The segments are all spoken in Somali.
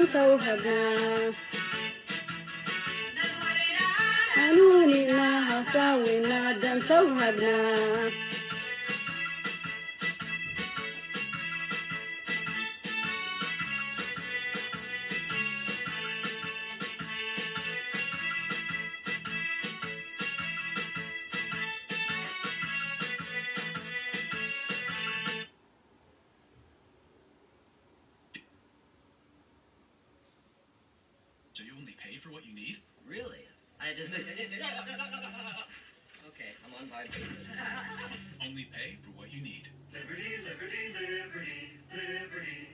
danta u hagnaa hanuunina hasaawina danta u hagnaa So you only pay for what you need? Really? I didn't. okay, I'm on vibration. Only pay for what you need. Liberty, liberty, liberty, liberty.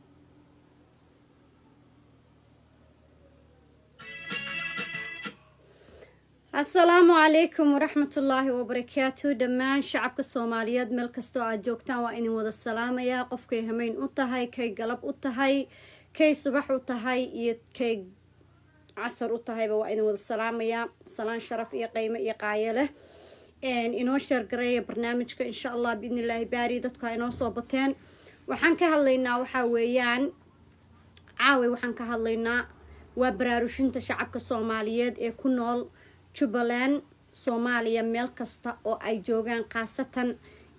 asalaamu calaykum waraxmatullaahi wabarakaatu dhammaan shacabka soomaaliyeed meel kastoo aad joogtaan waa idin wada salaamayaa qofkay hameyn u tahay kay galab u tahay kay subax u tahay iyo kay casar u tahayba waa idin wada salaamayaa salaan sharaf iyo qeymo iyo qaayo leh inoo sheergareeya barnaamijka insha allah biidnillaahi baari dadku ha inoo soo bateen waxaan ka hadlaynaa waxaa weeyaan caaway waxaan ka hadlaynaa waa baraarushinta shacabka soomaaliyeed ee ku nool jubbaland soomaaliya meel kasta oo ay joogaan khaasatan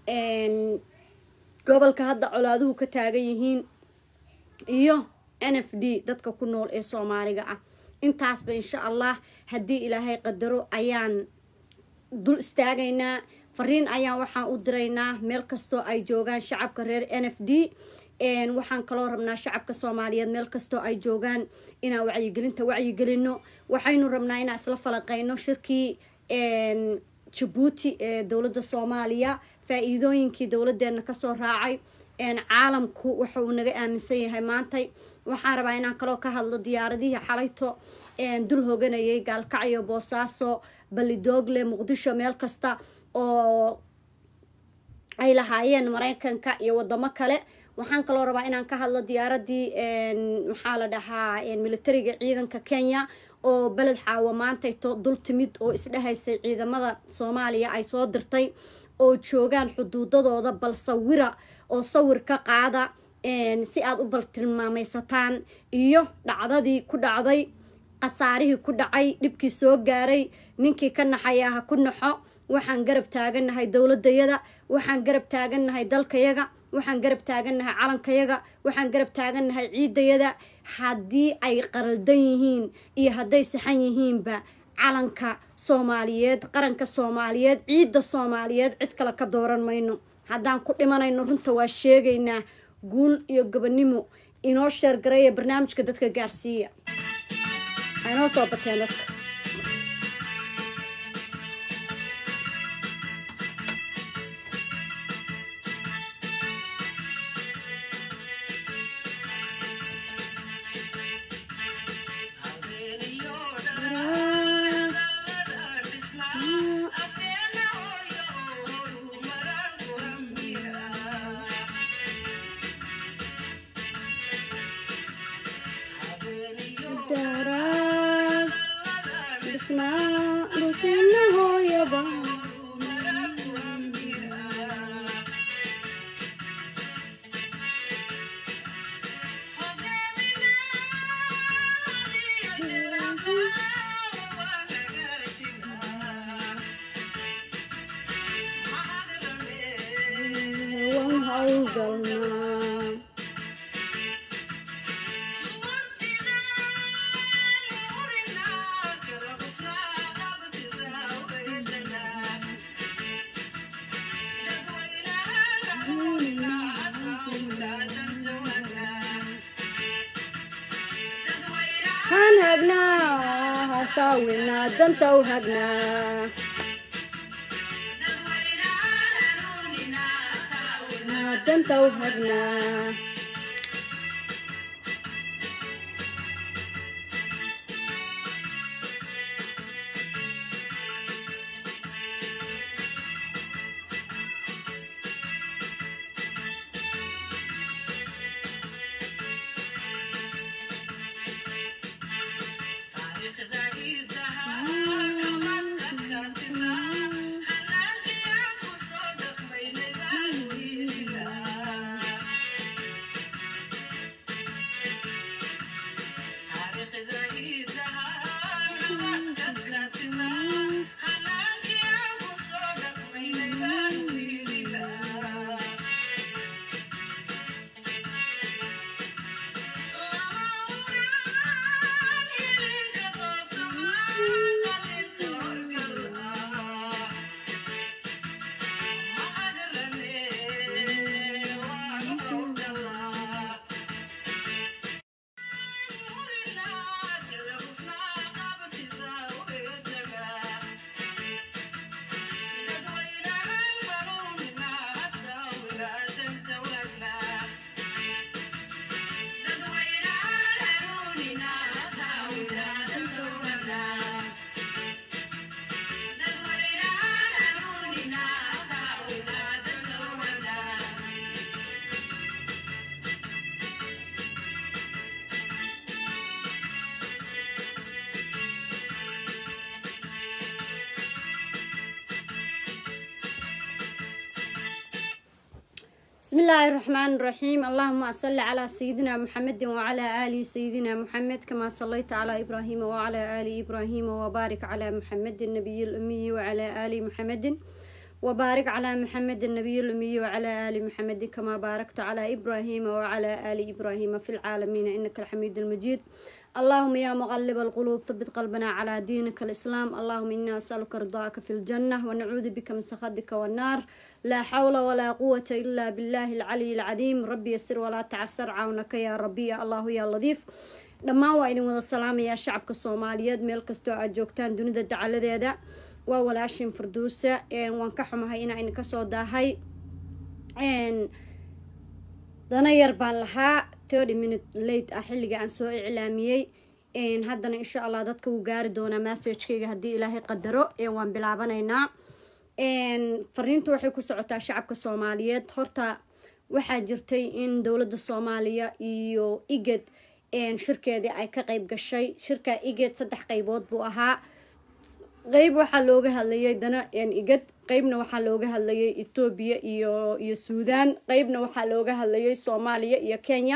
gobolka hadda colaaduhu ka taagan yihiin iyo n f d dadka ku nool ee soomaaliga ah intaasba insha allah haddii ilaahay qadaro ayaan dul istaagaynaa fariin ayaan waxaan u diraynaa meel kastoo ay joogaan shacabka reer n f d waxaan kaloo rabnaa shacabka soomaaliyeed meel kastoo ay joogaan inaan wacyigelinta wacyigelino waxaynu rabnaa inaan isla falanqeyno shirkii jabuuti ee dowladda soomaaliya faa-iidooyinkii dowladeena kasoo raacay caalamku waxa uu naga aaminsan yahay maantay waxaan rabaa inaan kaloo ka hadlo diyaaradihii xalayto dul hoganayay gaalkacyo boosaaso balidoogle muqdisho meel kasta oo ay lahaayeen mareykanka iyo wadamo kale waxaan kaloo rabaa inaan ka hadlo diyaaradii maxaa la dhahaa militariga ciidanka kenya oo beled xaawo maantayto dul timid oo isdhehaysay ciidamada soomaaliya ay soo dirtay oo joogaan xuduudadooda bal sawira oo sawir ka qaada si aad u baltilmaameysataan iyo dhacdadii ku dhacday khasaarihii ku dhacay dhibkii soo gaaray ninkii ka naxayaa ha ku naxo waxaan garab taagannahay dowladayada waxaan garab taagannahay dalkayaga waxaan garab taagannahay calankayaga waxaan garab taagannahay ciidayada haddii ay qaraldan yihiin iyo hadday saxan yihiinba calanka soomaaliyeed qaranka soomaaliyeed ciidda soomaaliyeed cid kale ka dooran mayno haddaan ku dhimanayno runta waa sheegaynaa guul iyo gobonimo inoo sheergareeya barnaamijka dadka gaarsiiya ha inoo soo bateen dadka han hagnaa hasaawinaa danta u hagnaa danta u hagnaa بسم الله الرحمن الرحيم اللهم صل على سيدنا محمد وعلى آل سيدنا محمد كما صليت على إبراهيم وعلى آل إبراهيم وبارك على محمد النبي الأمي وعلى آل محمد وبارك على محمد النبي الأمي وعلى آل محمد كما باركت على إبراهيم وعلى آل إبراهيم في العالمين إنك الحميد المجيد اللهم يا مغلب القلوب ثبت قلبنا على دينك الإسلام اللهم إنا نسألك رضاك في الجنة ونعوذ بك من سخطك والنار لا حول ولا قوة إلا بالله العلي العظيم ربي يسر ولا تعسر عونك يا ربي يا الله يا لطيف dhammaan waa idin wada salaamayaa shacabka soomaaliyeed meel kastoo aad joogtaan dunida dacaladeeda waa walaashin farduusa waan ka xumahay inaa idin kasoo daahay dana yar baan lahaa thirty minute late ah xilliga aan soo iclaamiyey haddana insha allah dadka wuu gaari doonaa massagekayga haddii ilaahay qadaro waan bilaabanaynaa fariintu waxay ku socotaa shacabka soomaaliyeed horta waxaa jirtay in dowladda soomaaliya iyo iged shirkeedii ay ka qeyb gashay shirka iged saddex qeybood buu ahaa qeyb waxaa looga hadlayay dana igad qeybna waxaa looga hadlayay etoobiya iyo iyo suudaan qeybna waxaa looga hadlayay soomaaliya iyo kenya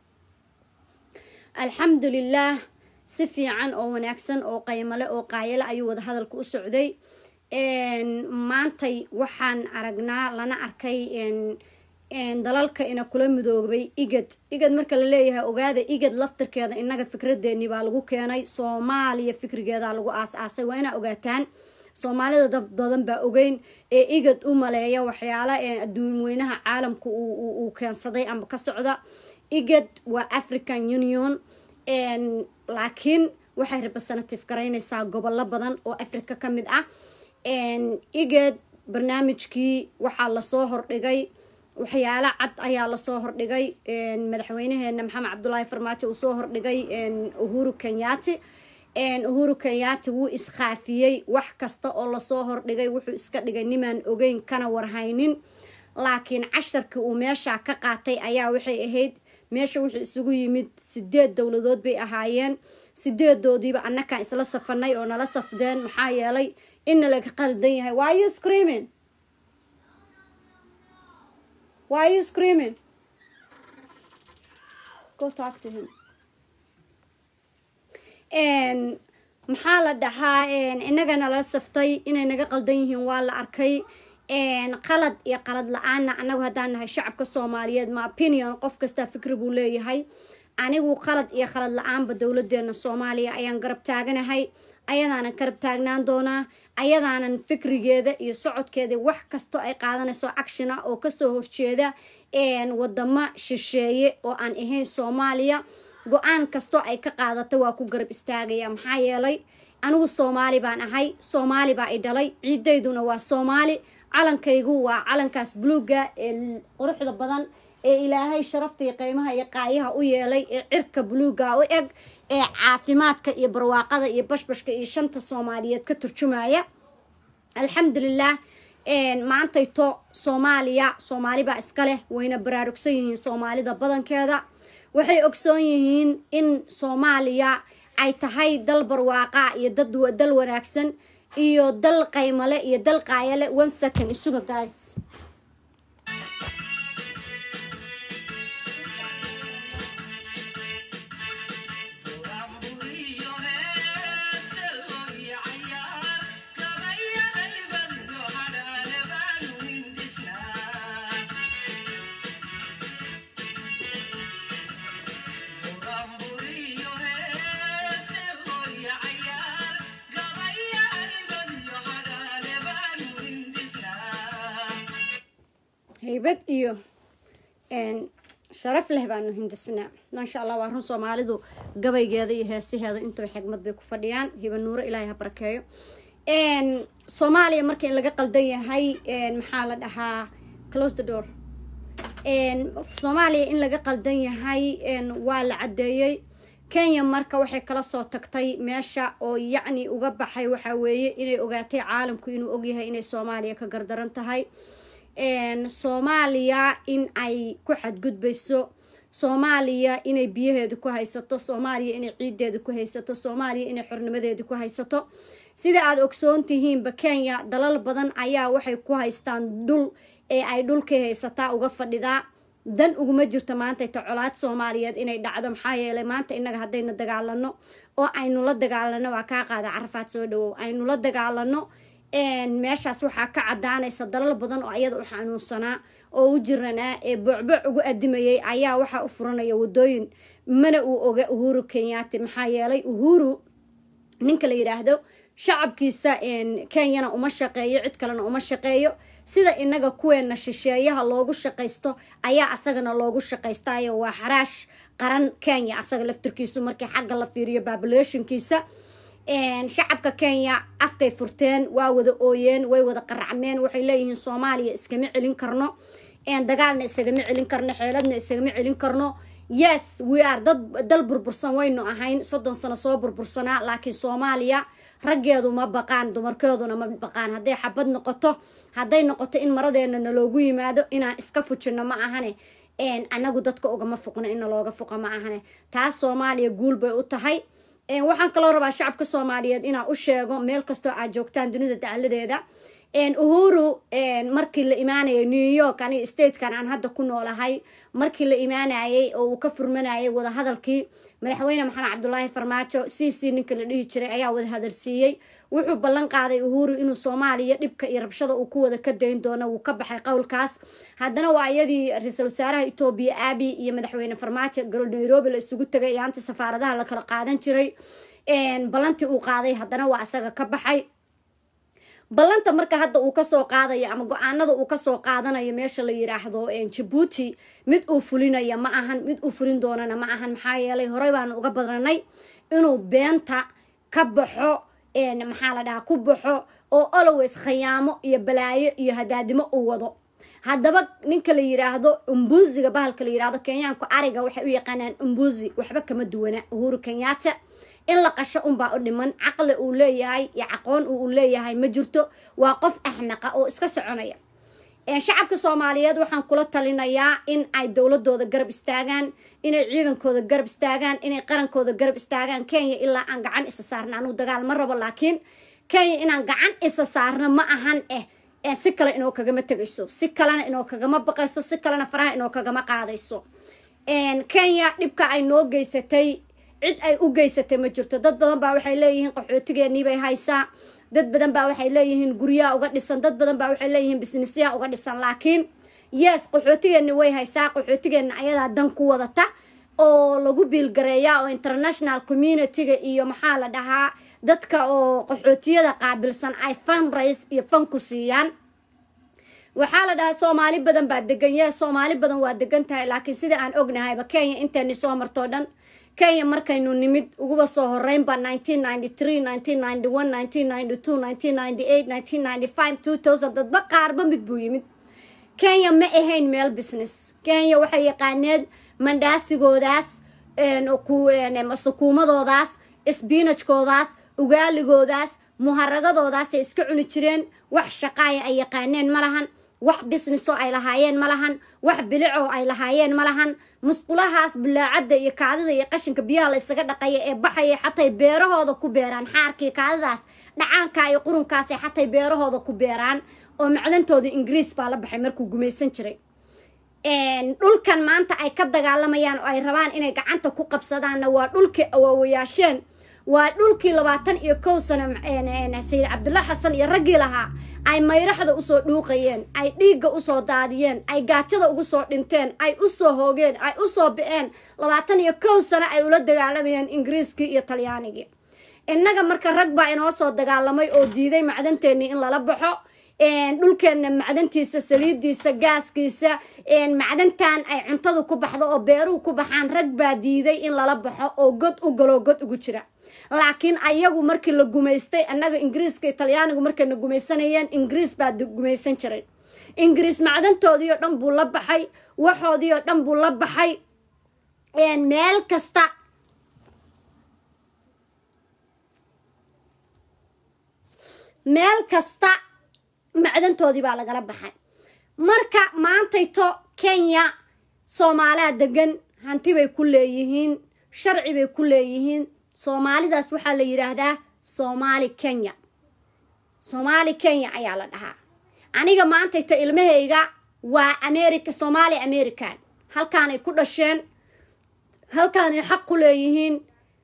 alxamdulilah si fiican oo wanaagsan oo qaymale oo qaayale ayuu wada hadalka u socday maantay waxaan aragnaa lana arkay dalalka ina kula midoobay igad igad marka la leeyahay ogaada igad laftarkeeda inaga fikradeeni baa lagu keenay soomaaliya fikrigeeda lagu aas-aasay waa inaa ogaataan soomaalida dad badan baa ogeyn ee igad u maleeya waxyaala adduun weynaha caalamka uu keensaday ama ka socda igad waa african union laakiin waxay representative garaynaysaa gobollo badan oo africa ka mid ah igad barnaamijkii waxaa lasoo hordhigay waxyaalo cad ayaa lasoo hordhigay madaxweynaheena maxamed cabdulaahi farmaajo uu soo hordhigay uhuru kenyaati uhuru kenyaati wuu iskhaafiyey wax kasta oo lasoo hordhigay wuxuu iska dhigay nimaan ogeyn kana warhaynin laakiin casharkii uu meesha ka qaatay ayaa waxay ahayd meesha wuxuu isugu yimid sideed dowladood bay ahaayeen sideedoodiiba annakaan isla safanay oo nala safdeen maxaa yeelay inna laga qaldan yahay why you screaming why you screaming go talk to him maxaa la dhahaa inagana la saftay inay naga qaldan yihiin waa la arkay qalad iyo qalad la-aanna anagu haddaan nahay shacabka soomaaliyeed ma opinion qof kastaa fikri buu leeyahay anigu qalad iyo qalad la-aanba dowladeena soomaaliya ayaan garab taaganahay ayadaanan garab taagnaan doonaa ayadaanan fikrigeeda iyo socodkeeda wax kasto ay qaadanayso action ah oo kasoo horjeeda wadamo shisheeye oo aan ahayn soomaaliya go-aan kastoo ay ka qaadato waa ku garab istaagaya maxaa yeelay anigu soomaali baan ahay soomaali baa i dhalay ciidayduna waa soomaali calankaygu waa calankaas buluuga ee quruxda badan ee ilaahay sharafta iyo qiimaha iyo qaayaha u yeelay ee cirka buluuga u eg ee caafimaadka iyo barwaaqada iyo bashbashka iyo shanta soomaaliyeed ka turjumaya alxamdulilah maantayto soomaaliya soomaalibaa iska leh wayna baraarugsan yihiin soomaalida badankeeda waxay ogsoon yihiin in soomaaliya ay tahay dal barwaaqa iyo dad dal wanaagsan iyo dal qaymale iyo dal qaayale one second isuga guys haybad iyo sharaf leh baanu hindisnaa maasha allah waa run soomaalidu gabaygeeda iyo heesaheeda intoo xigmad bay ku fadhiyaan hiba nuuro ilaahay ha barakeeyo soomaaliya marka in laga qaldan yahay maxaa la dhahaa close the door soomaaliya in laga qaldan yahay waa la caddeeyey kenya marka waxay kala soo tagtay meesha oo yacni uga baxay waxaa weeye inay ogaatay caalamku inuu ogyahay inay soomaaliya ka gardaran tahay soomaaliya in ay ku xadgudbayso soomaaliya inay biyaheeda ku haysato soomaaliya inay ciideeda ku haysato soomaaliya inay xornimadeeda ku haysato sida aada ogsoon tihiinba kenya dalal badan ayaa waxay ku haystaan dhul ee ay dhulkii haysataa uga fadhidaa dan uguma jirto maanta ta colaad soomaaliyeed inay dhacdo maxaa yeelay maanta innaga haddaynu dagaalano oo aynu la dagaalano waa kaa qaada carafaad soo dhawow aynu la dagaalano meeshaas waxaa ka cadaanaysa dalal badan oo ayada u xanuunsanaa oo u jiranaa ee boocbooc ugu adimayay ayaa waxaa u furanaya wadooyin mana uu oga uhuru kenyaati maxaa yeelay uhuru ninka la yidhaahdo shacabkiisa kenyana uma shaqeeyo cid kalena uma shaqeeyo sida inaga kuweena shisheeyaha loogu shaqaysto ayaa asagana loogu shaqaystayo waa xaraash qaran kenya asaga laftirkiisu markii xagga la fiiriyo babulationkiisa shacabka kenya afkay furteen waa wada ooyeen way wada qaracmeen waxay leeyihiin soomaaliya iskama celin karno dagaalna iskagama celin karno xeeladna iskagama celin karno yes we are dad dal burbursan waynu ahayn soddon sano soo burbursanaa laakiin soomaaliya raggeedu ma baqaan dumarkeeduna ma baqaan hadday xabad noqoto hadday noqoto in maradeena naloogu yimaado inaan iska fujino ma ahane anagu dadka ugama fuqno in nalooga fuqa ma ahane taas soomaaliya guul bay u tahay waxaan kaloo rabaa shacabka soomaaliyeed inaan u sheego meel kastoo aad joogtaan dunida dacaladeeda uhuru markii la imaanayay new york aniga statekan aan hadda ku noolahay markii la imaanayay oo uu ka furmanayay wadahadalkii madaxweyne maxamed cabdulaahi farmaajo c c ninka la dhihi jiray ayaa wada hadalsiiyey wuxuu ballan qaaday uhuru inuu soomaaliya dhibka iyo rabshada uu ku wada ka dayn doono wuu ka baxay qowlkaas haddana waa iyadii ra-iisul wasaaraha etoobiya aabi iyo madaxweyne farmaajo galo nairobi la isugu tegay iyo anta safaaradaha la kala qaadan jiray ballantii uu qaaday haddana waa isaga ka baxay ballanta marka hadda uu kasoo qaadayo ama go-aanada uu kasoo qaadanayo meesha la yiraahdo jabuuti mid uu fulinaya ma ahan mid uu fulin doonana ma ahan maxaa yeelay horey baanu uga badranay inuu beenta ka baxo maxaa la dhahaa ku baxo oo always khayaamo iyo balaayo iyo hadaadimo uu wado haddaba ninka la yiraahdo umbuziga bahalka la yirahdo kenyaanku ariga waxay u yaqaanaan umbuzi waxba kama duwana uhuru kenyaata in la qasho unbaa u dhiman caqli uu leeyahay iyo caqoon uu leeyahay ma jirto waa qof axmaqa oo iska soconaya shacabka soomaaliyeed waxaan kula talinayaa in ay dowladooda garab istaagaan inay ciidankooda garab istaagaan inay qarankooda garab istaagaan kenya ilaa aan gacan isa saarna anugu dagaal ma rabo laakiin kenya inaan gacan isa saarno ma ahan eh si kale inoo kagama tegayso si kalena inoo kagama baqayso si kalena faraha inoo kagama qaadayso kenya dhibka ay noo geysatay cid ay u geysatay ma jirto dad badan baa waxay leeyihiin qaxootigeenii bay haysaa dad badan baa waxay leeyihiin guryaha uga dhisan dad badan baa waxay leeyihiin bisnisyaha uga dhisan laakiin yes qaxootigeeni way haysaa qaxootigeena ayadaa dan ku wadata oo lagu biilgareeyaa oo international community-ga iyo maxaa la dhahaa dadka oo qaxootiyada qaabilsan ay fun race iyo fan ku siiyaan waxaa la dhahaa soomaali badan baa degan ye soomaali badan waa degan tahay laakiin sida aan ognahayba kenya inteeni soo martoo dhan kenya markaynu nimid uguba soo horeynba dadba qaarba mid buu yimid kenya ma ahayn meel business kenya waxay yaqaaneen mandhaasigoodaas sukuumadoodaas sbinajkoodaas ugaaligoodaas muharagadoodaasay iska cuni jireen wax shaqaaya ay yaqaaneen ma lahan wax businessoo ay lahaayeen ma lahan wax bilicoo ay lahaayeen ma lahan musqulahaas bulaacadda iyo kaadida iyo qashinka biyaha la ysaga dhaqaya ee baxaya xatay beerahooda ku beeraan xaarkii kaadidaas dhacaanka iyo qurunkaasay xatay beerahooda ku beeraan oo macdantooda ingiriis baa la baxay markuu gumaysan jiray dhulkan maanta ay ka dagaalamayaan oo ay rabaan inay gacanta ku qabsadaanna waa dhulkii awaawayaasheen waa dhulkii labaatan iyo kow sano sayid cabdulla xasan iyo raggii lahaa ay mayraxda usoo dhuuqayeen ay dhiigga usoo daadiyeen ay gaajada ugu soo dhinteen ay usoo hoogeen ay usoo bi-een labaatan iyo kow sano ay ula dagaalamayeen ingiriiskii iyo talyaanigii innaga marka rag baa inoo soo dagaalamay oo diiday macdanteennii in lala baxo dhulkeenna macdantiisa saliidiisa gaaskiisa macdantan ay cuntadu ku baxdo oo beeruhu ku baxaan rag baa diiday in lala baxo oo god u galoo god ugu jira laakiin ayagu markii la gumaystay annaga ingiriiska talyaanigu markayna gumaysanayeen ingiriis baa gumaysan jiray ingiriis macdantoodii oo dhan buu la baxay waxoodii oo dhan buu la baxay meel kasta meel kasta macdantoodii baa lagala baxay marka maantayto kenya soomaaliha degan hanti bay ku leeyihiin sharci bay ku leeyihiin soomaalidaas waxaa la yidhaahdaa soomaali kenya soomaali kenya ayaa la dhahaa aniga maantayta ilmahayga waa america somaali american halkaanay ku dhasheen halkaanay xaq ku leeyihiin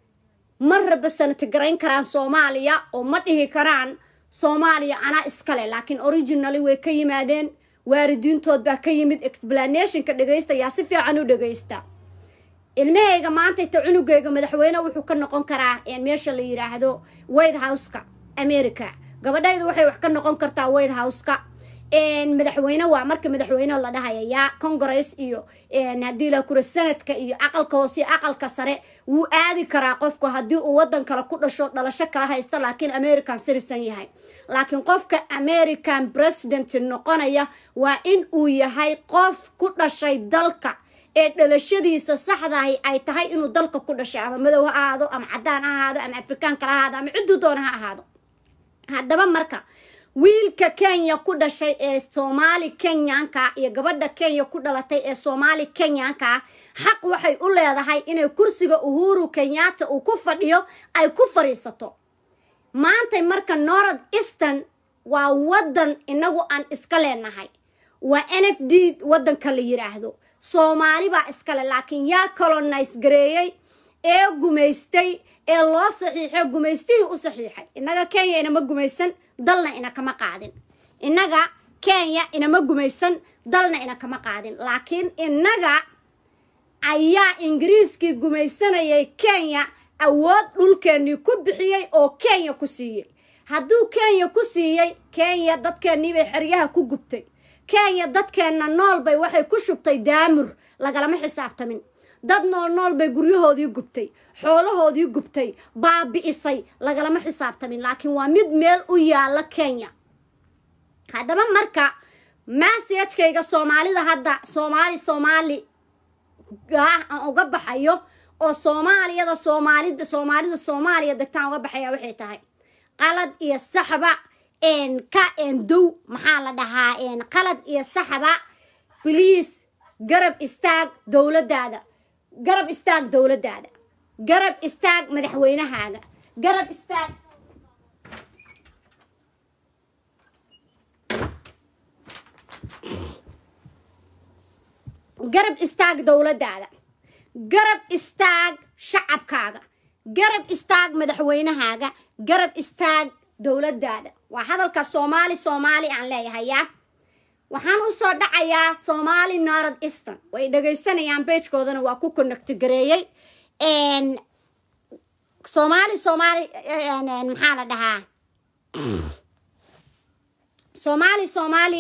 ma raba sanatagarayn karaan soomaaliya oo ma dhihi karaan soomaaliya anaa iskale laakiin originally way ka yimaadeen waaridiintood baa ka yimid explanationka dhegaysta yaa si fiican u dhagaysta ilmahayga maanta ita cunugayga madaxweyne wuxuu ka noqon karaa meesha la yiraahdo white houseka america gabadhayda waxay wax ka noqon kartaa white houseka madaxweyne waa marka madaxweyne la dhahaya yaa congress iyo haddii la kura sanadka iyo aqalka hoose iyo aqalka sare wuu aadi karaa qofku haddii uu wadan kale ku dhasho dhalasho kala haysta laakiin american citizen yahay laakiin qofka american president noqonaya waa in uu yahay qof ku dhashay dalka ee dhalashadiisa saxdahi ay tahay inuu dalka ku dhashay ama madow ha ahaado ama cadaan ha ahaado ama afrikaan kala ahaado ama cidduu doona ha ahaado haddaba marka wiilka kenya ku dhashay ee soomaali kenyanka iyo gabadha kenya ku dhalatay ee soomaali kenyanka xaq waxay u leedahay inay kursiga uhuru kenyatta uu ku fadhiyo ay ku fadhiisato maantay marka north eastern waa wadan inagu aan iska leenahay waa n f d wadanka la yiraahdo soomaali baa iskale laakiin yaa colonise gareeyey ee gumaystay ee loo saxiixay gumaystihii u saxiixay innaga kenya inama gumaysan dalna ina kama qaadin innaga kenya inama gumaysan dalna ina kama qaadin laakiin innaga ayaa ingiriiskii gumaysanayay kenya awood dhulkeennii ku bixiyey oo kenya ku siiyey hadduu kenya ku siiyey kenya dadkeennii bay xeryaha ku gubtay kenya dadkeenna nool bay waxay ku shubtay daamur lagalama xisaabtamin dad nool nool bay guryahoodii gubtay xoolahoodii gubtay baabi'isay lagalama xisaabtamin laakiin waa mid meel u yaala kenya haddaba marka massajkayga soomaalida hadda soomaali soomaali ah aan uga baxayo oo soomaaliyada soomaalida soomaalida soomaaliya degtaan uga baxaya waxay tahay qalad iyo saxba ka dow maxaa la dhahaa qalad iyo saxba bliis garab istaag dowladaada garab istaag dowladaada garab istaag madaxweynahaaga garab istaag garab istaag dowladaada garab istaag shacabkaaga garab istaag madaxweynahaaga garab istaag dowladaada waa hadalka soomaali soomaali aan leeyahayaa waxaan usoo dhacayaa somaali north eastern way dhagaysanayaan beejkoodana waa ku connecti gareeyey somaali somaali maxaa la dhahaa somaali somaali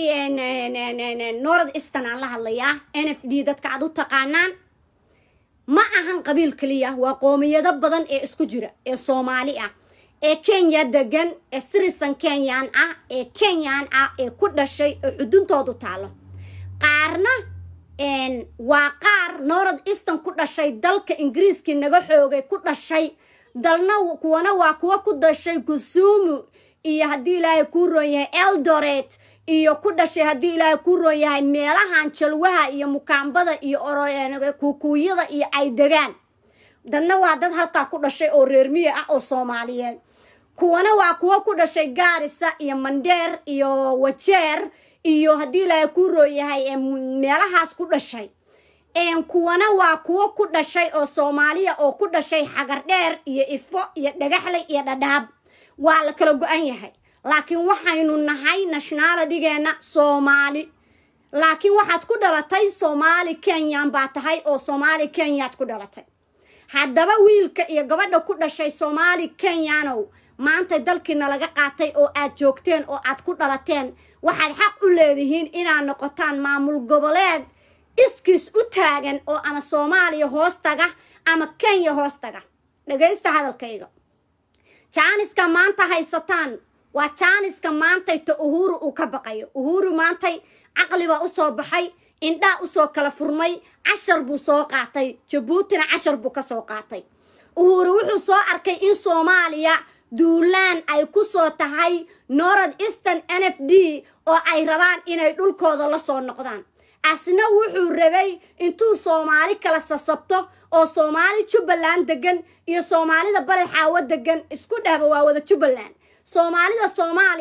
north eastern aan la hadlayaa n f d dadka aad u taqaanaan ma ahan qabiil keliya waa qoomiyado badan ee isku jira ee soomaali ah ee kenya degan ee sirisan kenyan ah ee kenyan ah ee ku dhashay ee xuduntoodu taalo qaarna waa qaar north eastern ku dhashay dalka ingiriiskii naga xoogay ku dhashay dalna kuwana waa kuwa ku dhashay kusumu iyo haddii ilaahay kuu roon yahay eldoret iyo ku dhashay haddii ilaahay kuu roon yahay meelahan jalwaha iyo mukaambada iyo kukuuyada iyo ay degaan dadna waa dad halkaa ku dhashay oo reermiya ah oo soomaaliyeed kuwana waa kuwo ku dhashay gaarisa iyo mandheer iyo wajeer iyo haddii ilaahay kuu roon yahay meelahaas ku dhashay kuwana waa kuwo ku dhashay oo soomaaliya oo ku dhashay xagardheer iyo ifo iyo dhagaxley iyo dhadhaab waa la kala go-an yahay laakiin waxaynu nahay nationalitygeena soomaali laakiin waxaad ku dhalatay soomaali kenyan baa tahay oo soomaali kenyaad ku dhalatay haddaba wiilka iyo gabadha ku dhashay soomaali kenyanow maanta dalkiina laga qaatay oo aad joogteen oo aad ku dhalateen waxaad xaq u leedihiin inaad noqotaan maamul goboleed iskiis u taagan oo ama soomaaliya hoos taga ama kenya hoos taga dhagaysta hadalkayga jaaniska maanta haysataan waa jaaniska maantayta uhuru uu ka baqayo uhuru maantay caqlibaa usoo baxay indhaa usoo kala furmay cashar buu soo qaatay jabuutina cashar buu ka soo qaatay uhuru wuxuu soo arkay in soomaaliya duulaan ay ku soo tahay north eastern n f d oo ay rabaan inay dhulkooda la soo noqdaan asna wuxuu rabay intuu soomaali kala sasabto oo soomaali jubbaland degan iyo soomaalida baled xaawo degan isku dhahba waa wada jubbaland soomaalida soomaaliya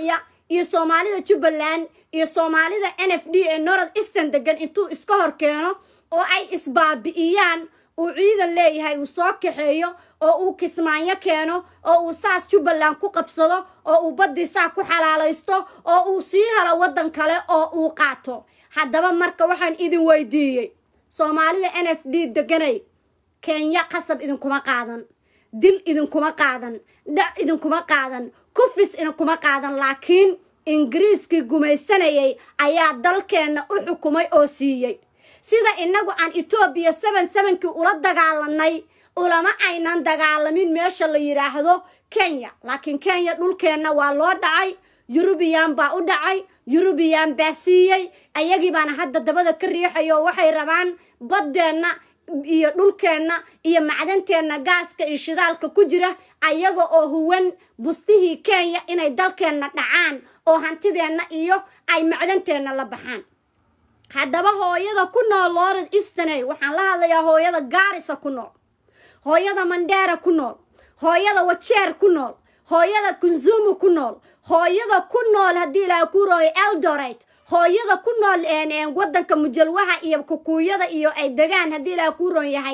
iyo soomaalida jubbaland iyo soomaalida n f d ee north eastern degan intuu iska hor keeno oo ay isbaabi'iyaan uu ciidan leeyahay uu soo kaxeeyo oo uu kismaanyo keeno oo uu saas jubbaland ku qabsado oo uu baddii saa ku xalaalaysto oo uu sii helo waddan kale oo uu qaato haddaba marka waxaan idin weydiiyey soomaalida n f d deganay kenya qasab idinkuma qaadan dil idinkuma qaadan dhac idinkuma qaadan kufis idinkuma qaadan laakiin ingiriiskii gumaysanayay ayaa dalkeenna u xukumay oo siiyey sida innagu aan etoobiya seven sevenkii ula dagaalanay ulama aynan dagaalamin meesha la yidhaahdo kenya laakiin kenya dhulkeenna waa loo dhacay yurubiyan baa u dhacay yurubiyan baa siiyey ayagii baana hadda dabada ka riixaya oo waxay rabaan baddeenna iyo dhulkeenna iyo macdanteenna gaaska iyo shidaalka ku jira ayaga oo huwan bustihii kenya inay dalkeenna dhacaan oo hantideenna iyo ay macdanteenna la baxaan haddaba hooyada ku nool lorad easterney waxaan la hadlayaa hooyada gaarisa ku nool hooyada mandheera ku nool hooyada wajeer ku nool hooyada kunzumu ku nool hooyada ku nool haddii ilaaha ku rooyo eldoret hooyada ku nool wadanka mujalwaha iyo kukuuyada iyo ay degaan haddii ilaaha ku roon yahay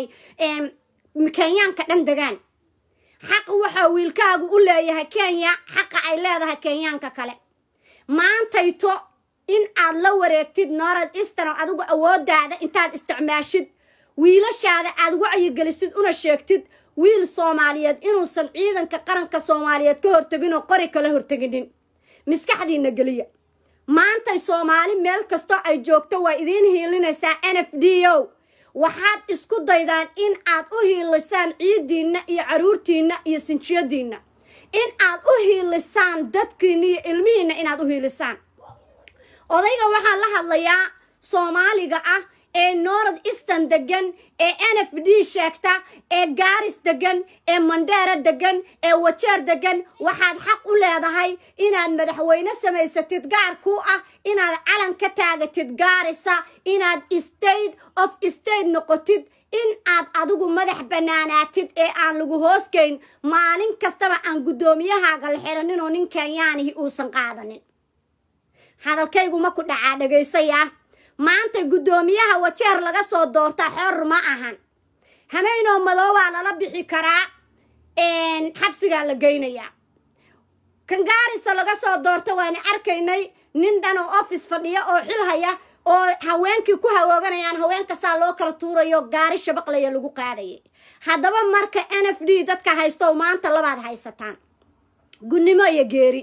kenyaanka dhan degaan xaq waxaa wiilkaagu u leeyahay kenya xaqa ay leedahay kenyaanka kale maantayto in aad la wareegtid norad eastern oo adigu awoodaada intaad isticmaashid wiilashaada aad wacyigelisid una sheegtid wiil soomaaliyeed inuusan ciidanka qaranka soomaaliyeed ka hortegin oo qori kala horteginin maskaxdiina geliya maantay soomaali meel kastoo ay joogto waa idiin hiilinaysaa n f d o waxaad isku daydaan in aad u hiilisaan ciidiinna iyo caruurtiinna iyo sinjiyadiinna in aad u hiilisaan dadkiinna iyo ilmihiinna inaad u hiilisaan odayga waxaan la hadlayaa soomaaliga ah ee north eastern degan ee n f d sheegta ee gaaris degan ee mandheera degan ee wajeer degan waxaad xaq u leedahay inaad madaxweyne samaysatid gaar ku ah inaad calan ka taagatid gaarisa inaad state of state noqotid in aad adigu madax bannaanaatid ee aan lagu hoosgeyn maalin kastaba aan guddoomiyahaaga la xiranin oo nin kenyaanihi uusan qaadanin hadalkaygu ma ku dhacaa dhagaysaya maanta guddoomiyaha wajeer laga soo doortaa xor ma ahan hameynoo madoobaa lala bixi karaa xabsigaa la geynayaa kangaarisa laga soo doorta waana arkaynay nin dhan oo office fadhiya oo xil haya oo haweenkii ku hawooganayaan haweenkasaa loo kala tuurayo gaari shabaqlaya lagu qaadayay haddaba marka n f d dadka haysto maanta labaad haysataan gunnimo iyo geeri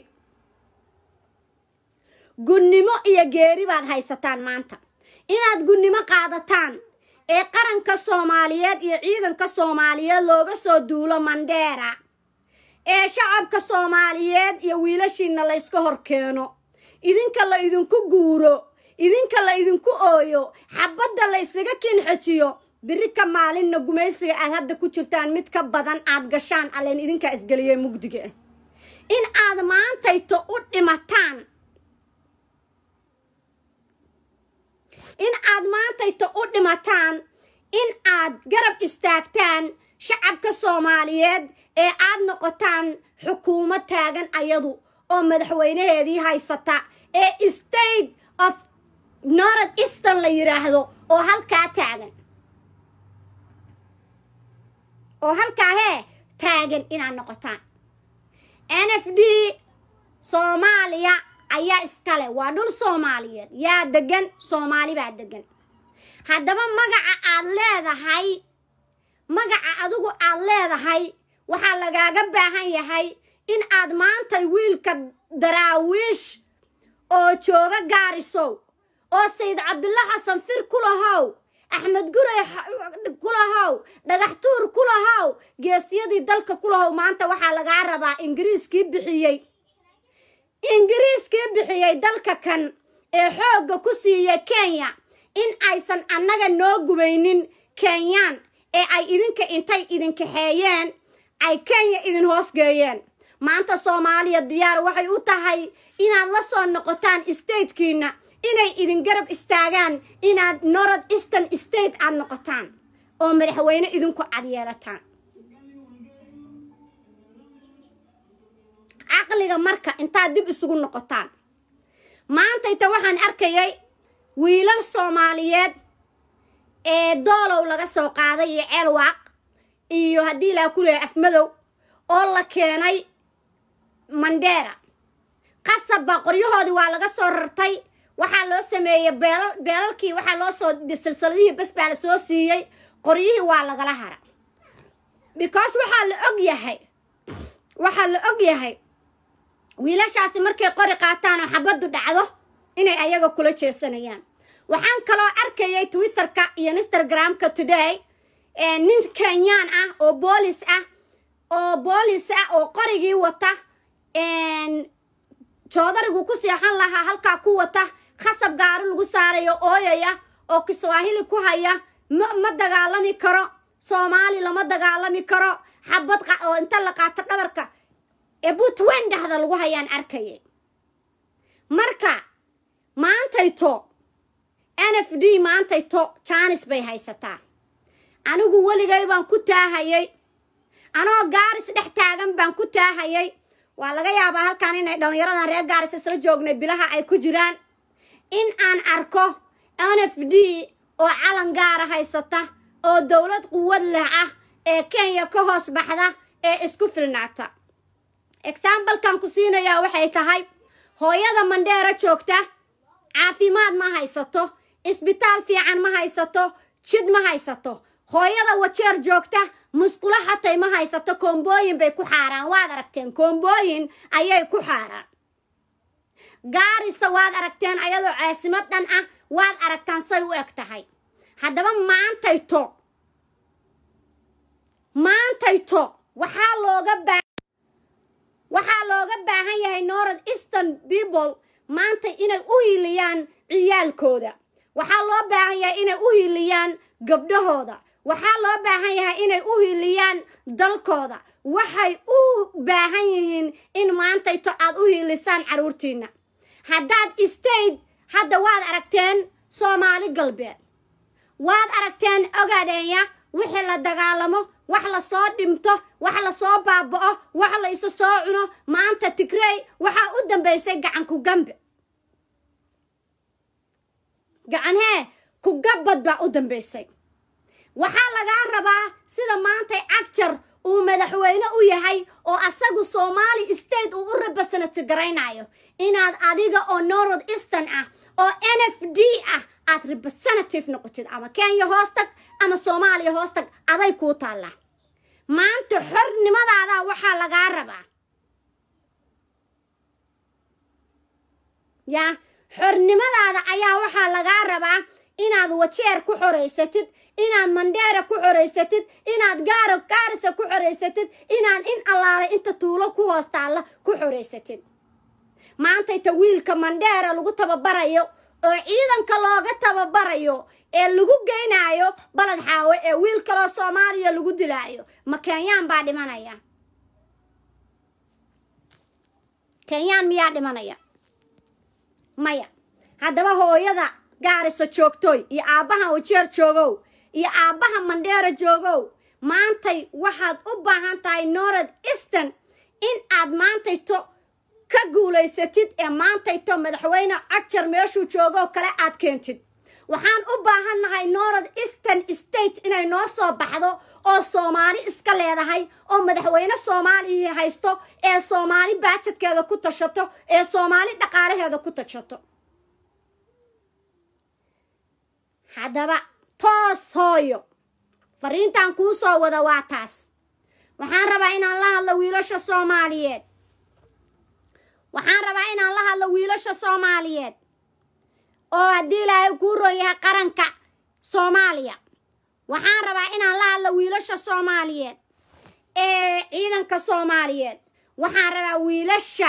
gunnimo iyo geeri baad haysataan maanta inaad gunnimo qaadataan ee qaranka soomaaliyeed iyo ciidanka soomaaliyeed looga soo duulo mandheera ee shacabka soomaaliyeed iyo wiilashiina layska hor keeno idinka la idinku guuro idinka la idinku ooyo xabadda la ysaga kinxejiyo biri ka maalinna gumaysiga aad hadda ku jirtaan mid ka badan aad gashaan allen idinkaa isgeliyey mugdiga in aad maantayto u dhimataan in aad maantayto u dhimataan in aad garab istaagtaan shacabka soomaaliyeed ee aad noqotaan xukuumad taagan ayadu oo madaxweynaheedii haysata ee state of north eastern la yidhaahdo oo halkaa taagan oo halkaa hee taagan inaad noqotaan n f d soomaaliya ayaa iskale waa dhul soomaaliyeed yaa degan soomaali baa degan haddaba magaca aad leedahay magaca adigu aad leedahay waxaa lagaaga baahan yahay in aad maantay wiilka daraawiish oo jooga gaarisow oo sayid cabdulla xasan fir ku lahow axmed gurey ku lahow dhagaxtuur ku lahow geesyadii dalka ku lahow maanta waxaa lagaa rabaa ingiriiskii bixiyey ingiriiskii bixiyey dalka kan ee xoogga ku siiyey kenya in aysan annaga noo gumaynin kenyaan ee ay idinka intay idinkaxeeyeen ay kenya idin hoosgeeyeen maanta soomaaliya diyaar waxay u tahay inaad la soo noqotaan statekiina inay idin garab istaagaan inaad north eastern state aad noqotaan oo madaxweyne idinku cad yeelataan caqliga marka intaad dib isugu noqotaan maantayta waxaan arkayay wiilal soomaaliyeed ee doolow laga soo qaaday iyo ceelwaaq iyo haddii ilaa ku leehay afmadow oo la keenay mandheera qasabba qoryahoodii waa laga soo rartay waxaa loo sameeyey beelal beelalkii waxaa loo soo silsiladihii bas baa la soo siiyey qoryihii waa lagala hara because waxaa la og yahay waxaa la og yahay wiilashaasi markay qori qaataan oo xabaddu dhacdo inay ayaga kula jeesanayaan waxaan kaloo arkayay twitterka iyo instagramka today nin kenyaan ah oo boolis ah oo boolis ah oo qorigii wata joodarigu ku seexan lahaa halkaa ku wata khasab gaari lagu saarayo ooyaya oo kiswaahili ku haya ma ma dagaalami karo soomaali lama dagaalami karo xabad oo inta la qaato dhabarka ee buntwen dhahda lagu hayaan arkayay marka maantayto n f d maantayto jaanis bay haysataa anigu weligay baan ku taahayay anoo gaaris dhex taagan baan ku taahayay waa laga yaabaa halkan inay dhallinyaradan reer gaaris isla joognay bilaha ay ku jiraan in aan arko n f d oo calan gaara haysata oo dowlad quwad leh ah ee kenya ka hoos baxda ee isku filnaata exambalkan ku siinayaa waxay tahay hooyada mandheera joogta caafimaad ma haysato isbitaal fiican ma haysato jid ma haysato hooyada wajeer joogta musqulo xatay ma haysato koombooyin bay ku xaaraan waad aragteen koombooyin ayay ku xaaraan gaarisa waad aragteen ayadoo caasimad dhan ah waad aragtaan say u eg tahay haddaba maantayto maantayto waxaa looga baa waxaa looga baahan yahay north eastern people maanta inay u hiiliyaan ciyaalkooda waxaa loo baahan yahay inay u hiiliyaan gabdhahooda waxaa loo baahan yahay inay u hiiliyaan dalkooda waxay u baahan yihiin in maantayto aad u hiilisaan carruurtiinna haddaad state hadda waad aragteen soomaali galbeed waad aragteen ogaadheenya wixii la dagaalamo wax la soo dhimto wax la soo baaba'o wax la isu soo cuno maanta tigrey waxaa u dambaysay gacan ku gambe gacan hee ku gabbad baa u dambaysay waxaa lagaa rabaa sida maantay cagjar uu madaxweyne u yahay oo asagu soomaali state uu u represent garaynayo inaad adiga oo north eastern ah oo n f d ah aad representative noqotid ama kenya hoostag ama soomaaliya hoostag aday kuu taallaa maanta xornimadaada waxaa lagaa rabaa yaa xornimadaada ayaa waxaa lagaa rabaa inaad wajeer ku xoraysatid inaad mandheera ku xoraysatid inaad gaaro gaarisa ku xoraysatid inaad in allaale inta tuulo ku hoos taalla ku xoraysatid maantayta wiilka mandheera lagu tababarayo oo ciidanka looga tababarayo ee lagu geynaayo baled xaawe ee wiil kaloo soomaaliya lagu dilaayo ma kenyaan baa dhimanaya kenyaan miyaa dhimanaya maya haddaba hooyada gaarisa joogtooy iyo aabbahan wajeer joogow iyo aabbaha mandheera joogow maantay waxaad u baahan tahay north eastern in aad maantayto ka guulaysatid ee maantayto madaxweyne cagjar meeshuu joogoo kale aad keentid waxaan u baahannahay north eastern state inay noo soo baxdo oo soomaali iska leedahay oo madaxweyne soomaaliya haysto ee soomaali baajadkeeda ku tashato ee soomaali dhaqaalaheeda ku tashato haddaba toos hooyo fariintan kuu soo wada waa taas waxaan rabaa inaan la hadlo wiilasha soomaaliyeed waxaan rabaa inaan la hadlo wiilasha soomaaliyeed oo haddii ilaahay kuu roon yahay qaranka soomaaliya waxaan rabaa inaan la hadlo wiilasha soomaaliyeed ee ciidanka soomaaliyeed waxaan rabaa wiilasha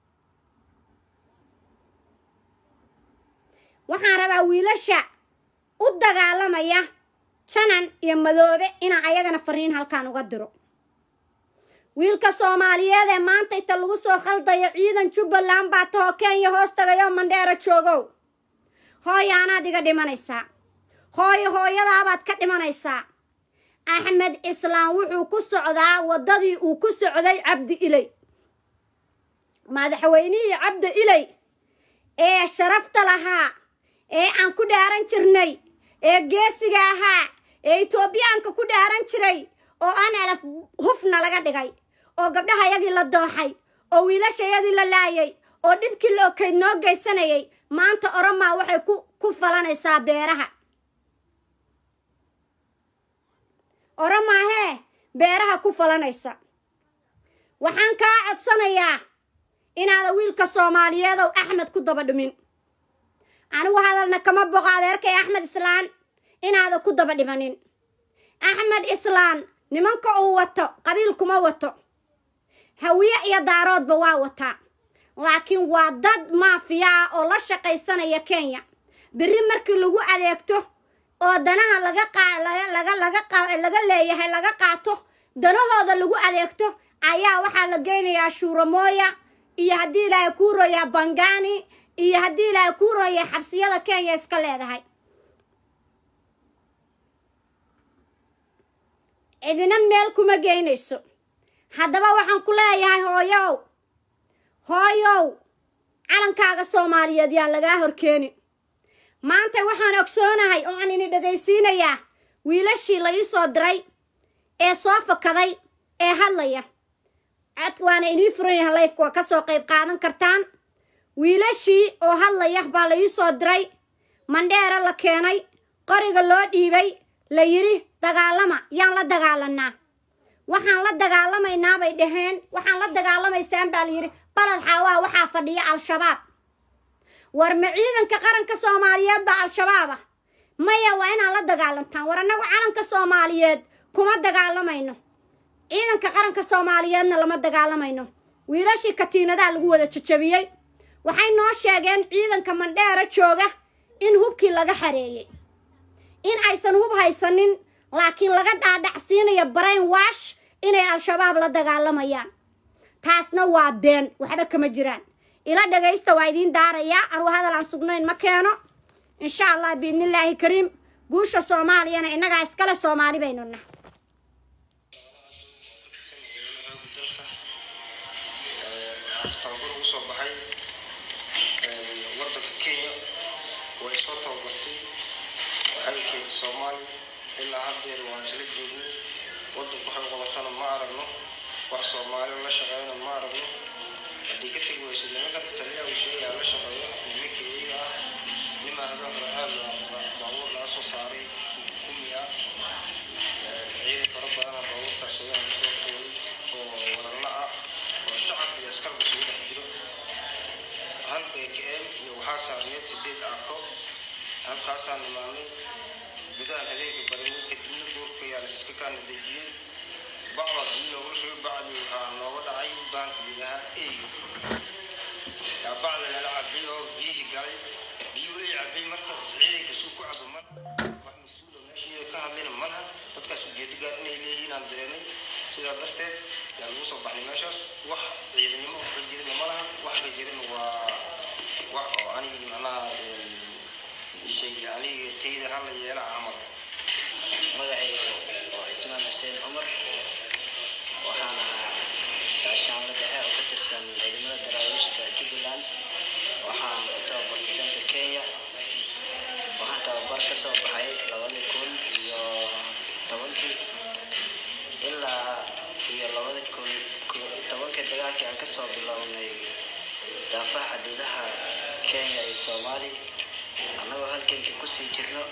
waxaan rabaa wiilasha u dagaalamaya janan iyo madoobe inaan ayagana fariin halkaan uga diro wiilka soomaaliyeed ee maanta inta lagu soo khaldayo ciidan jubbaland baa tahoo kenya hoos tagayoo mandheero joogow hooyo anaad iga dhimanaysaa hooyo hooyadaabaad ka dhimanaysaa axmed islaam wuxuu ku socdaa waddadii uu ku socday cabdi iley madaxweynihii cabdi iley ee sharafta lahaa ee aan ku dhaaran jirnay ee geesiga ahaa ee etoobiyaanka ku dhaaran jiray oo aan elaf hufna laga dhigay oo gabdhahayagii la dooxay oo wiilashayadii la laayay oo dhibkii la okayd noo geysanayay maanta oromaa waxay ku ku falanaysaa beeraha oromaahee beeraha ku falanaysa waxaan kaa codsanayaa inaada wiilka soomaaliyeedow axmed ku daba dhimin anigu hadalna kama boqo adeerkay axmed islaan inaada ku daba dhimanin axmed islaan nimanka uu wato qabiil kuma wato hawiye iyo daaroodba waa wataa laakiin waa dad maafiya ah oo la shaqaysanaya kenya berri markii lagu adeegto oo danaha laga qaa laga laga laga qa laga leeyahay laga qaato danahooda lagu adeegto ayaa waxaa la geynayaa shuuramooya iyo haddii ilaahay kuu rooyaa bangani iyo haddii ilaahay kuu rooya xabsiyada kenya iska leedahay cidina meel kuma geynayso haddaba waxaan ku leeyahay hooyow hooyow calankaaga soomaaliyeed yaa lagaa horkeenin maanta waxaan ogsoonahay oo aan ini dhegaysiinayaa wiilashii la ii soo diray ee soo fakaday ee hadlaya cod waana inii furan yahay layfka waa ka soo qayb qaadan kartaan wiilashii oo hadlaya baa la ii soo diray mandheera la keenay qoriga loo dhiibay la yidhi dagaalama yaan la dagaalanaa waxaan la dagaalamaynaa bay dhaheen waxaan la dagaalamaysaan baa la yidhi baled xaawaa waxaa fadhiya al-shabaab war ma ciidanka qaranka soomaaliyeed baa al-shabaab ah maya waa inaad la dagaalantaan war annagu calanka soomaaliyeed kuma dagaalamayno ciidanka qaranka soomaaliyeedna lama dagaalamayno wiilashii katiinadaha lagu wada jajabiyey waxay noo sheegeen ciidanka mandheera jooga in hubkii laga xareeyey in aysan hub haysanin laakiin laga dhaadhacsiinayo brain wash inay al-shabaab la dagaalamayaan taasna waa been waxba kama jiraan ila dhagaysta waa idiin daarayaa anugu hadal aan sugnayn ma keeno insha allah biidnillaahi kariim guusha soomaaliyana innagaa iskale soomaali baynu nah tababar ugu soo baxay wadanka kenya way soo tababartay waxay keentay soomaali ilaa haddeer waan isla joognay wadanku waxay qabatana ma aragno wax soomaali la shaqeyna ma aragno haddii ka tegi weysa nimankan taliya uu sheegaa la shaqeeyo nimanka iyaga ah nimaa habeen racaab baabuur laga soo saaray kumi ah ciidan fara badana baabuurkaas habeen soo qeeyay oo waralla ah oo shacab iyo askarba isugu dhex jiro hal bkm iyo waxaa saarneed sideed aako halkaasaan imaanay gudahan adeega barin kadibna duurka yaa laiska kaana dejiyey bacda biyo loogu shubay bacdii waxaa nooga dhacay baanka biyaha eeyo yaa bacda lala cabay oo biyihii galay biyuhu ay cabay marka ciidanka suu ku cabo malaha wax mas-uul oo meesheeda ka hadlayna malaha dadkaas ujeedo gaar inay leeyihiin aan dareemay sidaa darteed yaa lagu soo baxnay meeshaas wax ciidanimo ka jirina malaha wax ka jirin waa wax oo anigi macnaha shay aniga tayda hala yeela camal magacaygu waa ismaan xuseen cumar waxaan ahaa gaashaanla dhexe oo ka tirsan ciidamada daraawiishta jubbaland waxaan ku tababartay dalka kenya waxaan tababar ka soo baxay labadii kun iyo tobankii ilaa iyo labadii kun tobankii dagaalkii aan kasoo bilownay daafaha xuduudaha kenya iyo soomaaliya annagoo halkankii kusii jirno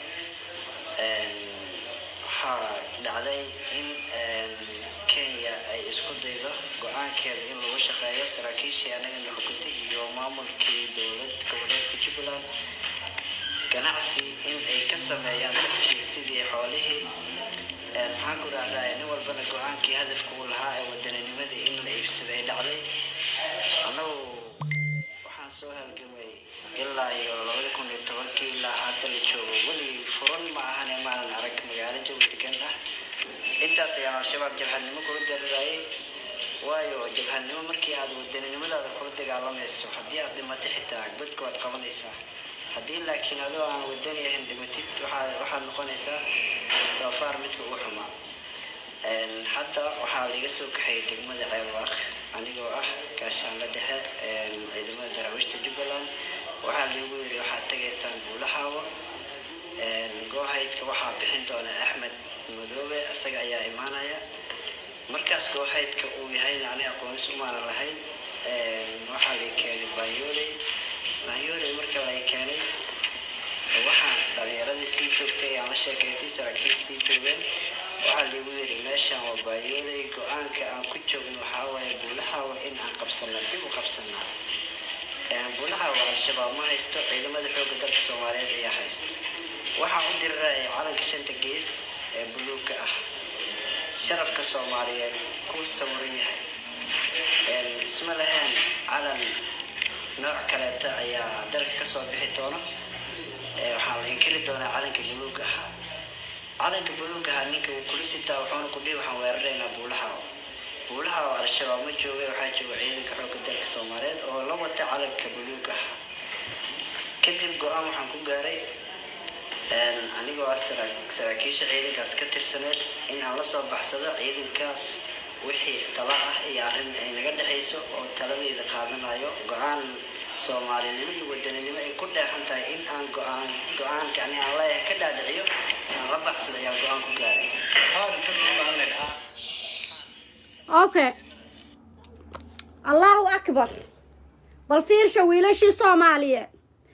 waxaa dhacday in kenya ay isku daydo go-aankeeda in lagu shaqeeyo saraakiishii anagana xukuntay iyo maamulkii dowlad goboleedka jubbaland ganacsi in ay ka sameeyaan dadkii sidii xoolihii maxaan ku dhahdaa nin walbana go-aankii hadafka uu lahaa ee wadaninimadii in la iibsaday ay dhacday annagu waxaan soo halgamay ilaa iyo labada kun iyo tobankii ilaa hadda la joogo weligii furan ma ahane maanan arag magaalo jawi degan ah intaas ayaan al-shabaab jabhadnimo kula dararaayay waayo jabhadnimo markii aad wadaninimadaada kula dagaalamayso haddii aad dhimato xitaa badka waad qabanaysaa haddii laakiin adoo aan wadani ahayn dhimatid waxaa waxaad noqonaysaa doofaar midka ugu xumaa hadda waxaa laga soo kaxayay degmada ceelwaaq anigoo ah gaashaanla dhexe ciidamada daraawiishta jubbaland waxaa lagu yiri waxaad tegaysaan buulaxaawo goohaydka waxaa bixin doona axmed madoobe isaga ayaa imaanaya markaas goohaydka uu yahayna ani aqoonis umaana lahayn waxaa lay keenay bayooley bayooley marka lay keenay waxaa dhalinyaradii sii joogtay aan la sheekaystay saraakiil sii joogeen waxaa lagu yiri meeshaan waa bayooley go-aanka aan ku joogno waxaa waaye buulaxaawo in aan qabsano dib u qabsanaa buulaxaawo al-shabaab ma haysto ciidamada xoogga dalka soomaaliyeed ayaa haysto waxaa u diriraya calanka shanta gees ee buluugga ah sharafka soomaaliyeed ku sawiran yahay isma lahayn calan nooc kaleeta ayaa dalka kasoo bixi doona waxaa la inkiri doonaa calanka buluugga ahaa calanka buluugga ahaa ninka uu kula sitaa wuxuuna ku dhihi waxaan weeraraynaa buulaxaawo buulaxaawo al-shabaab ma jooga waxaa jooga ciidanka xoogga dalka soomaaliyeed oo la wata calanka buluugga ahaa kadib go-aan waxaan ku gaaray anigoo ah saraakiisha ciidankaas ka tirsaneed in aan la soo baxsado ciidankaas wixii tala ah iyo arrin ay naga dhexayso oo taladayda qaadanayo go-aan soomaalinimo iyo wadaninimo ay ku dheexan tahay in aan go-aan go-aanka ani aan leeyahay ka dhaadhiciyo aan la baxsado ayaan go-aan ku gaaray okay allahu akbar bal fiirsha wiilashii soomaaliyeed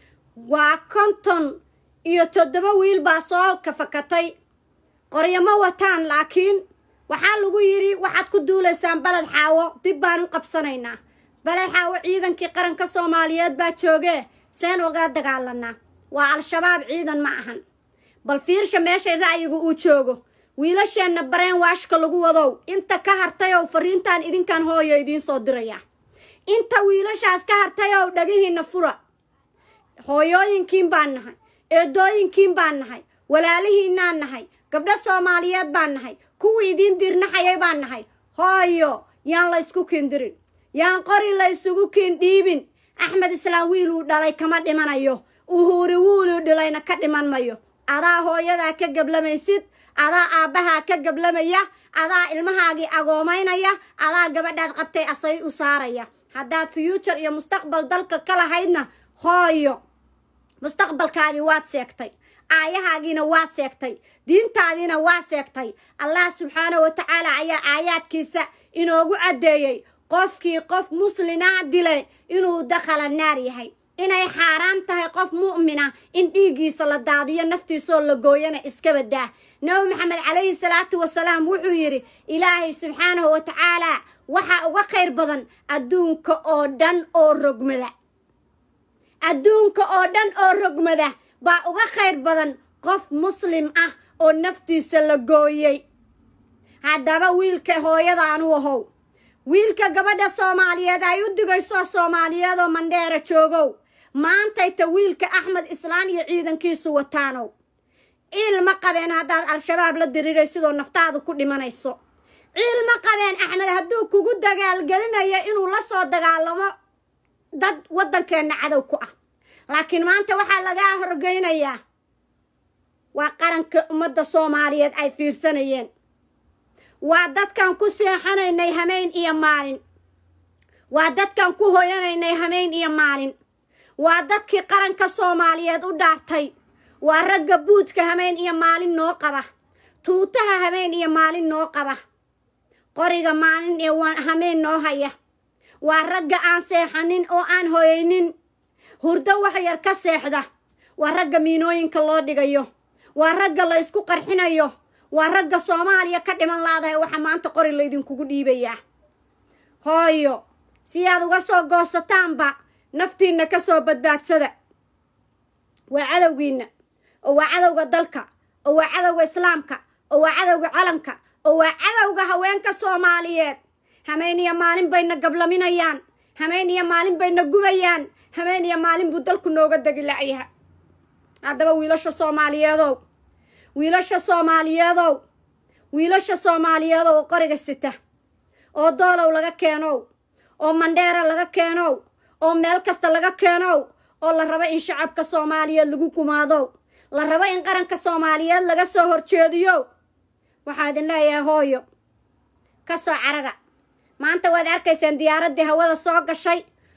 waa konton iyo toddoba wiil baa soo kafakatay qoryamo wataan laakiin waxaa lagu yidhi waxaad ku duulaysaan baled xaawo dib baan u qabsanaynaa baled xaawo ciidankii qaranka soomaaliyeed baa joogee seen uga dagaalanaa waa al-shabaab ciidan ma ahan bal fiirsha meeshay ra'yiga uu joogo wiilasheenna bareen waashka lagu wadow inta ka hartayow fariintaan idinkan hooyo idiin soo diraya inta wiilashaas ka hartayow dhagihiinna fura hooyooyinkiin baan nahay eedooyinkiin baan nahay walaalihiinaan nahay gabdho soomaaliyeed baan nahay kuwii idiin diirnaxayay baan nahay hooyo yaan la ysku kindirin yaan qori la ysugu kiin dhiibin axmed islaam wiiluu dhalay kama dhimanayo uhuuri wiiluu dhilayna ka dhiman mayo adaa hooyadaa ka gablamaysid adaa aabbahaa ka gablamaya adaa ilmahaagii agoomaynaya adaa gabadhaad qabtay asay u saaraya haddaad fuuture iyo mustaqbal dalka ka lahaydna hooyo mustaqbalkaagii waad seegtay aayahaagiina waa seegtay diintaadiina waa seegtay allah subxaana wa tacaala ayaa aayaadkiisa inoogu caddeeyey qofkii qof muslinaa dilay inuu dakhala naar yahay inay xaaraan tahay qof mu'mina in dhiiggiisa la daadiyo naftiisoo la gooyana iska badaa nabi maxamed calayhi salaatu wasalaam wuxuu yidhi ilaahay subxaanahu wa tacaalaa waxaa uga khayr badan adduunka oo dhan oo rogmada adduunka oo dhan oo rogmada baa uga khayr badan qof muslim ah oo naftiisa la gooyey haddaba wiilka hooyadaanu ahow wiilka gabadha soomaaliyeed ay u digayso soomaaliyeed oo mandheera joogow maantayta wiilka axmed islaan iyo ciidankiisu wataanow ciil ma qabeen haddaad al-shabaab la diriiray sidoo naftaadu ku dhimanayso ciil ma qabeen axmed hadduu kugu dagaalgelinayo inuu la soo dagaalamo dad waddankeenna cadow ku ah laakiin maanta waxaa lagaa horgeynayaa waa qaranka ummadda soomaaliyeed ay fiirsanayeen waa dadkan ku seexanaynay hameyn iyo maalin waa dadkan ku hoyanaynay hameyn iyo maalin waa dadkii qaranka soomaaliyeed u dhaartay waa ragga buudka hameyn iyo maalin noo qaba tuutaha hameyn iyo maalin noo qaba qoriga maalin iyo hameyn noo haya waa ragga aan seexanin oo aan hoyaynin hurdo wax yar ka seexda waa ragga miinooyinka loo dhigayo waa ragga la ysku qarxinayo waa ragga soomaaliya ka dhiman laadahay waxa maanta qori laydinkugu dhiibayaa hooyo si aad uga soo goosataanba naftiinna ka soo badbaadsada waa cadowgiinna oo waa cadowga dalka oo waa cadowga islaamka oo waa cadowga calanka oo waa cadowga haweenka soomaaliyeed hameen iyo maalin bayna gablaminayaan hameen iyo maalin bayna gubayaan hameen iyo maalin buu dalku nooga degi la'yaha haddaba wiilasha soomaaliyeedow wiilasha soomaaliyeedow wiilasha soomaaliyeedow oo qoriga sita oo doolow laga keenow oo mandheera laga keenow oo meel kasta laga keenow oo la rabo in shacabka soomaaliyeed lagu gumaadow la rabo in qaranka soomaaliyeed laga soo horjeediyo waxaa idin leeyahay hooyo ka soo carara maanta waad arkaysaan diyaaraddii hawada soo gashay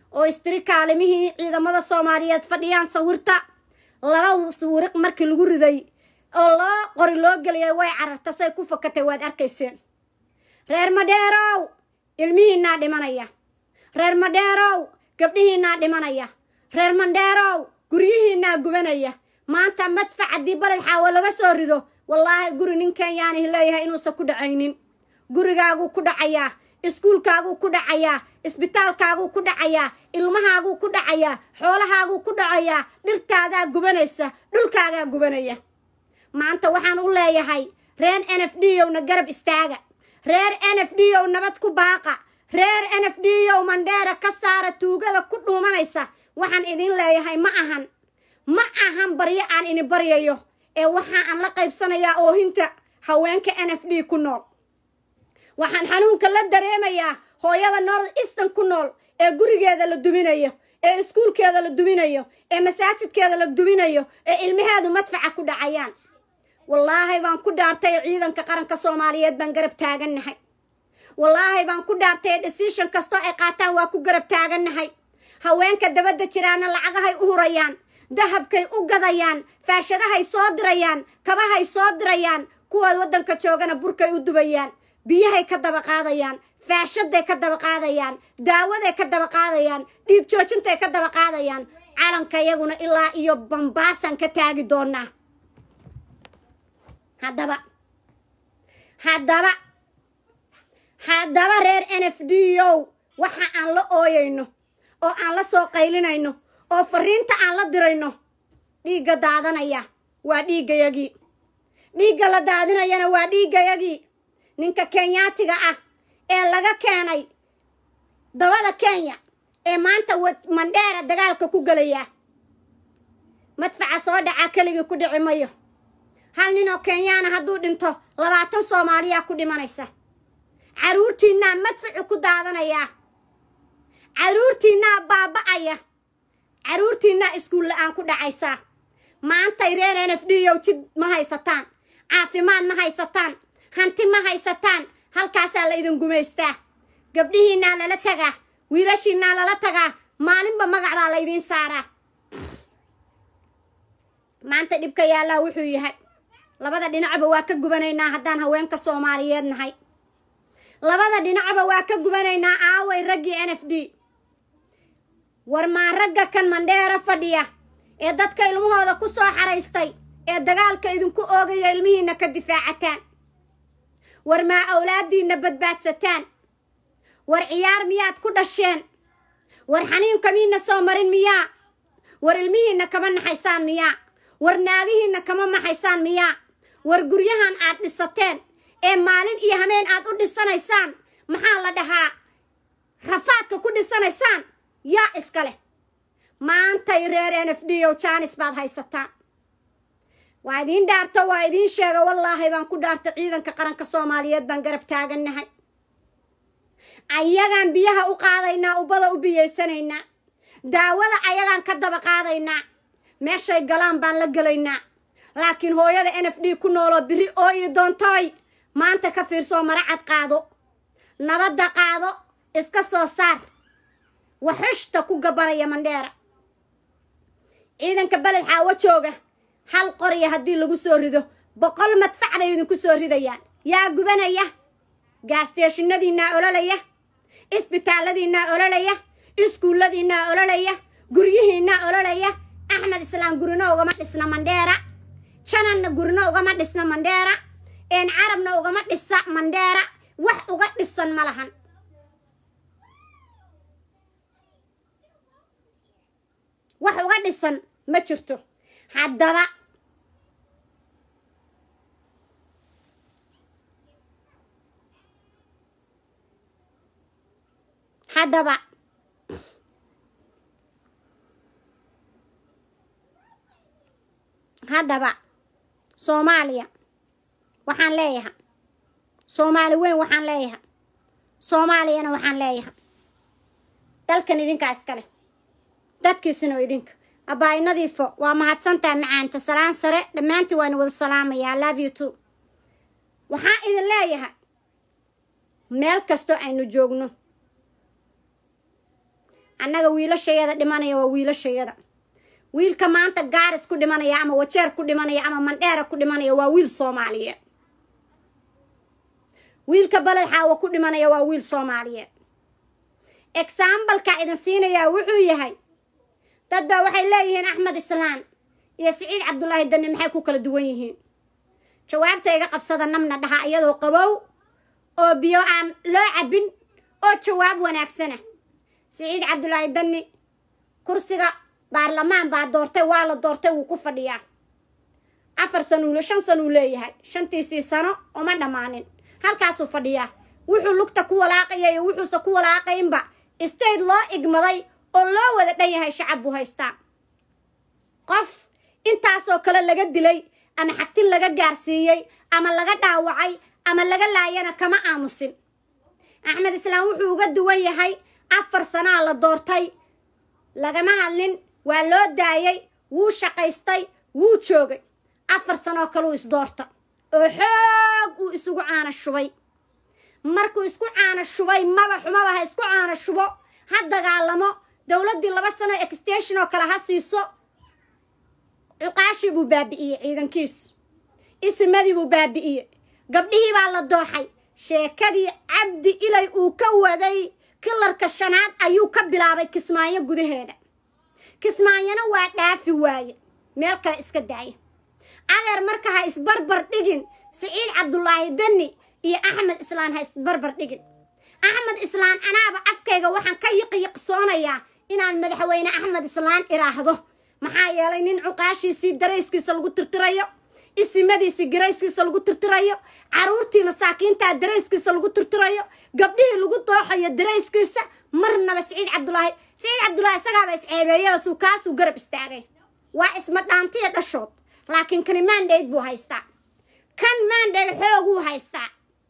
oo istiri kaalimihii ciidamada soomaaliyeed fadhiyaan sawirta laba sawiriq markii lagu riday oo loo qori loo geliyay way cararta say ku fakatay waad arkayseen reer madheerow ilmihiinaa dhimanaya reer madheerow gabdhihiinaa dhimanaya reer mandheerow guryihiinaa gubanaya maanta madfac haddii baled xaawo laga soo rido wallaahi guri nin kenyaanihi leeyahay inuusan ku dhacaynin gurigaaguu ku dhacayaa iskuulkaaguu ku dhacayaa isbitaalkaaguu ku dhacayaa ilmahaaguu ku dhacayaa xoolahaaguu ku dhacayaa dhirtaadaa gubanaysa dhulkaagaa gubanaya maanta waxaan u leeyahay reer n f d owna garab istaaga reer n f d ow nabad ku baaqa reer n f d ow mandheera ka saara tuugada ku dhuumanaysa waxaan idin leeyahay ma ahan ma ahan baryo aan ini baryayo ee waxa aan la qaybsanayaa oohinta haweenka n f d ku nool waxaan xanuunka la dareemayaa hooyada north eastern ku nool ee gurigeeda la duminayo ee iskuulkeeda la duminayo ee masaajidkeeda la duminayo ee ilmaheedu madfaca ku dhacayaan wallaahi baan ku dhaartay ciidanka qaranka soomaaliyeed baan garab taagannahay wallaahi baan ku dhaartay decision kastoo ay qaataan waa ku garab taagannahay haweenka dabadda jiraana lacagahay u hurayaan dahabkay u gadayaan faashadahay soo dirayaan kabahay soo dirayaan kuwa waddanka joogana burkay u dubayaan biyahay ka daba qaadayaan faashaday ka daba qaadayaan daawaday ka daba qaadayaan dhiig joojintay ka daba qaadayaan calanka iyaguna ilaa iyo bambaasaan ka taagi doonaa haddaba haddaba haddaba reer n f d o waxa aan la ooyayno oo aan la soo qaylinayno oo fariinta aan la dirayno dhiigga daadanaya waa dhiiggayagii dhiigga la daadinayana waa dhiiggayagii ninka kenyaatiga ah ee laga keenay dabada kenya ee maanta mandheera dagaalka ku gelaya madfaca soo dhacaa keligii ku dhici mayo hal nin oo kenyaana hadduu dhinto labaatan soomaaliyaa ku dhimanaysa caruurtiinaa madfacu ku daadanayaa caruurtiinaa baaba'aya caruurtiinaa iskuul la-aan ku dhacaysaa maantay reer n f d ow jid ma haysataan caafimaad ma haysataan hanti ma haysataan halkaasaa la idin gumaystaa gabdhihiinaa lala tagaa wiilashiinaa lala tagaa maalinba magac baa la idiin saaraa maanta dhibka yaallaa wuxuu yahay labada dhinacba waa ka gubanaynaa haddaan haweenka soomaaliyeed nahay labada dhinacba waa ka gubanaynaa aaway raggii n f d war maa ragga kan mandheero fadhiya ee dadka ilmahooda ku soo xaraystay ee dagaalka idinku oogaya ilmihiinna ka difaacataan war maa awlaaddiinna badbaadsataan war ciyaar miyaad ku dhasheen war xaniinka miina soo marin miyaa war ilmihiinna kama naxaysaan miyaa war naagihiinna kama maxaysaan miyaa war guryahan aad dhisateen ee maalin iyo hameen aad u dhisanaysaan maxaa la dhahaa rafaadka ku dhisanaysaan yaa iska leh maantay reer n f d o jaanis baad haysataan waa idiin dhaarto waa idiin sheega wallaahi baan ku dhaarta ciidanka qaranka soomaaliyeed baan garab taagannahay ayagaan biyaha u qaadaynaa ubada u biyeysanaynaa daawada ayagaan ka daba qaadaynaa meeshay galaan baan la gelaynaa laakiin hooyada n f d ku nooloo biri oo ii doontooy maanta ka fiirsoo maracad qaado nabadda qaado iska soo saar waxushta ku gabanaya mandheera ciidanka beled xaawo jooga hal qorya haddii lagu soo rido boqol madfac bay idinku soo ridayaan yaa gubanaya gaasteeshinadiinaa ololaya isbitaalladiinaa ololaya iskuulladiinaa ololaya guryihiinaa ololaya axmed islaam gurino ugama dhisna mandheera jananna gurino ugama dhisna mandheera een carabna ugama dhisa mandheera wax uga dhisan ma lahan wax uga dhisan ma jirto haddaba haddaba haddaba soomaaliya waxaan leeyahay soomaali weyn waxaan leeyahay soomaaliyana waxaan leeyahay dalkan idinkaa iskale dadkiisina oo idinka abbaay nadiifo waa mahadsantaha macaanto salaan sare dhammaantii waana wada salaamayaa love you too waxaan idin leeyahay meel kastoo aynu joogno annaga wiilashayada dhimanaya waa wiilashayada wiilka maanta gaaris ku dhimanaya ama wajeer ku dhimanaya ama mandheera ku dhimanaya waa wiil soomaaliyeed wiilka baled xaawo ku dhimanaya waa wiil soomaaliyeed exambalka idin siinayaa wuxuu yahay dad baa waxay leeyihiin axmed islaan iyo siciid cabdulaahi dani maxay ku kala duwan yihiin jawaabta iga qabsada namna dhaha iyadoo qabow oo biyo aan loo cabin oo jawaab wanaagsana siciid cabdulaahi dani kursiga baarlamaan baa doortay waa la doortay wuu ku fadhiyaa afar sanuule shan sanuu leeyahay shantiisii sano uma dhammaanin halkaasuu fadhiyaa wuxuu lugta ku walaaqaya iyo wuxuuse ku walaaqaynba state loo igmaday oo loo wada dhan yahay shacab buu haystaa qof intaasoo kale laga dilay ama xagtin laga gaarsiiyey ama laga dhaawacay ama laga laayana kama aamusin axmed islaam wuxuu uga duwan yahay afar sanaa la doortay lagama hadlin waa loo daayay wuu shaqaystay wuu joogay afar sanoo kaleu isdoorta oo xoog uu isugu caana shubay markuu isku caana shubay maba xumaba ha isku caana shubo ha dagaalamo dowladdii laba sano extension oo kale ha siiso cuqaashii buu baabi'iyey ciidankiisu isimadii buu baabi'iyey gabdhihii baa la dooxay sheekadii cabdi ilay uu ka waday kilarka shanaad ayuu ka bilaabay kismaayo gudaheeda kismaayona waa dhaafi waaye meel kale iska daaya adeer marka ha isbarbar dhigin siciid cabdulaahi dani iyo axmed islaan ha isbarbar dhigin axmed islaan anaaba afkayga waxaan ka yiqiyiqsoonayaa inaan madaxweyne axmed islaan iraahdo maxaa yeelay nin cuqaashiisii darayskiisa lagu tirtirayo isimadiisii garayskiisa lagu tirtirayo caruurtii masaakiintaa darayskiisa lagu tirtirayo gabdhihii lagu dooxayo darayskiisa marnaba siciid cabdulaahi siciid cabdulaahi isagaaba isceebeeya suu kaasuu garab istaagay waa isma dhaantiya dhashood laakiin kani maandhayd buu haystaa kan maandhayd xooguu haystaa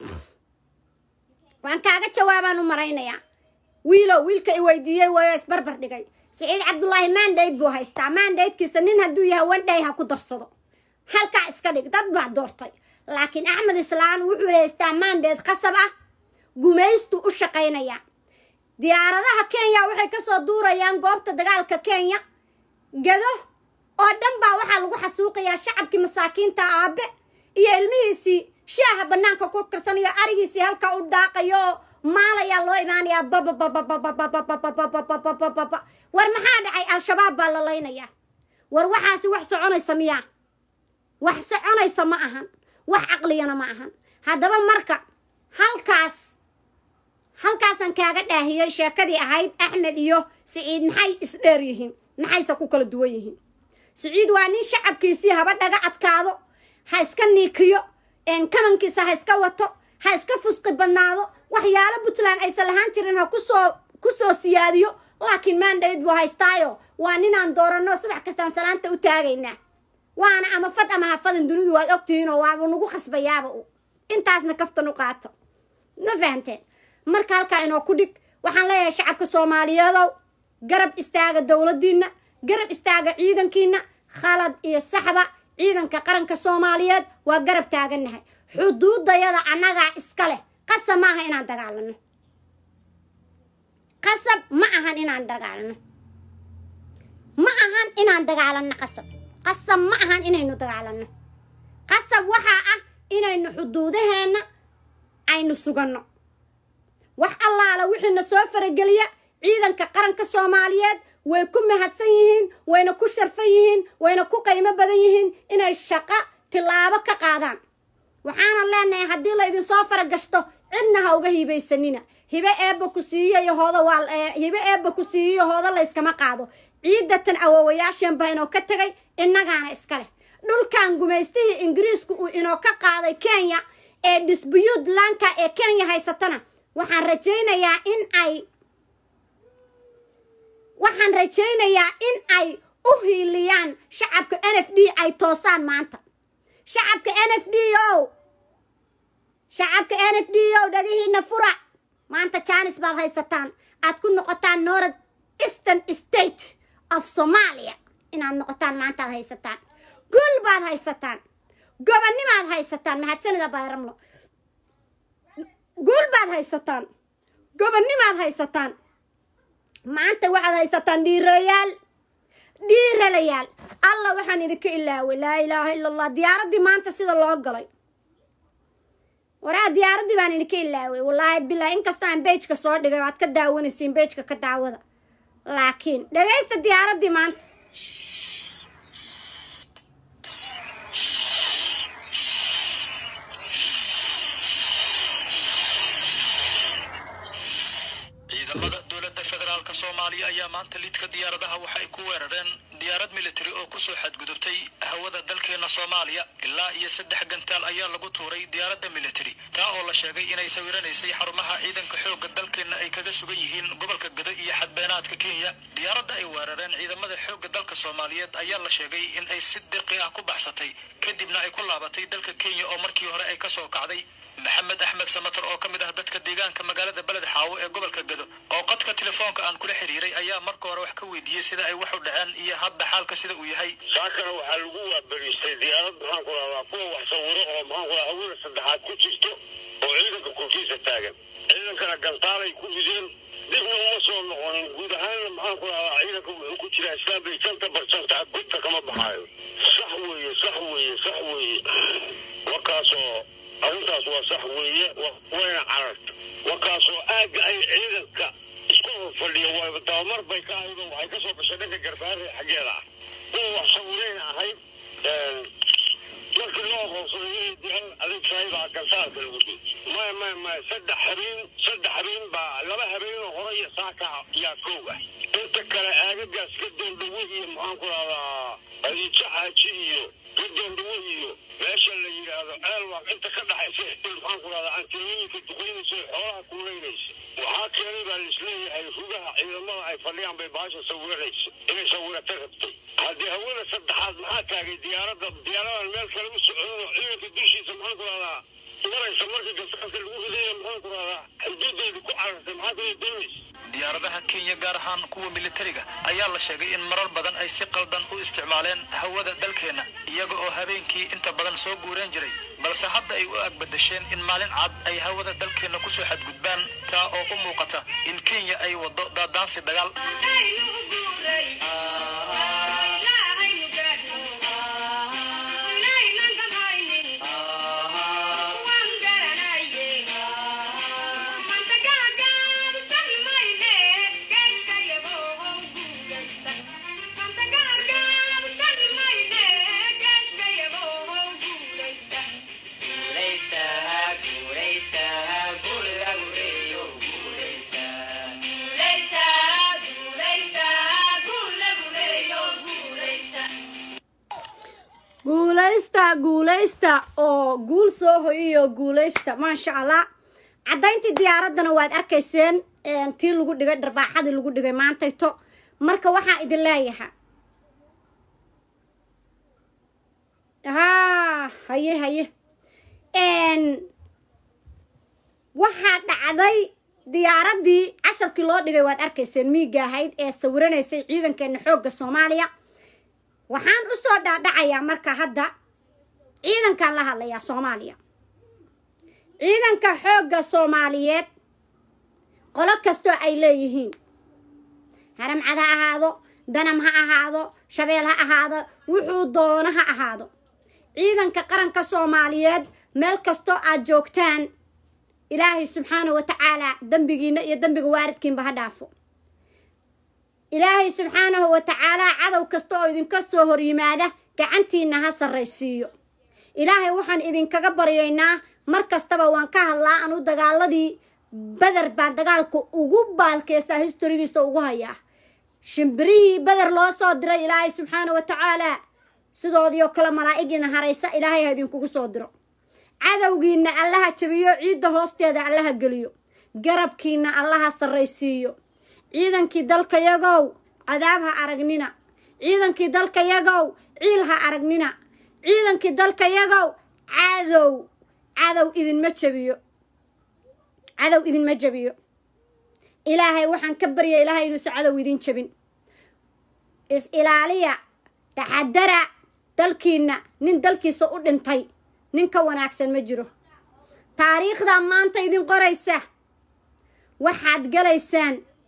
waan kaaga jawaabaan u maraynayaa wiilow wiilka i weydiiyey wayo isbarbar dhigay siciid cabdulaahi maandhayd buu haystaa maandhaydkiisa nin hadduu yahay wandhay ha ku darsado halkaa iska dhig dad baa doortay laakiin axmed islaan wuxuu haystaa maandheed khasab ah gumaystu u shaqaynaya diyaaradaha kenya waxay kasoo duurayaan goobta dagaalka kenya gado oo dhan baa waxaa lagu xasuuqayaa shacabkii masaakiinta aabe iyo ilmihiisii shaaha banaanka ku karsanayo arigiisii halkaa u daaqayo oo maalayaa loo imaanayaa babababababababababababababa war maxaa dhacay al-shabaab baa la laynayaa war waxaasi wax soconaysa miyaa wax soconaysa ma ahan wax caqliyana ma ahan haddaba marka halkaas halkaasaan kaaga dhaahiyey sheekadii ahayd axmed iyo siciid maxay isdheer yihiin maxayse ku kala duwan yihiin siciid waa nin shacabkiisii haba dhaga adkaado ha iska niikiyo kamankiisa ha iska wato ha iska fusqi badnaado waxyaalo puntland aysan lahaan jirin ha kusoo kusoo siyaadiyo laakiin maandhayd buu haystaayo waa ninaan dooranno subax kastaan salaanta u taagaynaa waana ama fad ama hafadan dunidu waad ogtihiinoo waabuu nagu khasbayaaba u intaasna kaftan u qaato ma fahanteen marka halkaa inoo ku dhig waxaan leeyahay shacabka soomaaliyeedow garab istaaga dowladdiinna garab istaaga ciidankiina khalad iyo saxba ciidanka qaranka soomaaliyeed waa garab taagannahay xuduudayada annagaa iska leh qasab ma aha inaan dagaalano qasab ma ahan inaan dagaalano ma ahan inaan dagaalano qasab qasab ma ahan inaynu dagaalano qasab waxaa ah inaynu xuduudaheenna aynu suganno wax allaala wixiina soo farageliya ciidanka qaranka soomaaliyeed way ku mahadsan yihiin wayna ku sharfan yihiin wayna ku qiimo badan yihiin inay shaqo tilaabo ka qaadaan waxaana leenahay haddii la idinsoo faragashto cidna ha uga hibaysanina hibe eebba ku siiyo hooda waa hibe eebba ku siiyo hooda la yskama qaado ciidatan awoowayaasheen baa inoo ka tegay innagaana iska leh dhulkan gumaystihii ingiriisku uu inoo ka qaaday kenya ee disbuyuud lanka ee kenya haysatana waxaan rajaynayaa in ay waxaan rajaynayaa in ay u hiiliyaan shacabka n f d ay toosaan maanta shacabka n f d o shacabka n f d o dhagihiina fura maanta jaanis baad haysataan aad ku noqotaan north eastern state of somalia inaad noqotaan maantaad haysataan gul baad haysataan gobanimaad haysataan mahadsanida bayramlo gul baad haysataan gobanimaad haysataan maanta waxaad haysataan dhiiralayaal dhiiralayaal allah waxaan idinka ilaaway laa ilaaha ila allah diyaaraddii maanta sida loo galay waraa diyaaraddii baan idinka ilaaway wallaahi bilah inkastoo aan beejka soo dhigay waad ka daawanaysiin beejka ka daawada laakiin dhagaysta diyaaraddii maanta ciidamada dowladda federaalk soomaaliya ayaa maanta lidka diyaaradaha waxay ku weerareen diyaarad militari oo kusoo xadgudubtay hawada dalkeena soomaaliya ilaa iyo saddex gantaal ayaa lagu tuuray diyaaradda militari taa oo la sheegay inay sawiranaysay xarumaha ciidanka xoogga dalkeena ay kaga sugan yihiin gobolka gado iyo xadbeenaadka kenya diyaaradda ay weerareen ciidamada xoogga dalka soomaaliyeed ayaa la sheegay in ay si dirqi ah ku baxsatay kadibna ay ku laabatay dalka kenya oo markii hore ay kasoo kacday maxamed axmed samatar oo ka mid ah dadka deegaanka magaalada beled xaawo ee gobolka gado oo qadka telefoonka aan kula xiriiray ayaa marka hore wax ka weydiiyey sida ay wax u dhaceen iyo hadda xaalka sida uu yahay saakana waxaa lagu waabariistay diyaarad maxaan ku rahdaa kuwa wax sawiro oo maxaan ku rahaa hawada saddexaad ku jirto oo ciidanka korkiisa taagan ciidankana gantaalay ku rideen dibna uma soo noqonin guud ahaanna maxaan ku rahdaa ciidanka wuxuu ku jiraa islaambay janta barsanta gudta kama baxaayo sax weeye sax weeye sax weeye warkaasoo arrintaas waa sax weeye wayna cararta warkaasoo aagga ay ciidanka isku horfadhiya waa dabamar bay ka ahayd oo waxay ka soo gashay dhanka garbaare xaggeeda ah kuwa wax sawirayna ahayd markii loo aqoonsaday diyaar adeeg saahibaa gantaalka lagu dil maya maya maya saddex habeen saddex habeen baa laba habeenoo hore iyo saaka yaa kow ah inta kale aagagaas ka doondhawo iyo maxaan ku rahdaa adiijo xaaji iyo ka doondhawo iyo meesha la yidhaahdo ceelwaaq inta ka dhaxaysa maxaan ku rahdaa antilooyinka duqaynaysa ee xoolaha kuulaynaysa waxaa keenay baa laisleeyahay rugaha ciidamada ay fadhiyaan bay baasha sawiranaysa inay sawirata rabtay haddii hawada saddexaad maxaa taagay diyaaradda diyaaradan meel kale u soconin oo ciidanka dushiisa maxaan ku rahdaa maraysa markii gasaanka lagu ridaya maxaan ku rahdaa xuduudeedii ku carartay maxaa kale doonaysa diyaaradaha kenya gaar ahaan kuwa militariga ayaa la sheegay in marar badan ay si qaldan u isticmaaleen hawada dalkeenna iyaga oo habeenkii inta badan soo guureen jiray balse hadda ay u agbadasheen in maalin cad ay hawada dalkeenna kusoo xadgudbaan taa oo u muuqata in kenya ay waddo daadaansi dagaal guulaysta guulaysta oo guul soo hoyiyo guulaysta maasha allah caddayntii diyaaraddana waad arkayseen tii lagu dhigay dharbaaxadii lagu dhigay maantayto marka waxaa idin leeyahay haa haye haye waxaa dhacday diyaaraddii casharkii loo dhigay waad arkayseen miiga ahayd ee sawiranaysay ciidankeena xoogga soomaaliya waxaan u soo dhaadhacayaa marka hadda ciidankaan la hadlayaa soomaaliya ciidanka xoogga soomaaliyeed qolo kastoo ay leeyihiin haramcad ha ahaado danam ha ahaado shabeel ha ahaado wuxuu doono ha ahaado ciidanka qaranka soomaaliyeed meel kastoo aad joogtaan ilaahay subxaana wa tacaalaa dembigiina iyo dembiga waaridkiinba ha dhaafo ilaahay subxaanahu wa tacaalaa cadow kasta oo idinka soo hor yimaada gacantiina ha sarraysiiyo ilaahay waxaan idinkaga baryaynaa mar kastaba waan ka hadlaa anu dagaaladii beder baan dagaalka ugu baalkeystaa historigiisa ugu hayaa shimbirihii beder loo soo diray ilaahay subxaana wa tacaalaa sidoodii oo kale malaa'igiina haraysa ilaahay ha idinkugu soo diro cadowgiina allaha jabiyo ciidda hoosteeda allaha geliyo garabkiina allaha sarraysiiyo ciidankii dalkayagow cadaab ha aragnina ciidankii dalkayagow ciil ha aragnina ciidankii dalkayagow cadow cadow idinma jabiyo cadow idinma jabiyo ilaahay waxaan ka barya ilaahay inuusa cadow idin jabin is ilaaliya taxadara dalkiina nin dalkiisa u dhintay nin ka wanaagsan ma jiro taariikhdaa maanta idin qoraysa waxaad galaysaan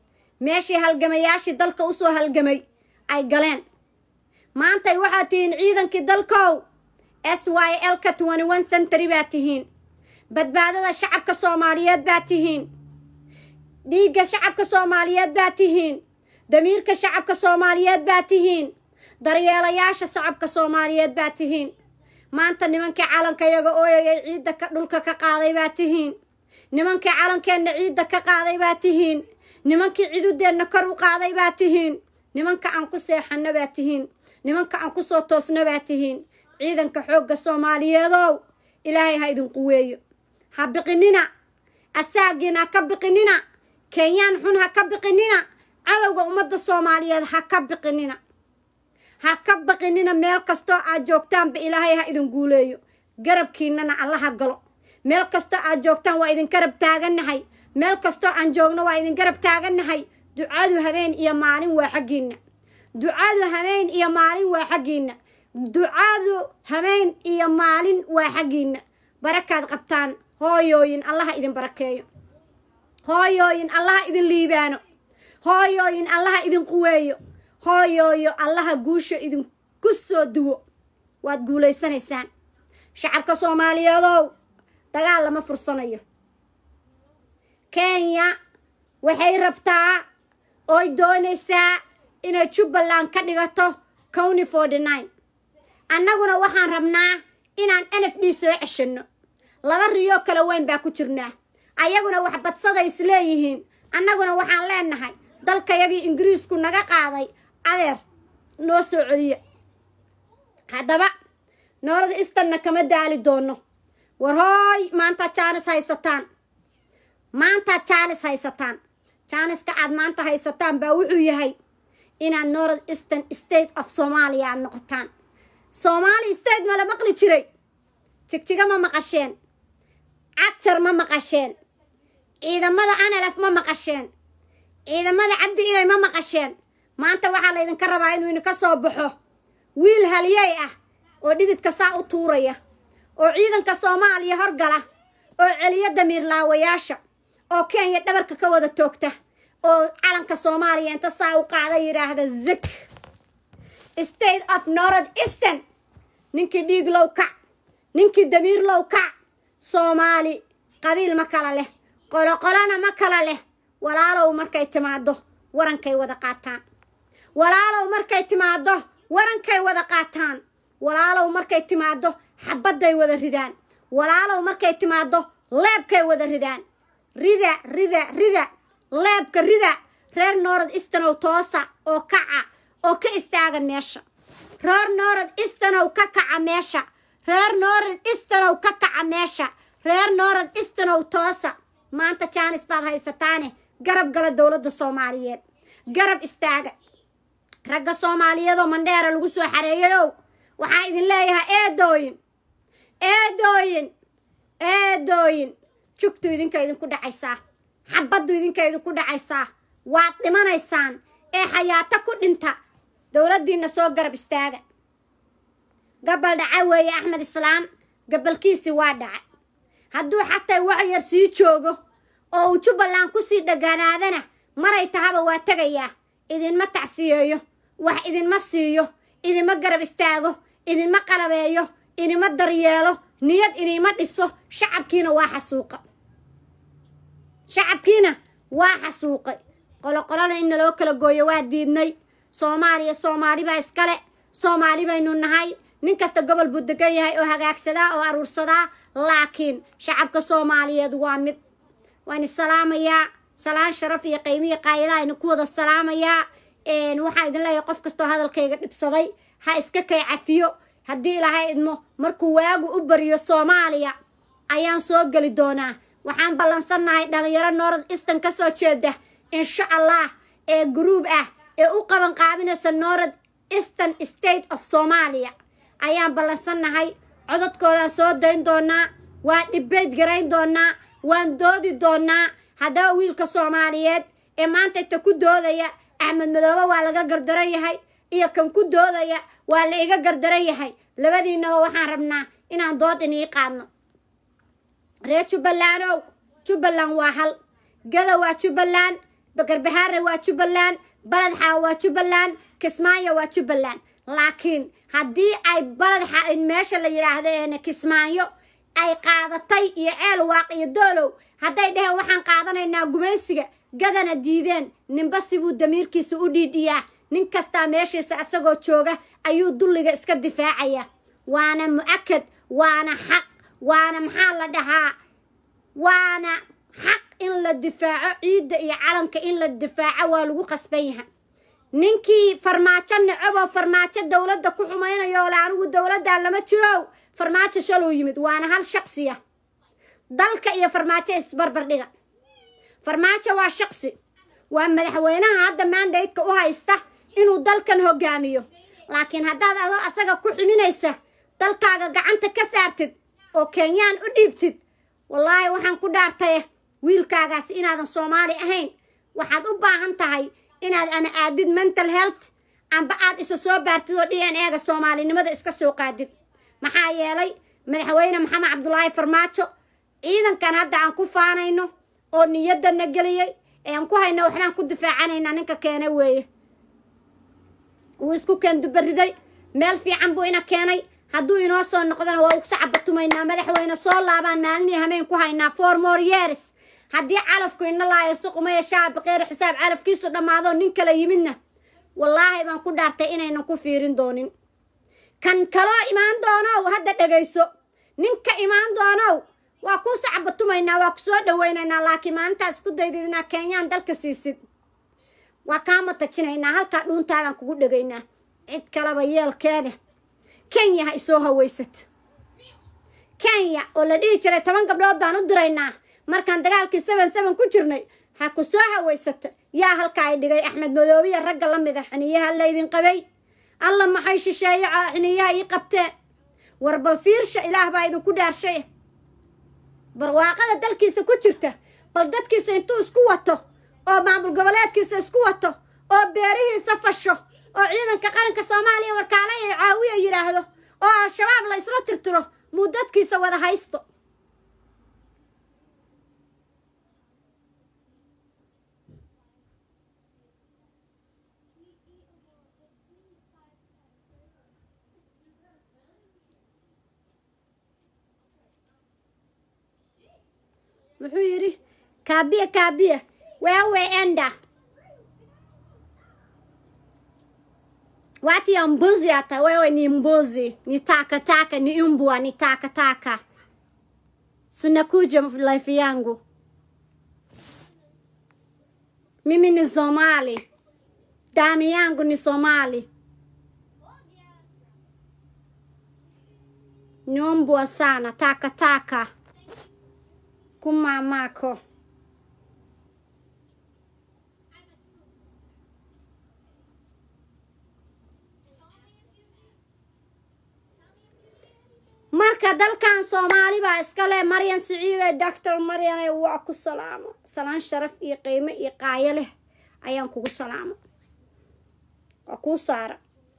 meeshii halgamayaashii dalka usoo halgamay ay galeen maantay waxaad tihiin ciidankii dalkow s y l ka twenty one century baad tihiin badbaadada shacabka soomaaliyeed baad tihiin dhiigga shacabka soomaaliyeed baad tihiin damiirka shacabka soomaaliyeed baad tihiin daryeelayaasha shacabka soomaaliyeed baad tihiin maanta nimankii calanka yaga ooyayay ciidda ka dhulka ka qaaday baad tihiin nimankii calankeenna ciidda ka qaaday baad tihiin nimankii cidudeenna kor u qaaday baad tihiin nimanka aan ku seexanna baad tihiin nimanka aan kusoo toosna baad tihiin ciidanka xoogga soomaaliyeedow ilaahay ha idin quweeyo ha biqinina asaagiin ha ka biqinina kenyaan xun ha ka biqinina cadowga ummadda soomaaliyeed ha ka biqinina ha ka baqinina meel kastoo aad joogtaanba ilaahay ha idin guuleeyo garabkiinana allaha galo meel kastoo aad joogtaan waa idin garab taagannahay meel kastoo aan joogno waa idin garab taagannahay ducadu habeen iyo maalin waa xaggiinna ducadu habeen iyo maalin waa xaggiinna ducadu habeen iyo maalin waa xaggiinna barakaad qabtaan hooyooyin allaha idin barakeeyo hooyooyin allaha idin liibaano hooyooyin allaha idin quweeyo hooyooyo allaha guusha idinku soo duwo waad guulaysanaysaan shacabka soomaaliyeedow dagaal lama fursanayo kenya waxay rabtaa ooy doonaysaa inay jubbaland ka dhigato county forty nine annaguna waxaan rabnaa inaan n f d soo ceshanno laba riyoo kala weyn baa ku jirnaa ayaguna wax badsaday is leeyihiin annaguna waxaan leenahay dalkayagii ingiriisku naga qaaday adeer noo soo celiya haddaba noolada istanna kama daali doono war hooy maantaad jaanis haysataan maantaad jaanis haysataan jaaniska aad maanta haysataan baa wuxuu yahay inaad north eastern state of soomaaliya aad noqotaan soomaali state mala maqli jiray jigjiga ma maqasheen cagjar ma maqasheen ciidamada analaf ma maqasheen ciidamada cabdi ilay ma maqasheen maanta waxaa laydinka rabaa inuu idinka soo baxo wiil haliyey ah oo dhididka saa u tuuraya oo ciidanka soomaaliya horgala oo celiyo damiir laawayaasha oo kenya dhabarka ka wada toogta oo calanka soomaaliya inta saa u qaada yidhaahda zik state of north eastern ninkii dhiig low kac ninkii damiir low kac soomaali qabiil ma kala leh qoloqolona ma kala leh walaalow markay timaado warankay wada qaataan walaalow markay timaado warankay wada qaataan walaalow markay timaado xabadday wada ridaan walaalow markay timaado leebkay wada ridaan rida rida rida leebka rida reer north easternow toosa oo kaca oo ka istaaga meesha reer north easternow ka kaca meesha reer north easternow ka kaca meesha reer north easternow toosa maanta jaanis baad haysataane garab gala dowladda soomaaliyeed garab istaaga ragga soomaaliyeedoo mandheera lagu soo xareeyayow waxaa idin leeyahay eedooyin eedooyin eedooyin jugtu idinka idinku dhacaysaa xabaddu idinka idinku dhacaysaa waad dhimanaysaan ee xayaato ku dhinta dowladdiinna soo garab istaaga gabal dhaca weeye axmed islaan gabalkiisii waa dhacay hadduu xataa wax yar sii joogo oo uu jubbaland kusii dhagaanaadana maray tahaba waa tegayaa idinma tacsiyeeyo wax idinma siiyo idinma garab istaago idinma qalabeeyo idinma daryeelo niyad idinma dhiso shacabkiina waa xasuuqa shacabkiina waa xasuuqay qoloqolona in naloo kala gooyo waa diidnay soomaaliya soomaali baa iskale soomaali baynu nahay nin kasta gobol buu degan yahay oo hagaagsadaa oo aruursadaa laakiin shacabka soomaaliyeed waa mid waan isalaamayaa salaan sharaf iyo qiimiya qaayilaa ina ku wada salaamayaa waxaa idin leeyahay qof kastoo hadalkayga dhibsaday ha iska kay cafiyo haddii ilaahay idmo markuu waagu u bariyo soomaaliya ayaan soo geli doonaa waxaan ballansannahay dhalinyaro north eastern ka soo jeeda insha allah ee gruub ah ee u qaban qaabinaysa north eastern state of soomaaliya ayaan ballansannahay codadkoodaan soo dayn doonaa waan dhibayd garayn doonaa waan doodi doonaa haddaba wiilka soomaaliyeed ee maanta inta ku doodaya axmed madoobe waa laga gardaran yahay iyo kan ku doodaya waa la iga gardaran yahay labadiinaba waxaan rabnaa inaan dood inii qaadno reer jubbalandow jubbaland waa hal gada waa jubbaland garbahaare waa jubbaland baledxa waa jubbaland kismaayo waa jubbaland laakiin haddii ay baledxa meesha la yidhaahdo een kismaayo ay qaadatay iyo ceel waaq iyo doolow hadday dheheen waxaan qaadanaynaa gumaysiga gadana diideen ninba sibuu damiirkiisa u dhiidhiyaa nin kastaa meeshiisa isagoo jooga ayuu dulliga iska difaacaya waana mu-akad waana xaq waana maxaa la dhahaa waana xaq in la difaaco ciidda iyo calanka in la difaaco waa lagu qasban yahay ninkii farmaajo necaboo farmaajo dowladda ku xumaynayo ole anigu dowladdan lama jirow farmaajo shaluu yimid waana hal shaqsiya dalka iyo farmaajo isbarbardhiga farmaajo waa shaqsi waa madaxweynaha hadda mandateka u haysta inuu dalkan hogaamiyo laakiin haddaad adoo asaga ku ximinaysa dalkaaga gacanta ka saartid oo kenyaan u dhiibtid wallaahi waxaan ku dhaartaye wiilkaagaasi inaadan soomaali ahayn waxaad u baahan tahay inaad ama aadid mental health amba aad isa soo baartid oo d n ega soomaalinimada iska soo qaadid maxaa yeelay madaxweyne maxamed cabdulaahi farmaajo ciidankan hadda aan ku faanayno oo niyadana geliyey ee aan ku hayno waxbaan ku difaacanaynaa ninka keena weeye wuu isku keendubariday meel fiican buu ina keenay hadduu inoo soo noqdona waa ugu sacabatumaynaa madaxweyne soo laabaan maalinii hameen ku haynaa four more years haddii calafku ina laayo suqumaya shaabi qeyr xisaab calafkiisu dhammaado nin kala yimidna wallaahi baan ku dhaartay inaynan ku fiirin doonin kan kaloo imaan doonow hadda dhegayso ninka imaan doonow waa kuu sacabatumaynaa waa ku soo dhawaynaynaa laakiin maalintaas isku daydid inaa kenyaan dalka siisid waa kaama tajinaynaa halkaa dhuuntaabaan kugu dhegaynaa cid kaleba yeelkeeda kenya ha isoo hawaysato kenya oo la dhihi jiray toban gabdhood baan u diraynaa markaan dagaalkii seven seven ku jirnay ha ku soo hawaysato yaa halka ay dhigay axmed madoobiya ragga la mid a xiniyaha laydin qabay alla maxay shisheeye xiniyaha ii qabteen war bal fiirsha ilaah baa idinku dhaarshay barwaaqada dalkiisa ku jirta bal dadkiisa intuu isku wato oo maamul goboleedkiisa isku wato oo beerihiisa fasho oo ciidanka qaranka soomaaliya warkaale ee caawiya yidhaahdo oo al-shabaab la isla tirtiro muu dadkiisa wada haysto wuxuu yidhi kaabiya kaabiya wewe enda wati ya mbuzi hata wewe ni mbuzi ni takataka ni umbwa ni takataka sunakuja life yangu mimi ni somali damu yangu ni somali ni umbwa sana takataka kumamako marka dalkan soomaali baa iskale maryan siciide doctor maryane waa ku salaamo salaan sharaf iyo qiimo iyo qaayo leh ayaan kugu salaamo waa kuu saara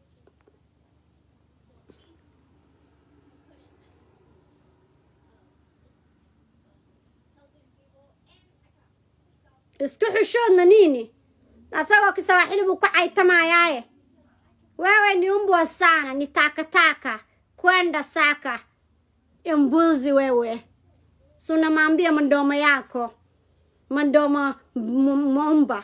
isku xushoodna nini asagoo kisawaaxili buu ku caytamayaaye wewe ni umbwa sana ni takataka kwenda saka mbuzi wewe sunamwambia mandomo yako mandomo momba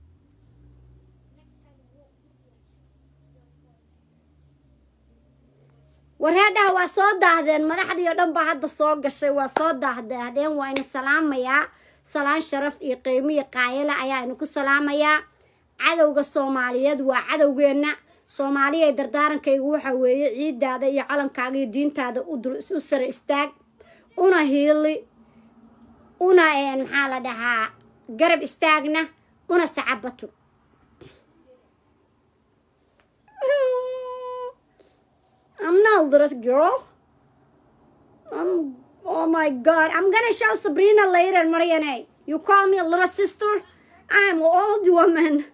wareedhaha waa soo daahdeen madaxdii oo dhan baa hadda soo gashay waa soo daahdaahdeen waa ina salaamayaa salaan sharaf iyo qiimo iyo qaayale ayaa inaku salaamayaa cadowga soomaaliyeed waa cadowgeenna soomaaliya dardaarankaygu waxa weeye ciidaada iyo calankaaga iyo diintaada u sare istaag una hiili una maxaa la dhahaa garab istaagna una sacabato I'm not a little girl. I'm, oh my god. I'm gonna show Sabrina later, Marianne. You call me a little sister? I'm an old woman.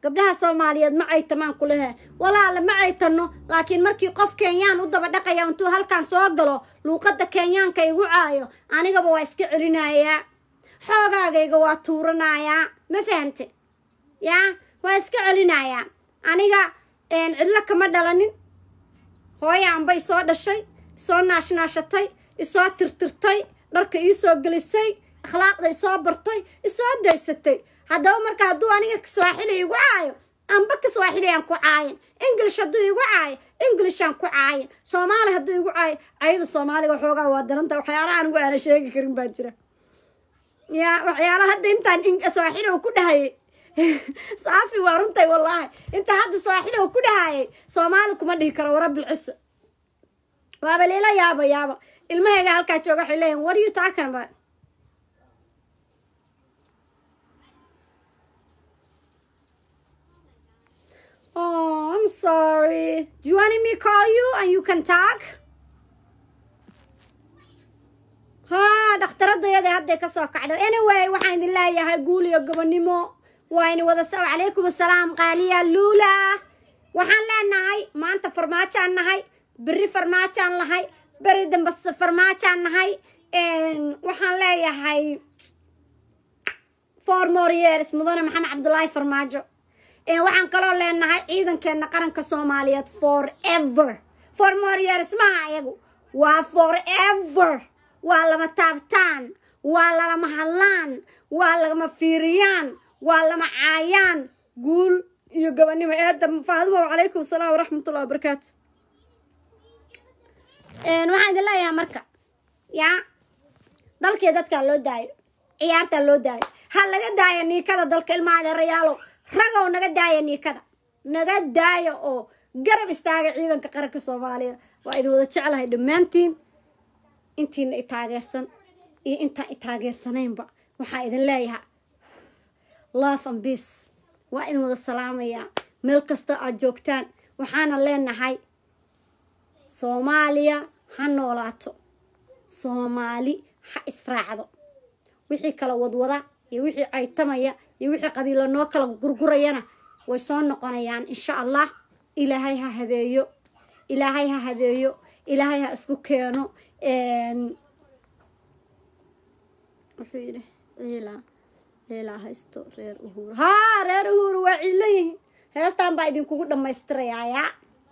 gabdhaha soomaaliyeed ma caytamaan ku lehe walaala ma caytano laakiin markii qof kenyaan u daba dhaqaya intuu halkan soo galo luuqadda kenyaanka igu caayo anigaba waa iska celinayaa xoogaagayga waa tuuranayaa ma fahante yaa waa iska celinayaa aniga cidlo kama dhalanin hooya anba isoo dhashay isoo naashnaashatay isoo tirtirtay dharka iisoo gelisay akhlaaqda isoo bartay isoo daysatay haddaba marka hadduu aniga kiswaaxili igu caayo amba kiswaaxili aan ku caayin english hadduu igu caayo englishaan ku caayin soomaali hadduu igu caayo cayada soomaaliga xoogaa waa daranta waxyaalaha anigu aana sheegi karin baa jira ya waxyaalaha hadda intaan swaaxili uu ku dhahayay saafi waa runtay wallaahi inta hadda swaaxili uu ku dhahayay soomaali kuma dhihi karo warabilcisa waaba lila yaaba yaaba ilmahayga halkaa jooga waxay leeyihin what are you talking about Oh, I'm sorry. Do you want me to call you and you can talk? ها dhakhtaradayada hadday ka soo kacdo anyway waxaan idin leeyahay guul iyo gobonimo waa ini wada sa calaykum assalaam qaaliya luula waxaan leenahay maanta farmaajaan nahay berri farmaajaan lahay beri dambe farmaajaan nahay waxaan leeyahay four more years mudane maxamed cabdulaahi farmaajo waxaan kaloo leenahay ciidankeena qaranka soomaaliyeed forever four more years maha ayagu waa forever waa lama taabtaan waa lalama hadlaan waa lama fiiriyaan waa lama caayaan guul iyo gobonimo eedda faadimo calaykum asalaam waraxmatullahi wabarakaatu waxaan idin leeyahay marka yaa dalkii dadkaa loo daayo ciyaartaa loo daayo ha laga daayo niikada dalka ilmaha adeerayaalow ragow naga daaya niikada naga daaya oo garab istaaga ciidanka qaranka soomaaliya waa idin wada jeclahay dhammaantiin intiina i taageersan iyo intaan i taageersanaynba waxaa idin leeyahay love and peace waa idin wada salaamayaa meel kastoo aad joogtaan waxaana leenahay soomaaliya ha noolaato soomaali ha israacdo wixii kala wadwada iyo wixii caytamaya iyo wixii qabiilo noo kala gurgurayana way soo noqonayaan insha allah ilaahay ha hadeeyo ilaahay ha hadeeyo ilaahay ha isku keeno wuxuu yidhi ciilaa ciilaa haysto reer uhuur haa reer uhuur waa ciilo yihiin heestaan baa idinkugu dhammaystirayaa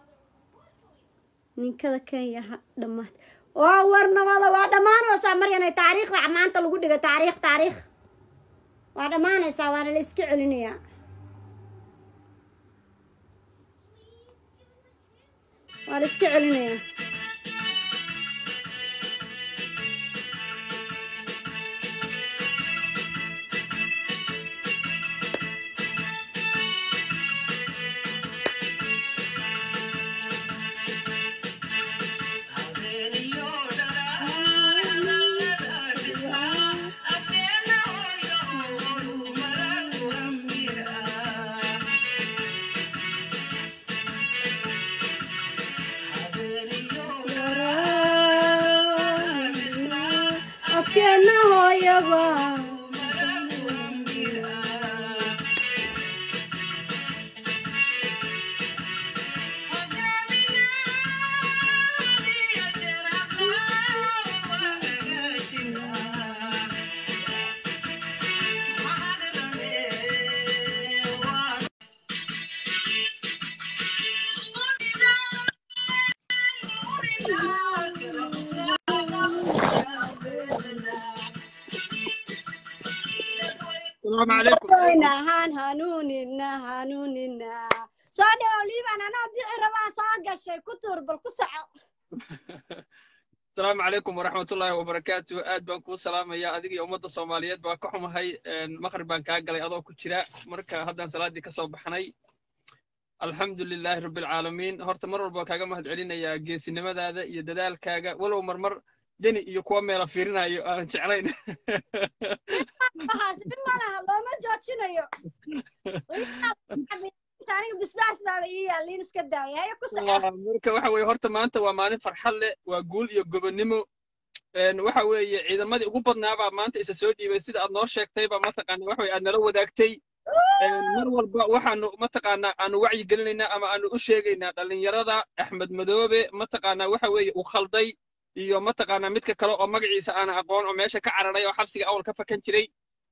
ninkada kenya ha dhammaat waa warnamada waa dhammaanaysaa maryanay taariikhda maanta lagu dhiga taariikh taariikh waa dhammaanaysaa waana la iska celinayaa waa la iska celinayaa afkeena hooyaba السلام عليكم nahan hanuunina hanuunina soo dhawow liiban anaa bixi rabaa soo gashay ku tuur bal ku soco السلام عليكم ورحمة الله وبركاته aad baan kuu salaamaya adiga iyo ummadda soomaaliyeed baa ka xumahay maqrib baan kaa galay adoo ku jira marka haddaan salaaddii ka soo baxnay alxamdu lilaahi rabbi alcaalamiin horta mar walba kaaga mahad celinayaa geesinimadaada iyo dadaalkaaga walow marmar deni iyo kuwa meela fiirinayo aan jeclayn waxaas dhib ma laha looma joojinayo aniga bisbaas baaba ii yaal liin iska daaya haya ku soco marka waxa weeye horta maanta waa maalin farxad leh waa guul iyo gobonnimo waxa weeye ciidamadii ugu badnaabaa maanta isa soo dhiibay sida aad noo sheegtayba mataqaana waxa weye aad nala wadaagtay mar walba waxaanu mataqaanaa aanu wacyi gelinaynaa ama aanu u sheegaynaa dhallinyarada axmed madoobe mataqaanaa waxa weeye uu khalday iyo mataqaanaa midka kale oo magaciisa aana aqoon oo meesha ka cararay oo xabsiga awal ka fakan jiray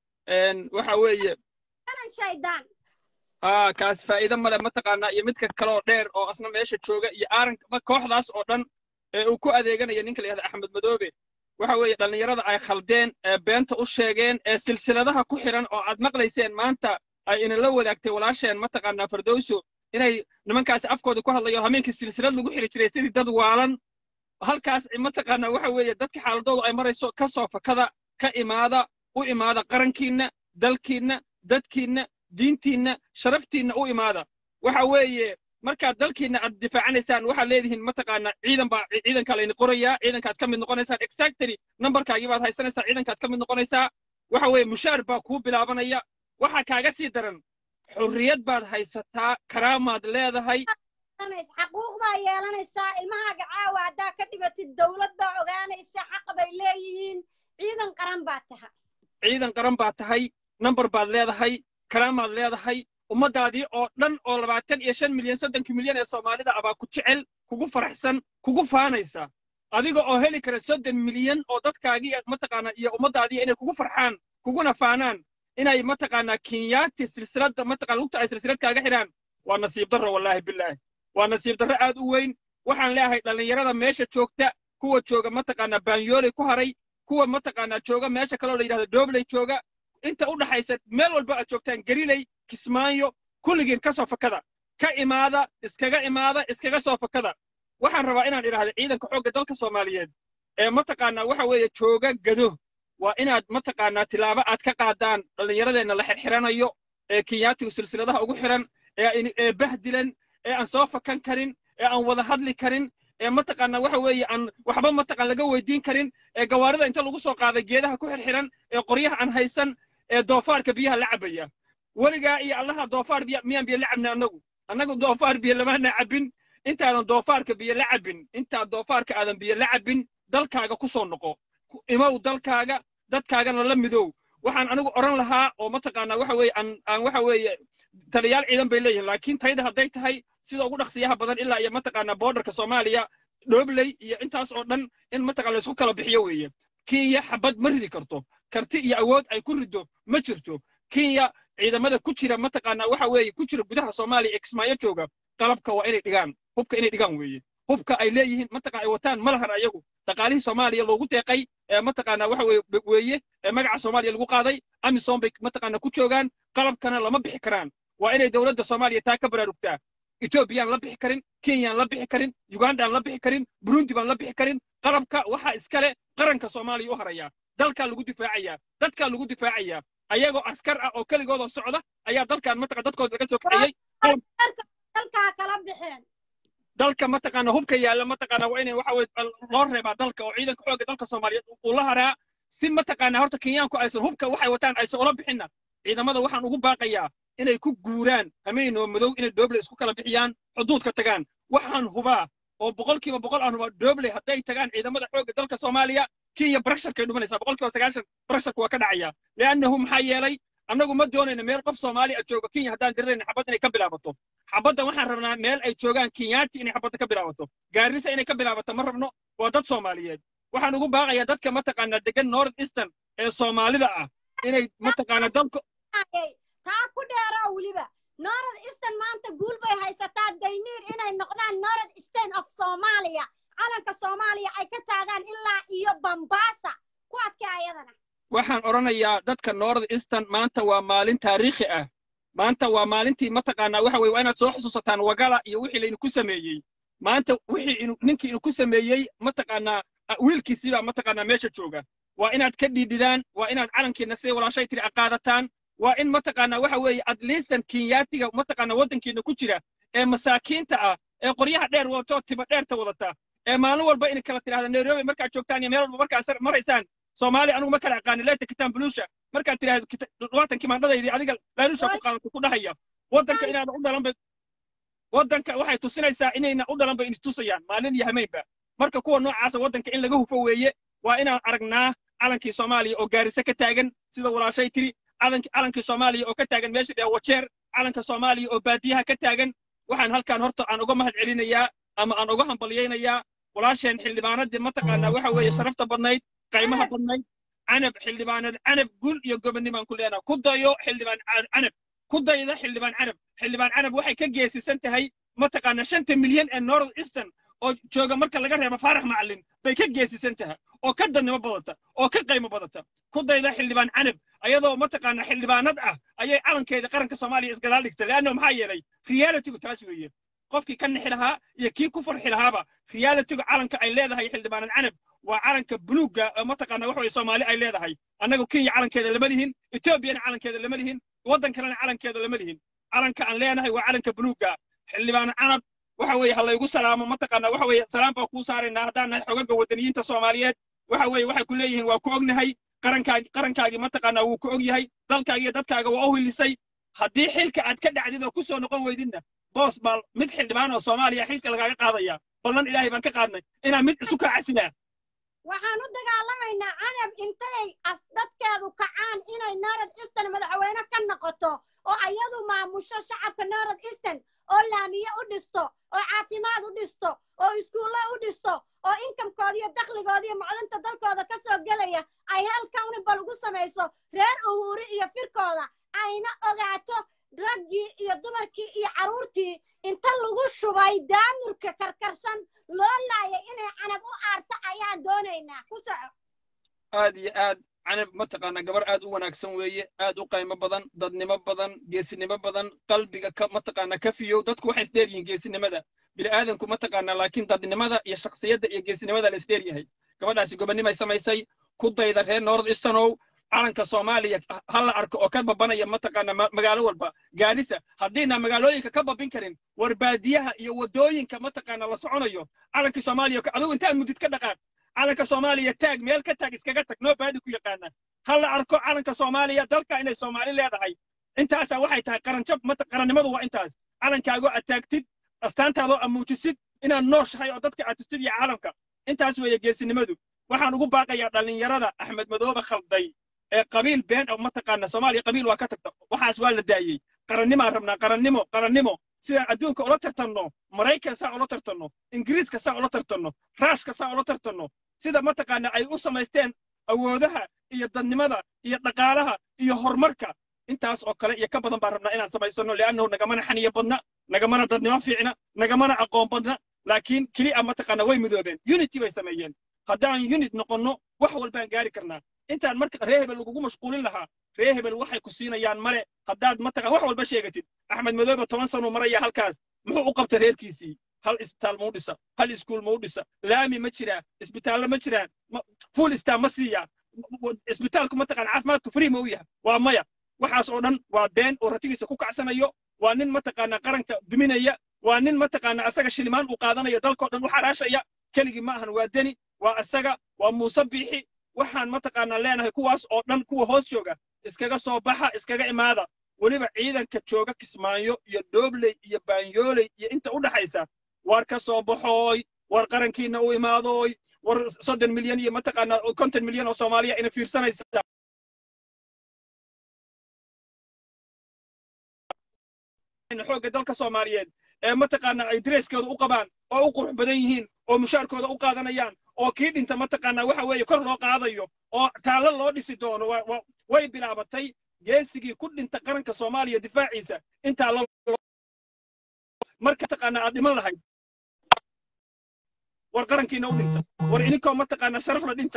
waxa weeye shaydaan haa kaas faa'iido male mataqaanaa iyo midka kale oo dheer oo asna meesha jooga iyo aaran kooxdaas oo dhan ee uu ku adeeganaya ninka la yihahda axmed madoobe waxa weeye dhallinyarada ay khaldeen ee beenta u sheegeen ee silsiladaha ku xiran oo aad maqlayseen maanta ay inala wadaagtay walaasheen mataqaanaa fardowso inay nimankaasi afkooda ku hadlayo hameenkii silsilad lagu xiri jiray sidii dad waalan halkaas mataqaanaa waxa weeye dadka xaaladoodu ay marayso ka soo fakada ka imaada u imaada qarankiinna dalkiinna dadkiinna diintiinna sharaftiinna u imaada waxa weeye markaad dalkiinna aad difaacanaysaan waxaad leedihiin mataqaanaa ciidan baa ciidankaa layni qorayaa ciidankaad ka mid noqonaysaan exactly numberkaagii baad haysanaysaa ciidankaad ka mid noqonaysaa waxa weeye mushaar baa kuu bilaabanaya waxaa kaaga sii daran xurriyad baad haysataa karaamaad leedahay xaquuq baa yeelanaysaa ilmahaaga caawa haddaa ka dhibatid dowlad baa ogaanaysa xaq bay leeyihiin ciidan qaran baa tahay ciidan qaran baa tahay number baad leedahay karaamaad leedahay ummaddaadii oo dhan oo labaatan iyo shan milyan soddonkii milyan ee soomaalida abaa ku jecel kugu faraxsan kugu faanaysa adiga oo heli kara soddon milyan oo dadkaagii mataqaanaa iyo ummaddaadii inay kugu farxaan kuguna faanaan inay mataqaanaa kenyaati silsiladda mataqana lugta ay silsilad kaaga xidhaan waa nasiib darro wallaahi bilaahi waa nasiib darro aad u weyn waxaan leeyahay dhallinyarada meesha joogta kuwa jooga mataqaanaa baanyooley ku haray kuwa mataqaanaa jooga meesha kaloo la yidhahdo doobley jooga inta u dhaxaysa meel walba aad joogtaan gariley kismaayo kulligiin ka soo fakada ka imaada iskaga imaada iskaga soo fakada waxaan rabaa inaan idhaahdo ciidanka xoogga dalka soomaaliyeed ee mataqaanaa waxa weeye jooga gado waa inaad mataqaanaa tilaabo aad ka qaadaan dhallinyaradeenna la xirxiranayo ee kenyaatigu silsiladaha ugu xiran ee bahdilan ee aan soo fakan karin ee aan wada hadli karin ee mataqaanaa waxa weeye aan waxba mataqaan laga weydiin karin ee gawaarida inta lagu soo qaaday geedaha ku xirxiran ee qoryaha aan haysan ee doofaarka biyaha la cabaya weligaa iyo allaha doofaar biya miyaan biyo la cabna annagu annagu doofaar biyo lamaana cabbin intaadan doofaarka biyo la cabbin intaad doofaarka aadan biyo la cabbin dalkaaga ku soo noqo imow dalkaaga dadkaagana la midow waxaan anigu odhan lahaa oo mataqaanaa waxa weeye aan aan waxa weeye taliyaal ciidan bay leeyihiin laakiin tayda hadday tahay sida ugu dhaqsiyaha badan ilaa iyo mataqaanaa boodarka soomaaliya dhoobley iyo intaas oo dhan in mataqaan laysku kala bixiyo weeye kenya xabad ma ridi karto karti iyo awood ay ku riddo ma jirto kenya ciidamada ku jira mataqaanaa waxa weeye ku jira gudaha soomaaliya ee kismaayo jooga qalabka waa inay dhigaan hubka inay dhigaan weeye hubka ay leeyihiin mataqaan ay wataan ma lahan ayagu dhaqaalihii soomaaliya loogu deeqay ee mataqaanaa waxa weeye weeye ee magaca soomaaliya lagu qaaday amisom bay mataqaanaa ku joogaan qalabkana lama bixi karaan waa inay dowladda soomaaliya taa ka baraarugtaa etoobiyaan la bixi karin kenyaan la bixi karin ugandaan la bixi karin burundi baan la bixi karin qalabka waxaa iskale qaranka soomaaliya u haraya dalkaa lagu difaacayaa dadkaa lagu difaacayaa ayagoo askar ah oo keligooda socda ayaa dalkan mataqa dadkooda laga soo kaxeeyey dalkaa kala bixeen dalka mataqaana hubka yaalla mataqaana waa inay waxa weye loo reebaa dalka oo ciidanka xoogga dalka soomaaliyeed uu la haraa si mataqaana horta kenyaanku aysan hubka waxay wataan aysan ula bixinna ciidamada waxaan ugu baaqayaa inay ku guuraan hameen oo madow inay dooble isku kala bixiyaan xuduudka tagaan waxaan hubaa oo boqolkiiba boqol aan hubaa dooble hadday tagaan ciidamada xoogga dalka soomaaliya kenya barasharkay dhumanaysaa boqolkiiba sagaashan barasharka waa ka dhacaya li'annahu maxaa yeelay annagu ma doonayna meel qof soomaali a jooga kenya haddaan dirirayna xabad inay ka bilaabato xabadda waxaan rabnaa meel ay joogaan kenyaati inay xabadda ka bilaabato gaarisa inay ka bilaabato ma rabno waa dad soomaaliyeed waxaan ugu baaqayaa dadka mataqaanaa degan north eastern ee soomaalida ah inay mataqaanaa dalka taa ku dheeroo weliba north eastern maanta guul bay haysataa dayniir inay noqdaan north eastern of soomaaliya calanka soomaaliya ay ka taagaan ilaa iyo bambaasa ku adkee ayadana waxaan odhanayaa dadka north eastern maanta waa maalin taariikhi ah maanta waa maalintii mataqaanaa waxa weye waa inaad soo xusuusataan wagala iyo wixii laydinku sameeyey maanta wixii ninkii idinku sameeyey mataqaanaa wiilkiisiibaa mataqaanaa meesha jooga waa inaad ka dhiidhidaan waa inaad calankiina siday walaashay tiri aqaadataan waa in mataqaanaa waxa weeye adliisan kenyaatiga mataqaanaa waddankiina ku jira ee masaakiinta ah ee qoryaha dheer wadatoo tiba dheerta wadata ee maalin walba inay kala tidhahda nairobi markaad joogtaan iyo meel walba markaad maraysaan soomaaliya anigu ma kala aqaani leeta kitaan buluusha markaad tidhahdo labaatankii maandhadaydii adiga laalusha ku qaadata ku dhahaya waddanka inaada u dhalan bay waddanka waxay tusinaysaa inayna u dhalan bay tusayaan maalin iyo hameenba marka kuwa noocaasa waddanka in laga hufo weeye waa inaan aragnaa calankii soomaaliya oo gaarisa ka taagan sida walaashay tiri calanki calankii soomaaliya oo ka taagan meesha dhee wajeer calanka soomaaliya oo baadiyaha ka taagan waxaan halkan horta aan uga mahad celinayaa ama aan uga hambalyaynayaa walaasheen xildhibaanadii mataqaanaa waxa weeye sharafta badnayd qaymaha badnayd canab xildhibaanad canab gul iyo gobonnimaan ku leenaha ku dayo xildhibaan Ca- canab ku dayda xildhibaan canab xildhibaan canab waxay ka geesisan tahay mataqaanaa shanta milyan ee north eastern oo jooga marka laga reebo faarax macalin bay ka geesisan tahay oo ka dadnimo badata oo ka qaymo badata ku dayda xildhibaan canab ayadoo mataqaanaa xildhibaanad ah ayay calankeeda qaranka soomaaliya isgadaal dhigtay leanno maxaa yeelay realitygu taas weeye qofkii ka nixi lahaa iyo kii ku farxi lahaaba realitygu calanka ay leedahay xildhibaanad canab waa calanka buluugga oo mataqaanaa waxa weye soomaali ay leedahay annagu kenya calankeeda lama lihin etoobiyana calankeeda lama lihin waddan kalena calankeeda lama lihin calanka aan leenahay waa calanka buluugga xildhibaan canab waxa weeye ha laygu salaamo mataqaanaa waxa weeye salaam baa kuu saaraynaa haddaan nahay xogaga waddaniyiinta soomaaliyeed waxa weeye waxay ku leeyihiin waa ku ognahay qarankaagi qarankaagii mataqaanaa wuu ku og yahay dalkaaga iyo dadkaaga waa u hilisay haddii xilka aad ka dhacdid oo ku soo noqon weydidna boos baa mid xildhibaan oo soomaaliya xilka lagaaga qaadaya ballan ilaahay baan ka qaadnay inaan mid isu kaacasinaa waxaan u dagaalamaynaa canab intay as dadkeedu kacaan inay north eastern madaxweyne ka noqoto oo ayadu maamusho shacabka north eastern oo laamiye u dhisto oo caafimaad u dhisto oo iskuulle u dhisto oo inkamkooda iyo dakhligooda iyo macdanta dalkooda ka soo gelaya ay hal counibal ugu samayso reer uhuuri iyo firkooda ayna ogaato raggii iyo dumarkii iyo carruurtii inta lagu shubay daamurka karkarsan loo laayay inay canab u aarto ayaan doonaynaa ku soco aad iyo aad canab mataqaanaa gabar aad u wanaagsan weeye aad u qaymo badan dadnimo badan geesinimo badan qalbiga ka mataqaanaa ka fiyow dadku waxay isdheer yihiin geesinimada bini'aadanku mataqaanaa laakiin dadnimada iyo shakhsiyadda iyo geesinimada la isdheer yahay gabadhaasi gobonnimay samaysay ku dayda reer north easternow calanka soomaaliya ha la arko oo ka babanaya mataqaanaa ma- magaalo walba gaarisa haddiina magaalooyinka ka babin karin war baadiyaha iyo waddooyinka mataqaanaa la soconayo calankii soomaaliya adigu intaad mudid ka dhaqaaq calanka soomaaliya taag meel ka taag iskaga tag noo baadi ku yaqaana ha la arko calanka soomaaliya dalka inay soomaali leedahay intaasaa waxay tahay qaranjab mata qarannimadu waa intaas calankaagoo aad taagtid astaantaadoo aad muujisid inaad nooshahay oo dadka aad tustid iyo caalamka intaas weeye geesinimadu waxaan ugu baaqayaa dhallinyarada axmed madoobe khalday ee qabiil been oo mataqaana soomaaliya qabiil waa ka tagta waxaas waa la daayey qarannimaan rabnaa qarannimo qarannimo sidaan adduunka ula tartanno maraykan saa ula tartanno ingiriiska saa ula tartanno raashka saa ula tartanno sida mataqaana ay u samaysteen awoodaha iyo dadnimada iyo dhaqaalaha iyo horumarka intaas oo kale iyo ka badan baan rabnaa inaan samaysano li'annahu nagamana xaniyo badna nagamana dadnimo fiicna nagamana aqoon badna laakiin keliya mataqaana way midoobeen unity bay sameeyeen haddaan unit noqonno wax walbaan gaari karnaa intaan marka ree hebel lagugu mashquulin lahaa ree hebel waxay ku siinayaan male haddaad mataqan wax walba sheegatid axmed madoobe toban sanuu maraya halkaas muxuu u qabta reerkiisii hal isbitaal mau dhisa hal iskuul mau dhisa laami ma jiraa isbitaallo ma jiraan fuul istaa ma siiyaa isbitaalku mataqan caafimaadku free ma u yahay waa maya waxaas oo dhan waa been oo ratigiisa ku kacsanayo waa nin mataqaanaa qaranka duminaya waa nin mataqaanaa asaga shilimaan uu qaadanayo dalkao dhan u xaraashaya keligii ma ahan waa deni waa asaga waa muuse biixi waxaan mataqaanaa leenahay kuwaas oo dhan kuwa hoos jooga iskaga soo baxa iskaga imaada weliba ciidanka jooga kismaayo iyo dhoobley iyo baanyooley iyo inta u dhaxaysa war ka soo baxooy war qarankiina u imaadooy war soddon milyan iyo mataqaanaa konton milyan oo soomaaliya ina fiirsanaysa xoogga dalka soomaaliyeed ee mataqaanaa ay dareskooda u qabaan oo u qurux badan yihiin oo mushaarkooda u qaadanayaan oo kii dhinta mataqaanaa waxa weeye kor loo qaadayo oo taallo loo dhisi doono way bilaabatay geesigii ku dhinta qaranka soomaaliya difaaciisa intaa lo marka mataqaanaa aad dhiman lahayd war qarankiina u dhinta war idinkoo mataqaanaa sharafna dhinta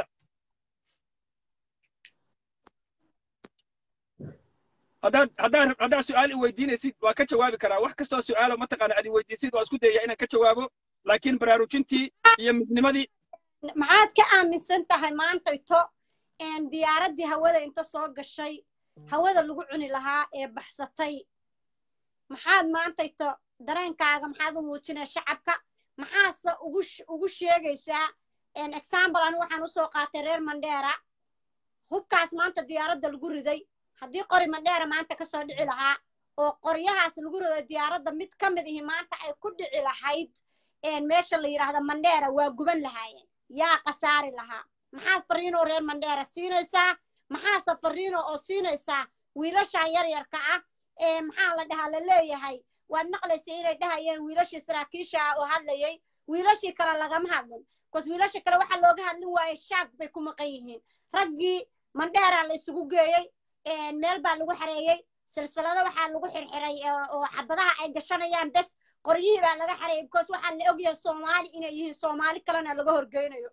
haddaad haddaad haddaad su'aal i weydiinaysid waa ka jawaabi karaa wax kastoo su'aalo mataqaana aad i weydiisid waa isku dayaya inaan ka jawaabo laakiin baraarujintii iyo midnimadii maxaad ka aaminsan tahay maantayto diyaaraddii hawada inta soo gashay hawada lagu cuni lahaa ee baxsatay maxaad maantayto dareenkaaga maxaad u muujinaya shacabka maxaase ugu ugu sheegaysaa example anigu waxaan usoo qaatay reer mandheera hubkaas maanta diyaaradda lagu riday haddii qori mandheera maanta ka soo dhici lahaa oo qoryahaas lagu riday diyaaradda mid ka mid ihi maanta ay ku dhici lahayd meesha la yidhaahda mandheera waa guban lahaayeen yaa khasaari lahaa maxaad fariinoo reer mandheera siinaysaa maxaase fariino oo siinaysaa wiilashan yaryarka ah ee maxaa la dhahaa la leeyahay waad maqlaysa inay dhahayeen wiilashii saraakiisha ah oo hadlayay wiilashii kale lagama hadlin bcause wiilashii kale waxaa looga hadlin waaye shaag bay ku maqan yihiin raggii mandheeraa la isugu geeyey meel baa lagu xareeyey silsilado waxaa lagu xirxiray oo xabadaha ay gashanayaan bes qoryihii baa laga xareeyey because waxaa la ogyahay soomaali inay yihiin soomaali kalena laga horgeynayo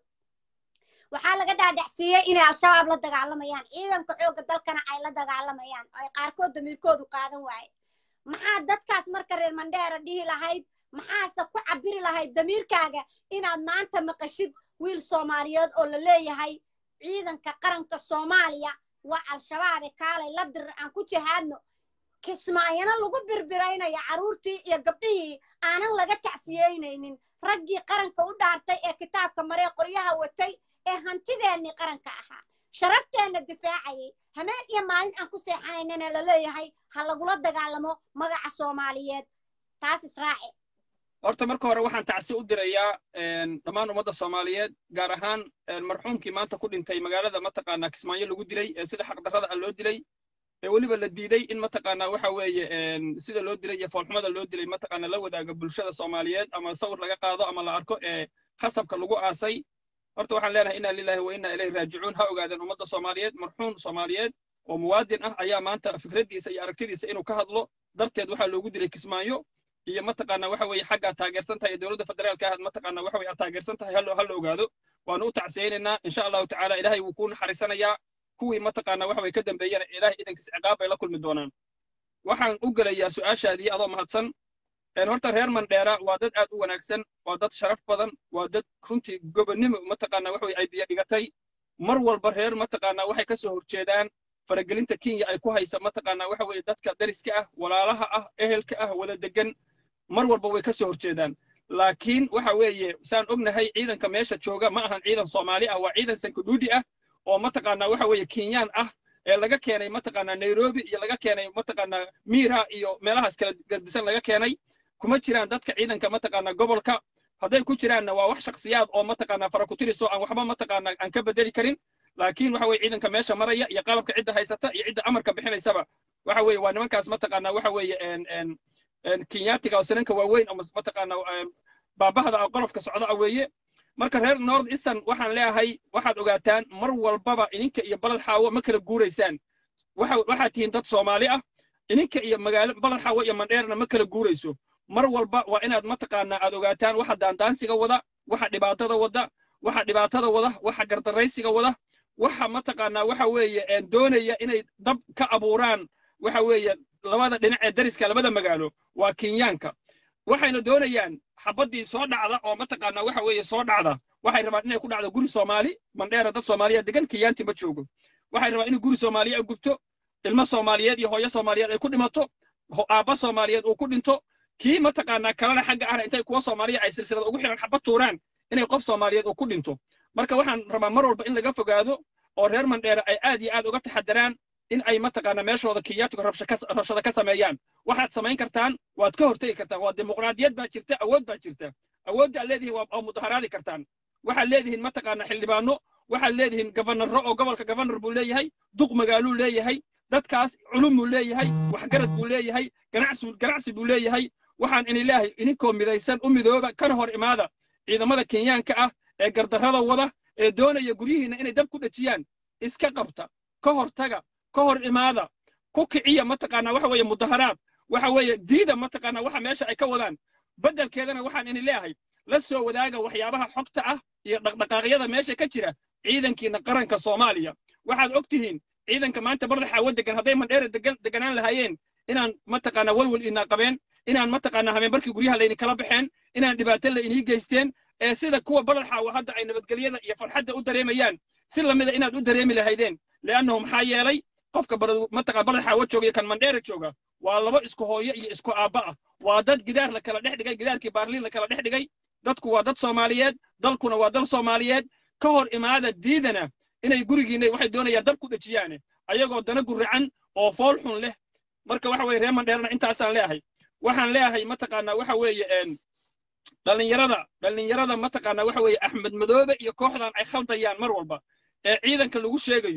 waxaa laga dhaadhacsiiyey inay al-shabaab la dagaalamayaan ciidanka xoogga dalkana ay la dagaalamayaan ay qaarkood damiirkoodu qaadan waaye maxaa dadkaas marka reer mandheera dhihi lahayd maxaase ku cabiri lahayd damiirkaaga inaad maanta maqashid wiil soomaaliyeed oo la leeyahay ciidanka qaranka soomaaliya waa al-shabaabe kaalay la dirir aan ku jihaadno kismaayana lagu birbiraynaya carruurtii iyo gabdhihii aanan laga tacsiyeynaynin raggii qaranka u dhaartay ee kitaabka maree qoryaha watay ee hantideennii qaranka ahaa sharafteenna difaacayay hameen iyo maalin aan ku seexanaynana la leeyahay ha lagula dagaalamo magaca soomaaliyeed taas israaci horta marka hore waxaan tacsi u dirayaa dhammaan ummadda soomaaliyeed gaar ahaan marxuumkii maanta ku dhintay magaalada mataqaanaa kismaayo lagu dilay ee sida xaqdarrada ah loo dilay ee weliba la diiday in mataqaanaa waxa weeye sida loo dilay iyo foolxumada loo dilay mataqaanaa la wadaaga bulshada soomaaliyeed ama sawir laga qaado ama la arko ee khasabka lagu aasay horta waxaan leenahay inaa lillahi wa inaa ilayhi raajicuun ha ogaadeen ummadda soomaaliyeed marxuum soomaaliyeed oo muwaadin ah ayaa maanta fikraddiisa iyo aragtidiisa inuu ka hadlo darteed waxaa loogu dilay kismaayo iyo mataqaanaa waxa weeye xaggaa taageersan tahay dowladda federaalka ah mataqaanaa waxa weye aad taageersan tahay hallo hallo ogaado waanu u tacsiyeynaynaa insha allahu tacaala ilaahay wuu kuu naxariisanayaa kuwii mataqaanaa waxa weye ka dambeeyana ilaahay idankiis ciqaab bay la kulmi doonaan waxaan u gelayaa su'aashaadii adoo mahadsan horta reer mandheera waa dad aad u wanaagsan waa dad sharaf badan waa dad runtii gobonnimo mataqaanaa waxa weye ay biyo dhigatay mar walba reer mataqaanaa waxay ka soo horjeedaan faragelinta kenya ay ku haysa mataqaanaa waxa weeye dadka dariska ah walaalaha ah ehelka ah wada degan mar walba way ka soo horjeedaan laakiin waxa weeye saan ognahay ciidanka meesha jooga ma ahan ciidan soomaali ah waa ciidan sankudhuudhi ah oo mataqaanaa waxa weeye kenyaan ah ee laga keenay mataqaanaa nairobi iyo laga keenay mataqaanaa miira iyo meelahaas kala gardisan laga keenay kuma jiraan dadka ciidanka mataqaanaa gobolka hadday ku jiraanna waa wax shaksiyaad oo mataqaanaa farakutiriso aan waxba mataqaanaa aan ka bedeli karin laakiin waxa weye ciidanka meesha maraya iyo qalabka cidda haysata iyo cidda amarka bixinaysaba waxa weeye waa nimankaas mataqaanaa waxa weeye kenyaatiga oo sinanka waaweyn oo mataqaanaa baabahda ah qolofka socda ah weeye marka reer north eastern waxaan leeyahay waxaad ogaataan mar walbaba ininka iyo balad xaawo ma kala guuraysaan waxaad tihiin dad soomaali ah ininka iyo magaalo balad xaawo iyo mandheerna ma kala guurayso mar walba waa inaad mataqaanaa aad ogaataan waxa daandaansiga wada waxa dhibaatada wada waxa dhibaatada wada waxa gardaraysiga wada waxa mataqaanaa waxa weeye doonaya inay dab ka abuuraan waxa weeye labada dhinac ee dariska labada magaalo waa kenyaanka waxayna doonayaan xabaddii soo dhacda oo mataqaanaa waxa weeye soo dhacda waxay rabaan inay ku dhacdo guri soomaali mandheera dad soomaaliya degan kenyaanti ma joogo waxay rabaan in guri soomaaliya gubto ilmo soomaaliyeed iyo hooyo soomaaliyeed ay ku dhimato aabba soomaaliyeed uu ku dhinto kii mataqaanaa kalena xagga ahna intay kuwa soomaaliya ay silsilada ugu xiran xabad tuuraan inay qof soomaaliyeed uu ku dhinto marka waxaan rabaa mar walba in laga fogaado oo reer mandheera ay aad iyo aad uga taxadaraan in ay mataqaanaa meeshooda kenyaatiga rabshada ka sameeyaan waxaad samayn kartaan waad ka hortegi kartaan waa dimuqraadiyad baa jirta awood baa jirta awoodda aad leedihiin waa mudaharaadi kartaan waxaad leedihiin mataqaanaa xildhibaano waxaad leedihiin gabanarro oo gobolka gabanar buu leeyahay duq magaaluu leeyahay dadkaas culum buu leeyahay waxgarad buu leeyahay ganacsi ganacsi buu leeyahay waxaan ini leeyahay ininkoo midaysan u midooba kana hor imaada ciidamada kenyaanka ah ee gardarrada wada ee doonaya guryihiinna inay dab ku dhejiyaan iska qabta ka hortaga ka hor imaada ku kiciya mataqaanaa waxa weeye mudaharaad waxa weeye diida mataqaanaa waxa meesha ay ka wadaan beddelkeedana waxaan ini leeyahay la soo wadaaga waxyaabaha xogta ah iyo dhaqdhaqaaqyada meesha ka jira ciidankiina qaranka soomaaliya waxaad og tihiin ciidanka maanta barda xaawo degan hadday mandheera deganaan lahaayeen inaan mataqaanaa walwal inaa qabeen inaan mataqaanaa habeenbarkii guryaha layni kala baxeen inaan dhibaato la inii geysteen ee sida kuwa barad xaawo hadda ay nabadgelyada iyo farxadda u dareemayaan si lamida inaad u dareemi lahaydeen leannahu maxaa yeelay qofka mataqaa barad xaawo jooga iyo kan mandheera jooga waa laba isku hooyo iyo isku aabba ah waa dad gidaar la kala dhex dhigay gidaarkii baarliin la kala dhex dhigay dadku waa dad soomaaliyeed dalkuna waa dal soomaaliyeed ka hor imaada diidana inay gurigiinna waxay doonayaan dab ku dhejiyaane ayagoo dana guracan oo fool xun leh marka waxa weye reer mandheerna intaasaan leeyahay waxaan leeyahay mataqaanaa waxa weeye dhallinyarada dhallinyarada mataqaanaa waxa weeye axmed madoobe iyo kooxdan ay khaldayaan mar walba ee ciidanka lagu sheegayo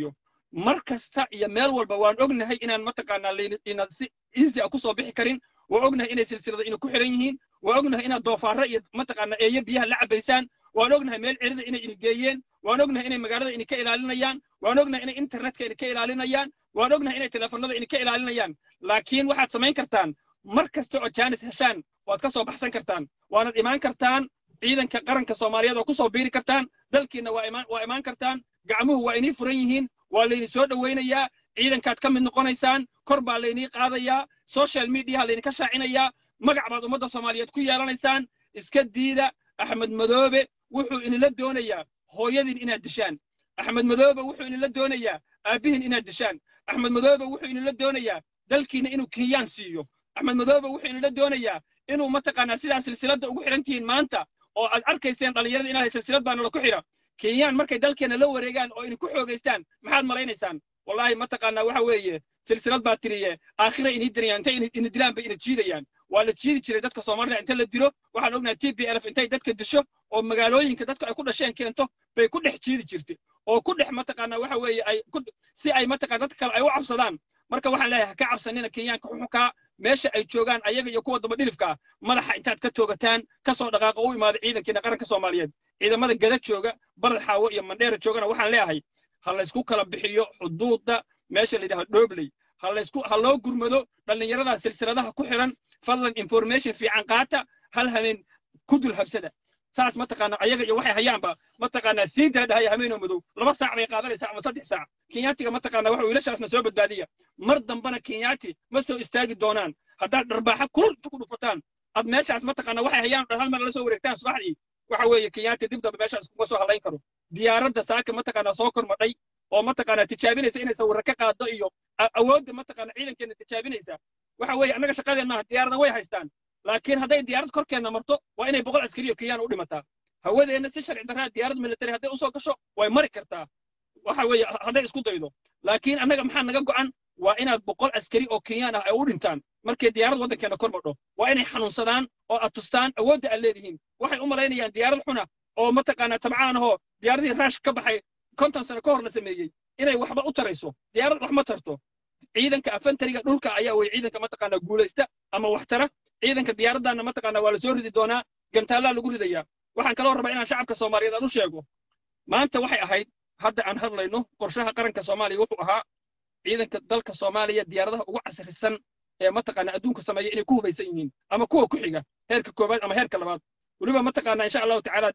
mar kasta iyo meel walba waan ognahay inaan mataqaanaa layna ina si easy a kusoo bixi karin waa ognahay inay silsilada ina ku xiran yihiin waa ognahay inaad doofaarro iyo mataqaanaa eeyo biyaha la cabaysaan waan ognahay meel cirida inay ini geeyeen waan ognahay inay magaalada ini ka ilaalinayaan waan ognahay inay internetka ini ka ilaalinayaan waan ognahay inay telefoonada ini ka ilaalinayaan laakiin waxaad samayn kartaan mar kasta oo jaanis heshaan waad ka soo baxsan kartaan waanad imaan kartaan ciidanka qaranka soomaaliyeed oo ku soo biiri kartaan dalkiinna waa imaan waa imaan kartaan gacmuhu waa inii furan yihiin waa layni soo dhowaynayaa ciidankaad ka mid noqonaysaan kor baa laynii qaadayaa social mediaha laydinka shaacinayaa magac baad ummadda soomaaliyeed ku yeelanaysaan iska diida axmed madoobe wuxuu inila doonayaa hooyadiin inaad dishaan axmed madoobe wuxuu inila doonayaa aabbihiin inaad dishaan axmed madoobe wuxuu inila doonayaa dalkiina inuu kenyaan siiyo axmed madoobe wuxuu inila doonayaa inuu mataqaanaa sidaa silsiladda ugu xidhan tihiin maanta oo aad arkayseen dhallinyarada inahay silsilad baa nala ku xidha kenyaan markay dalkeena la wareegaan oo idinku xoogaystaan maxaad malaynaysaan wallaahi mataqaanaa waxa weeye silsilad baa tiriye aakhira inii dirayaan intay ini dilaan bay ina jiidayaan waa la jiidi jiray dadka soomaalida inta la dilo waxaan ognahay t p lf intay dadka disho oo magaalooyinka dadka ay ku dhasheen keento bay ku dhex jiidi jirtay oo ku dhex mataqaanaa waxa weeye ay si ay mataqana dadka kale ay u cabsadaan marka waxaan leeyahay ha ka cabsanina kenyaanka xuxukaa meesha ay joogaan ayaga iyo kuwa daba dhilifka madaxa intaad ka toogataan ka soo dhaqaaqa u imaada ciidankiina qaranka soomaaliyeed ciidamada gada jooga barad xaawo iyo mandheera joogana waxaan leeyahay ha laysku kala bixiyo xuduudda meesha la yidhaha dhobley ha laysku ha loo gurmado dhallinyarada silsiladaha ku xiran fadlan information fiican qaata hal habeen ku dul habsada saas mataqaana ayaga iyo waxay hayaanba mataqaanaa siintaa dhahaya habeenoo madow laba saac bay qaadanaysaa ama saddex saac kenyaatiga mataqaana waxa wiilashaasna soo badbaadiya mar dambana kenyaati ma soo istaagi doonaan haddaad dharbaaxa kulul inta ku dhufataan ad meeshaas mataqaana waxay hayaan dhan hal mar la soo wareegtaan subaxdii waxa weeye kenyaati dib dambe meeshaas kuma soo hadlayn karo diyaaradda saaka mataqaanaa soo kormadhay oo mataqaanaa tijaabinaysa inay sawirro ka qaado iyo awoodda mataqaana ciidankeena tijaabinaysa waxa weeye annaga shaqadeen maaha diyaarada way haystaan laakiin hadday diyaarad korkeenna marto waa inay boqol askari oo kenyaan u dhimataa hawadeenna si sharci darraa diyaarad military hadday usoo gasho way mari kartaa waxa weeye hadday isku daydo laakiin annaga maxaa naga go'an waa inaad boqol askari oo kenyaan ah ay u dhintaan markay diyaarad waddankeena kor madho waa inay xanuunsadaan oo aad tustaan awoodda aad leedihiin waxay u malaynayaan diyaarad xuna oo mataqaanaa tabcaan ahoo diyaaradihii raash ka baxay konton sano ka hor la sameeyey inay waxba u tarayso diyaarad wax ma tarto ciidanka afantariga dhulka ayaa wey ciidanka mataqaanaa guulaysta ama wax tara ciidanka diyaaraddaana mataqaanaa waa la soo ridi doonaa gantaallaa lagu ridayaa waxaan kaloo rabaa inaan shacabka soomaaliyeed aan u sheego maanta waxay ahayd hadda aan hadlayno qorshaha qaranka soomaaliya wuxuu ahaa ciidanka dalka soomaaliya diyaaradaha ugu casrisan ee mataqaanaa adduunku sameeya inay ku hubaysan yihiin ama kuwa ku xiga heerka koowaad ama heerka labaad weliba mataqaanaa insha allahu tacaala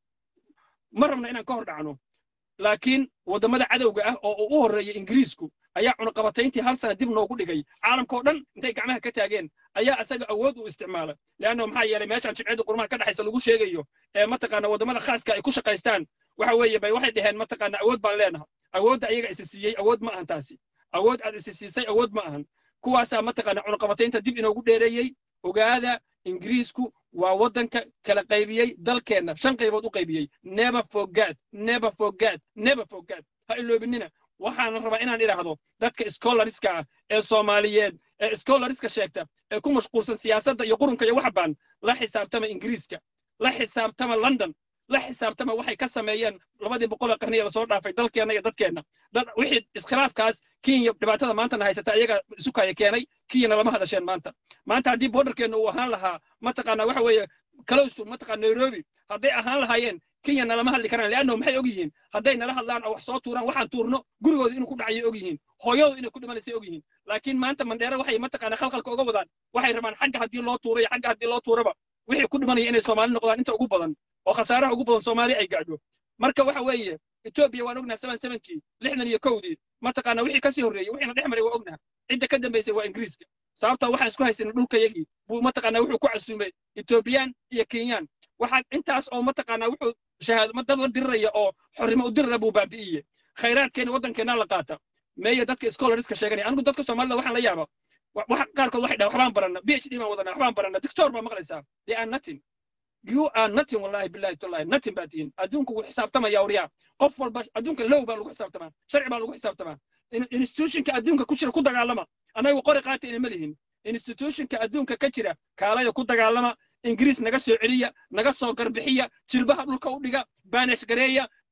ma rabna inaan ka hor dhacno laakiin waddamada cadowga ah oo u horreeya ingiriisku ayaa cunaqabatayntii hal sana dib noogu dhigay caalamka oo dhan intay gacmaha ka taageen ayaa isaga awood u isticmaala leanna maxaa yeelay meeshaan jimciyadda qurmaha ka dhexaysa lagu sheegayo ee mataqaana waddamada khaaska ay ku shaqaystaan waxa weeye bay waxay dhaheen mataqaana awood baan leenahay awoodda ayaga isi siiyey awood ma ahan taasi awood aad isi siisay awood ma ahan kuwaasaa mataqaana cunaqabataynta dib inoogu dheereeyey ogaada ingiriisku waa waddanka kala qaybiyey dalkeenna shan qaybood u qaybiyey never forget never forget never forget ha iloobinina waxaan rabaa inaan idhaahdo dadka scholariska ah ee soomaaliyeed ee scholariska sheegta ee ku mashquulsan siyaasadda iyo qurunka iyo waxbaan la xisaabtama ingiriiska la xisaabtama london la xisaabtama waxay ka sameeyeen labadii boqolee qarniya lasoo dhaafay dalkeenna iyo dadkeenna dad wixii iskhilaafkaas kenya dhibaatada maantana haysata iyaga isukaya keenay kenyana lama hadasheen maanta maanta haddii borderkeenna uu ahaan lahaa mataqaana waxa weeye close to mataqaana nairobi hadday ahaan lahaayeen kenya nalama hadli karaan leanno maxay og yihiin hadday nala hadlaan oo wax soo tuuraan waxaan tuurno gurigooda inuu ku dhacayay og yihiin hooyadooda inay ku dhimanaysay og yihiin laakiin maanta mandheere waxay mataqaana khalkhalka uga wadaan waxay rabaan xagga haddii loo tuuro iyo xagga haddii loo tuuraba wixii ku dhimanaya inay soomaali noqdaan inta ugu badan oo khasaaraha ugu badan soomaali ay gaadho marka waxa weeye etoobiya waan ognaha seven sevenkii lixdan iyo kowdii mataqaana wixii kasii horreeyey wixiina dhex maray waa ognaha cidda ka dambaysay waa ingiriiska sababta waxaan isku haysanay dhulkayagii buu mataqaana wuxuu ku casuumay etoobiyaan iyo kenyaan waxaa intaas oo mataqaana wuxuu shahaado dad la diriraya oo xorrimo u dirira buu baabi'iye khayraadkeena waddankeena la qaata meeyo dadka scholariska sheeganaya anigu dadka soomaalida waxaan la yaaba waxa qaarkood waxay dhahan waxbaan barana b h d baan wadana waxbaan barana doctor baa maqlaysaa they are nothing you are nothing wallahi billahi tallahi nothing baa tihiin adduunku wuu xisaabtamaya waryaa qof walba adduunka low baa lagu xisaabtamaa sharci baa lagu xisaabtamaa institutionka adduunka ku jira ku dagaalama anagu qori qaata inama lihin institutionka adduunka ka jira kaalaya ku dagaalama ingiriis naga soo celiya naga soo garbixiya jilbaha dhulka u dhiga baanish gareeya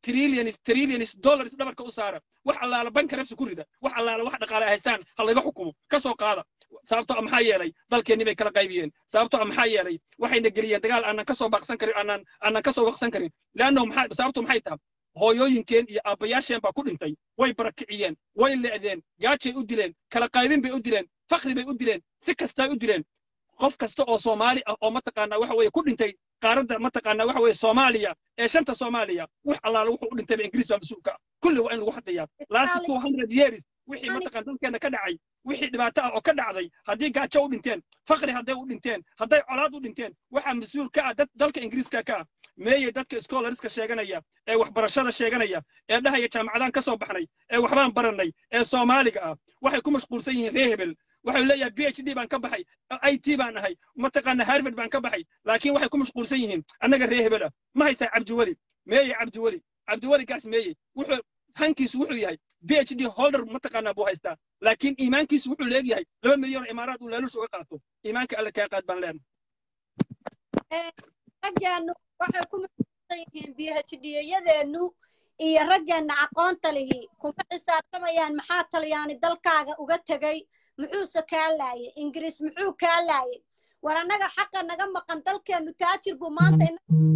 trillions trillions dollars dhabarka u saara wax allaala bankarabsi ku rida wax allaala wax dhaqaale ay haystaan ha laga xukumo ka soo qaada sababtoo ah maxaa yeelay dalkeennii bay kala qaybiyeen sababtoo ah maxaa yeelay waxayna geliyeen dagaal aanan ka soo baaqsan karin aanan aanan ka soo waqsan karin leanno maxaa sababtu maxay tahay hooyooyinkeen iyo aabbayaasheen baa ku dhintay way barakiciyeen way le'deen gaajay u dileen kala qaybin bay u dileen fakri bay u dileen si kastay u dileen qof kasta oo soomaali ah oo mataqaanaa waxa weeye ku dhintay qaaradda mataqaanaa waxa weeye soomaaliya ee shanta soomaaliya wax allaala wuxuu u dhintayba ingiriis baa mas-uulka ah kulli waa in lagu xadayaa last two hundred years wixii mataqaan dalkeenna ka dhacay wixii dhibaato ah oo ka dhacday haddii gaajo u dhinteen fakri hadday u dhinteen hadday colaad u dhinteen waxaa mas-uul ka ah dad dalka ingiriiska ka ah meeyey dadka scholariska sheeganaya ee waxbarashada sheeganaya ee dhahaya jaamacadaan ka soo baxnay ee waxbaan barannay ee soomaaliga ah waxay ku mashquulsan yihiin ree hebel waxay leeyahay b h d baan ka baxay i t baan ahay mataqaana harvard baan ka baxay laakiin waxay ku mashquulsan yihiin annaga ree hebel ah ma haysaa cabdiweli meeye cabdiweli cabdiweli gaas meeye wuxuu hankiisu wuxuu yahay b h d holder mataqaanaa buu haystaa laakiin iimaankiisu wuxuu leegyahay laba milyan oo imaaraad uu laalush uga qaato iimaanka alle kaa qaad baan leenahay raggeenu waxay ku mashquulsan yihiin b h d yadeenu iyo raggeena aqoonta lihi kuma xisaabtamayaan maxaa talyaani dalkaaga uga tegey muxuuse kaa laayay ingiriis muxuu kaa laayay war annaga xaqa naga maqan dalkeenu taajir buu maanta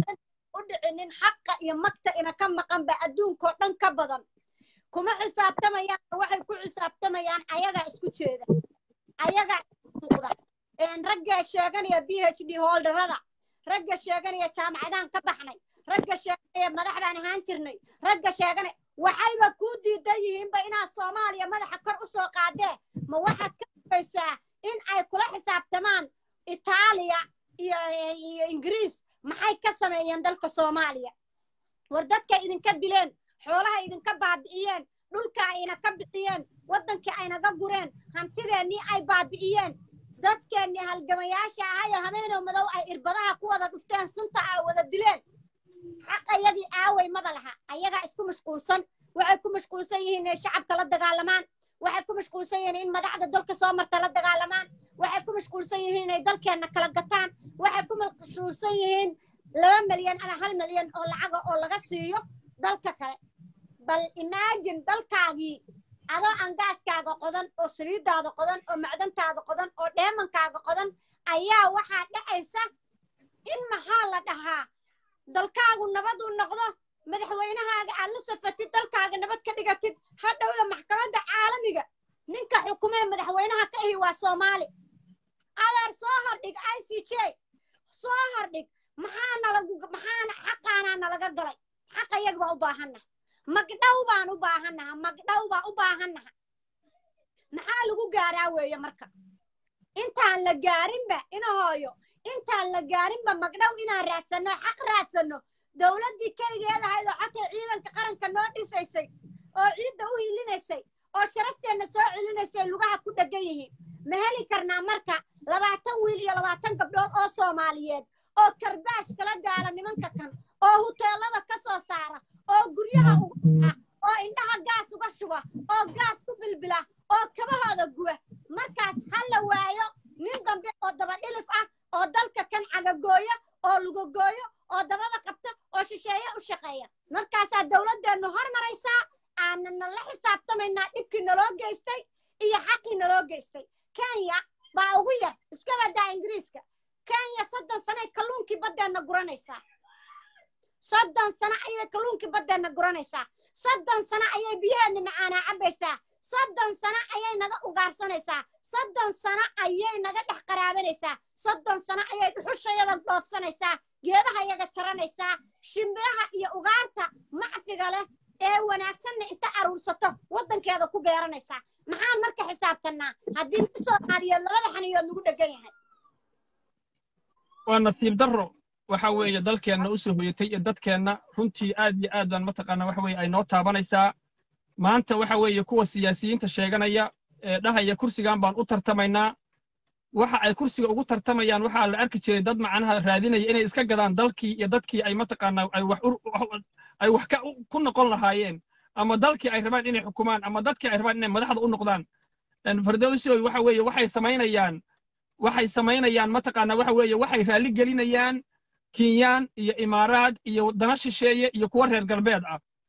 u dhicinin xaqa iyo magta ina ka maqan ba adduunkao dhan ka badan kuma xisaabtamayaan waxay ku xisaabtamayaan ayagaa isku jeeda ayagaa muuqda raggaa sheeganaya b h d holderada ragga sheeganaya jaamacadaan ka baxnay ragga sheeganaya madax baan ahaan jirnay ragga sheeganaya waxayba kuu diidan yihiinba inaad soomaaliya madaxa kor u soo qaadee ma waxaad ka dubaysaa in ay kula xisaabtamaan itaaliya iyo iyo ingiriis maxay ka sameeyeen dalka soomaaliya war dadka idinka dileen xoolaha idinka baabi'iyeen dhulka ayna ka bixiyeen waddankii aynaga gureen hantideennii ay baabi'iyeen dadkeennii halgamayaasha ahayo habeenow madow ay irbadaha ku wada dhufteen sunta aa wada dileen xaqayagii aaway maba laha ayagaa isku mashquulsan waxay ku mashquulsan yihiin inay shacabka la dagaalamaan waxay ku mashquulsan yihiin in madaxda dalka soo marta la dagaalamaan waxay ku mashquulsan yihiin inay dalkeenna kala gataan waxay ku mashquulsan yihiin laba milyan ama hal milyan oo lacaga oo laga siiyo dalka kale bal imagine dalkaagii adoo aan gaaskaaga qodan oo saliidaada qodan oo macdantaada qodan oo dheemankaaga qodan ayaa waxaa dhacaysa in maxaa la dhahaa dalkaagu nabad uu noqdo madaxweynahaaga aad la safatid dalkaaga nabad ka dhigatid hadhowda maxkamadda caalamiga ninka xukumee madaxweynaha ka ahi waa soomaali adeer soo hordhig i c j soo hordhig maxaa nalagu maxaana xaqaanaa nalaga galay xaqayaga baa u baahannaha magdhow baan u baahannaha magdhow baa u baahannaha maxaa lagu gaaraa weeye marka intaan la gaarinba ina hooyo intaan la gaarinba magdhow inaan raadsanno xaq raadsanno dowladdii keligeed ahayd oo xataa ciidanka qaranka noo dhisaysay oo ciidda u hilinaysay oo sharafteenna soo celinaysay lugaha ku dheggan yihiin ma heli karnaa marka labaatan wiil iyo labaatan gabdhood oo soomaaliyeed oo karbaash kala gaala nimanka kan oo huteelada ka soo saara oo guryaha uga baxa oo indhaha gaas uga shuba oo gaas ku bilbila oo kabahooda guba markaas ha la waayo nin dambe oo dabadhilif ah oo dalka kan cagagooya oo lugagooyo oo dabada qabta oo shisheeye u shaqeeya markaasaa dowladdeennu hormaraysaa aanana la xisaabtamaynaa dhibkii naloo geystay iyo xaqii naloo geystay kenya baa ugu yar iska badaa ingiriiska kenya soddon sanoay kalluunkii baddeenna guranaysaa soddon sano ayay kalluunkii baddeenna guranaysaa soddon sano ayay biyaheenna macaanaa cabbaysaa soddon sano ayay naga ugaarsanaysaa soddon sano ayay naga dhex qaraabanaysaa soddon sano ayay dhuxushayada dhoofsanaysaa geedaha yaga jaranaysaa shimbiraha iyo ugaarta macfiga leh ee wanaagsanna inta aruursato waddankeeda ku beeranaysaa maxaan marka xisaabtannaa haddii nin soomaaliyeed labada xaniyood lagu dhegan yahay waa nasiib darro waxa weeye dalkeenna u soo hoyatay iyo dadkeenna runtii aad iyo aad baan mataqaanaa waxa weeye ay noo taabanaysaa maanta waxa weeye kuwa siyaasiyiinta sheeganaya ee dhahaya kursigan baan u tartamaynaa waxa ay kursiga ugu tartamayaan waxaa la arki jiray dad macnaha raadinaya inay iska gadaan dalkii iyo dadkii ay mataqaanaa ay wax ay wax ka ku noqon lahaayeen ama dalkii ay rabaan inay xukumaan ama dadkii ay rabaan inay madaxda u noqdaan fardowsioy waxa weeye waxay samaynayaan waxay samaynayaan mataqaanaa waxa weeye waxay raalli gelinayaan kinyaan iyo imaaraad iyo dana shisheeye iyo kuwa reer galbeed ah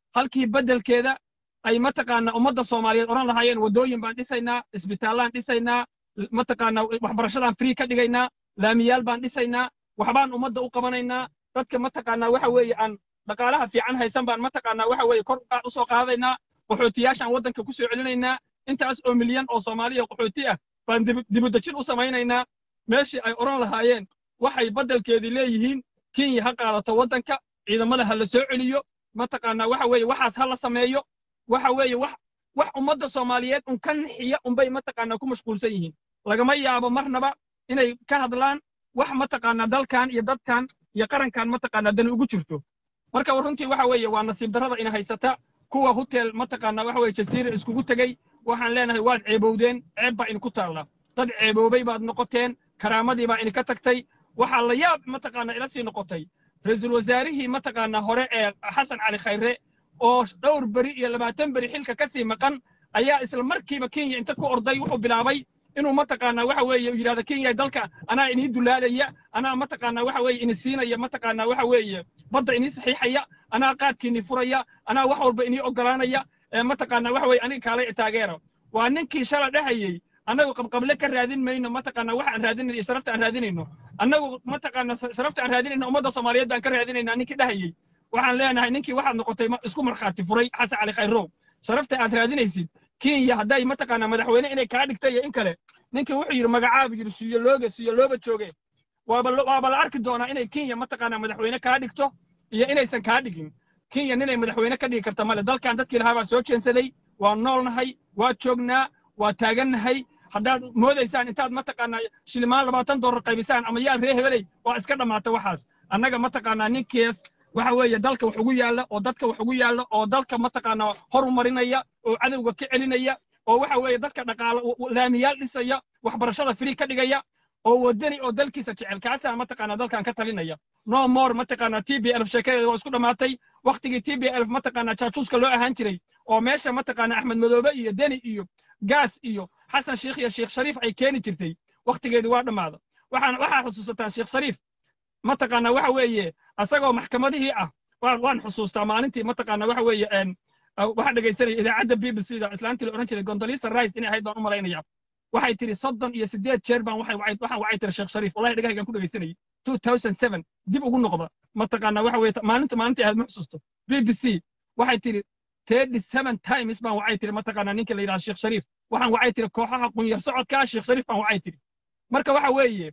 halkii beddelkeeda ay mataqaanaa ummadda soomaaliyeed odhan lahaayeen waddooyin baan dhisaynaa isbitaallaan dhisaynaa mataqaanaa waxbarashadaan free ka dhigaynaa laamiyaal baan dhisaynaa waxbaan ummadda u qabanaynaa dadka mataqaanaa waxa weeye aan dhaqaalaha fiican haysan baan mataqaanaa waxa weeye kor u soo qaadaynaa qaxootiyaashaan waddanka ku soo celinaynaa intaas oo milyan oo soomaaliya qaxooti ah baan dibudejin u samaynaynaa meeshii ay odhan lahaayeen waxay baddelkeedii leeyihiin kenya ha qaadato waddanka ciidamada ha la soo celiyo mataqaanaa waxa weeye waxaas ha la sameeyo waxa weeye wax wax ummadda soomaaliyeed un ka nixiya unbay mataqaanaa ku mashquulsan yihiin lagama yaabo marnaba inay ka hadlaan wax mataqaanaa dalkan iyo dadkan iyo qarankan mataqaanaa dani ugu jirto marka runtii waxa weeye waa nasiib darrada ina haysata kuwa hotel mataqaanaa waxa weeye jasiira iskugu tegey waxaan leenahay waad ceebowdeen ceeb baa idinku taalla dad ceeboobay baad noqoteen karaamadii baa idinka tagtay waxaa la yaab mataqaanaa ila sii noqotay ra-iisul wasaarihii mataqaanaa hore ee xasan cali khayre oo dhowr beri iyo labaatan beri xilka ka sii maqan ayaa isla markiiba kenya inta ku orday wuxuu bilaabay inuu mataqaanaa waxa weeye yidhahda kenya dalka anaa inii dulaalaya anaa mataqaanaa waxa weeye ini siinaya mataqaanaa waxa weeye badda inii saxiixaya anaa qaadkiinii furaya anaa wax walba inii ogolaanaya mataqaanaa waxa weeye aniga kaalay taageera waa ninkii shala dhahayey annagu qabqable ka raadin mayno mataqaanaa waxa aan raadinayno iyo sharafta aan raadinayno annagu mataqaanaa sharafta aan raadinayno ummadda soomaaliyeed baan ka raadinaynaa ninkii dhahayey waxaan leenahay ninkii waxaad noqotay isku markhaati furay xasan cali khayrow sharafta aad raadinaysid kenya hadday mataqaanaa madaxweyne inay kaa dhigtay iyo in kale ninkii wuxuu yidhi magacaabu yidhi siyolooge siyolooba jooge waaba waaba la arki doonaa inay kenya mataqaanaa madaxweyne kaa dhigto iyo inaysan kaa dhigin kenya ninay madaxweyne ka dhigi karta male dalkan dadkii lahaa baa soo jeensaday waa noolnahay waa joognaa waa taagannahay haddaad moodaysaan intaad mataqaanaa shilimaan labaatan doolar qaybisaan ama yaal ree hebeley waa iska dhammaata waxaas annaga mataqaanaa ninkees waxa weeye dalka wax ugu yaalla oo dadka wax ugu yaalla oo dalka mataqaanaa horumarinaya oo cadowga ka celinaya oo waxa weeye dadka dhaqaalo laamiyaal dhisaya waxbarashada free ka dhigaya oo wadani oo dalkiisa jecel kaasaa mataqaanaa dalkan ka talinaya no more mataqaanaa t b elf sheekadeeda waa isku dhammaatay waktigii t b elf mataqaanaa jaajuuska loo ahaan jiray oo meesha mataqaanaa axmed madoobe iyo deni iyo gaas iyo xasan sheikh iyo sheekh shariif ay keeni jirtay waktigeedii waa dhammaada waxaan waxaa xusuusataa sheekh shariif mataqaanaa waxa weeye asagoo maxkamadihii ah waan xusuustaa maalintii mataqaanaa waxa weeye waxaa dhegaysanaya idaacadda b b c da islaantii la odhan jiray gondolisa rice inay ahayd baan u malaynaya waxay tiri soddon iyo siddeed jeer baan waxay waxaan waxay tiri sheekh shariif wallahi dhegahaygaan ku dhegaysanayay two thousand seven dib ugu noqda mataqaanaa waxa weeye maalinta maalintii ahayd ma xusuusto b b c waxay tiri thirty seven times baan waxay tiri mataqaanaa ninka la yidhaha sheekh shariif waxaan waxay tiri kooxaha qunyar socodkaa sheekh shariif baan waxay tiri marka waxa weeye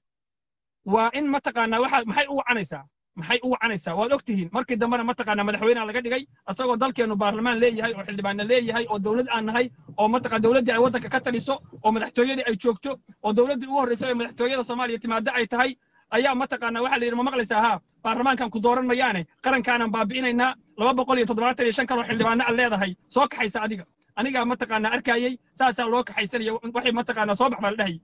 waa in mataqaanaa waxa maxay u wacanaysaa maxay u wacanaysaa waad og tihiin markii dambena mataqaanaa madaxweynaha laga dhigay asagoo dalkeennu baarlamaan leeyahay oo xildhibaanna leeyahay oo dowlad aan nahay oo mataqaan dowladdii ay waddanka ka taliso oo madaxtooyadii ay joogto oo dowladdii ugu horreysay ee madaxtooyada soomaaliya timaado ay tahay ayaa mataqaanaa waxaa la yidhi ma maqlaysaa haa baarlamaankan ku dooran mayaane qarankaanaan baabi'inaynaa laba boqol iyo toddobaatan iyo shan kaloo xildhibaano aad leedahay soo kaxaysa adiga anigaa mataqaanaa arkayey saasaa loo kaxaysanaya waxay mataqaanaa soo bax baa la dhahayay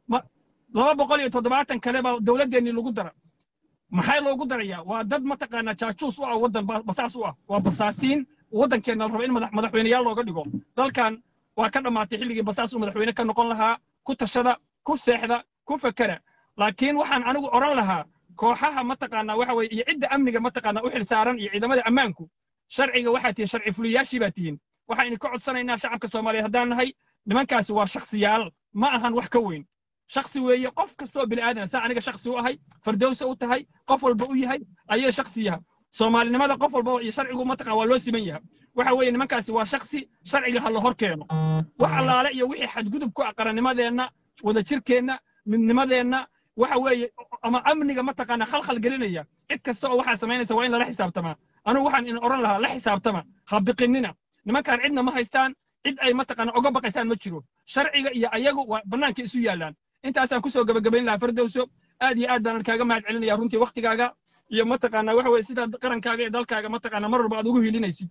laba boqol iyo toddobaatan kale baa dowladdeennii lagu dara maxay loogu darayaa waa dad mataqaanaa jaajuus u ah waddan basaas u ah waa basaasiin waddankeenna la raba in madaxweyneyaal looga dhigo dalkan waa ka dhammaatay xilligii basaas uu madaxweyne ka noqon lahaa ku tashada ku seexda ku fakera laakiin waxaan anigu odhan lahaa kooxaha mataqaanaa waxa weye iyo cidda amniga mataqaanaa u xilsaaran iyo ciidamada ammaanku sharciga waxaa tihiin sharci fuliyaashii baa tihiin waxaynu ka codsanaynaa shacabka soomaaliyeed haddaan nahay nimankaasi waa shakhsiyaal ma ahan wax ka weyn shaksi weeye qof kastoo bini aadan saa aniga shaksi u ahay fardowsa u tahay qof walba u yahay ayay shaksi yaha soomaalinimada qof walba iyo sharcigu mataqan waa loo siman yaha waxa weeye nimankaasi waa shaksi sharciga ha la hor keeno wax allaale iyo wixii xadgudub ku ah qarannimadeenna wadajirkeenna midnimadeenna waxa weeye ama amniga mataqaana khalkhal gelinaya cid kasta oo waxaa samaynaysa waa in lala xisaabtamaa anugu waxaan in odhan lahaa la xisaabtama ha biqinina nimankaan cidna ma haystaan cid ay mataqaana oga baqaysaan ma jiro sharciga iyo ayagu waa bannaanka isu yaallaan intaasaan kusoo gabagabayn lahaa fardowso aad iyo aad baan kaaga mahad celinaya runtii waktigaaga iyo mataqaanaa waxa weye sidaad qarankaaga iyo dalkaaga mataqaanaa mar walba aad ugu hilinaysid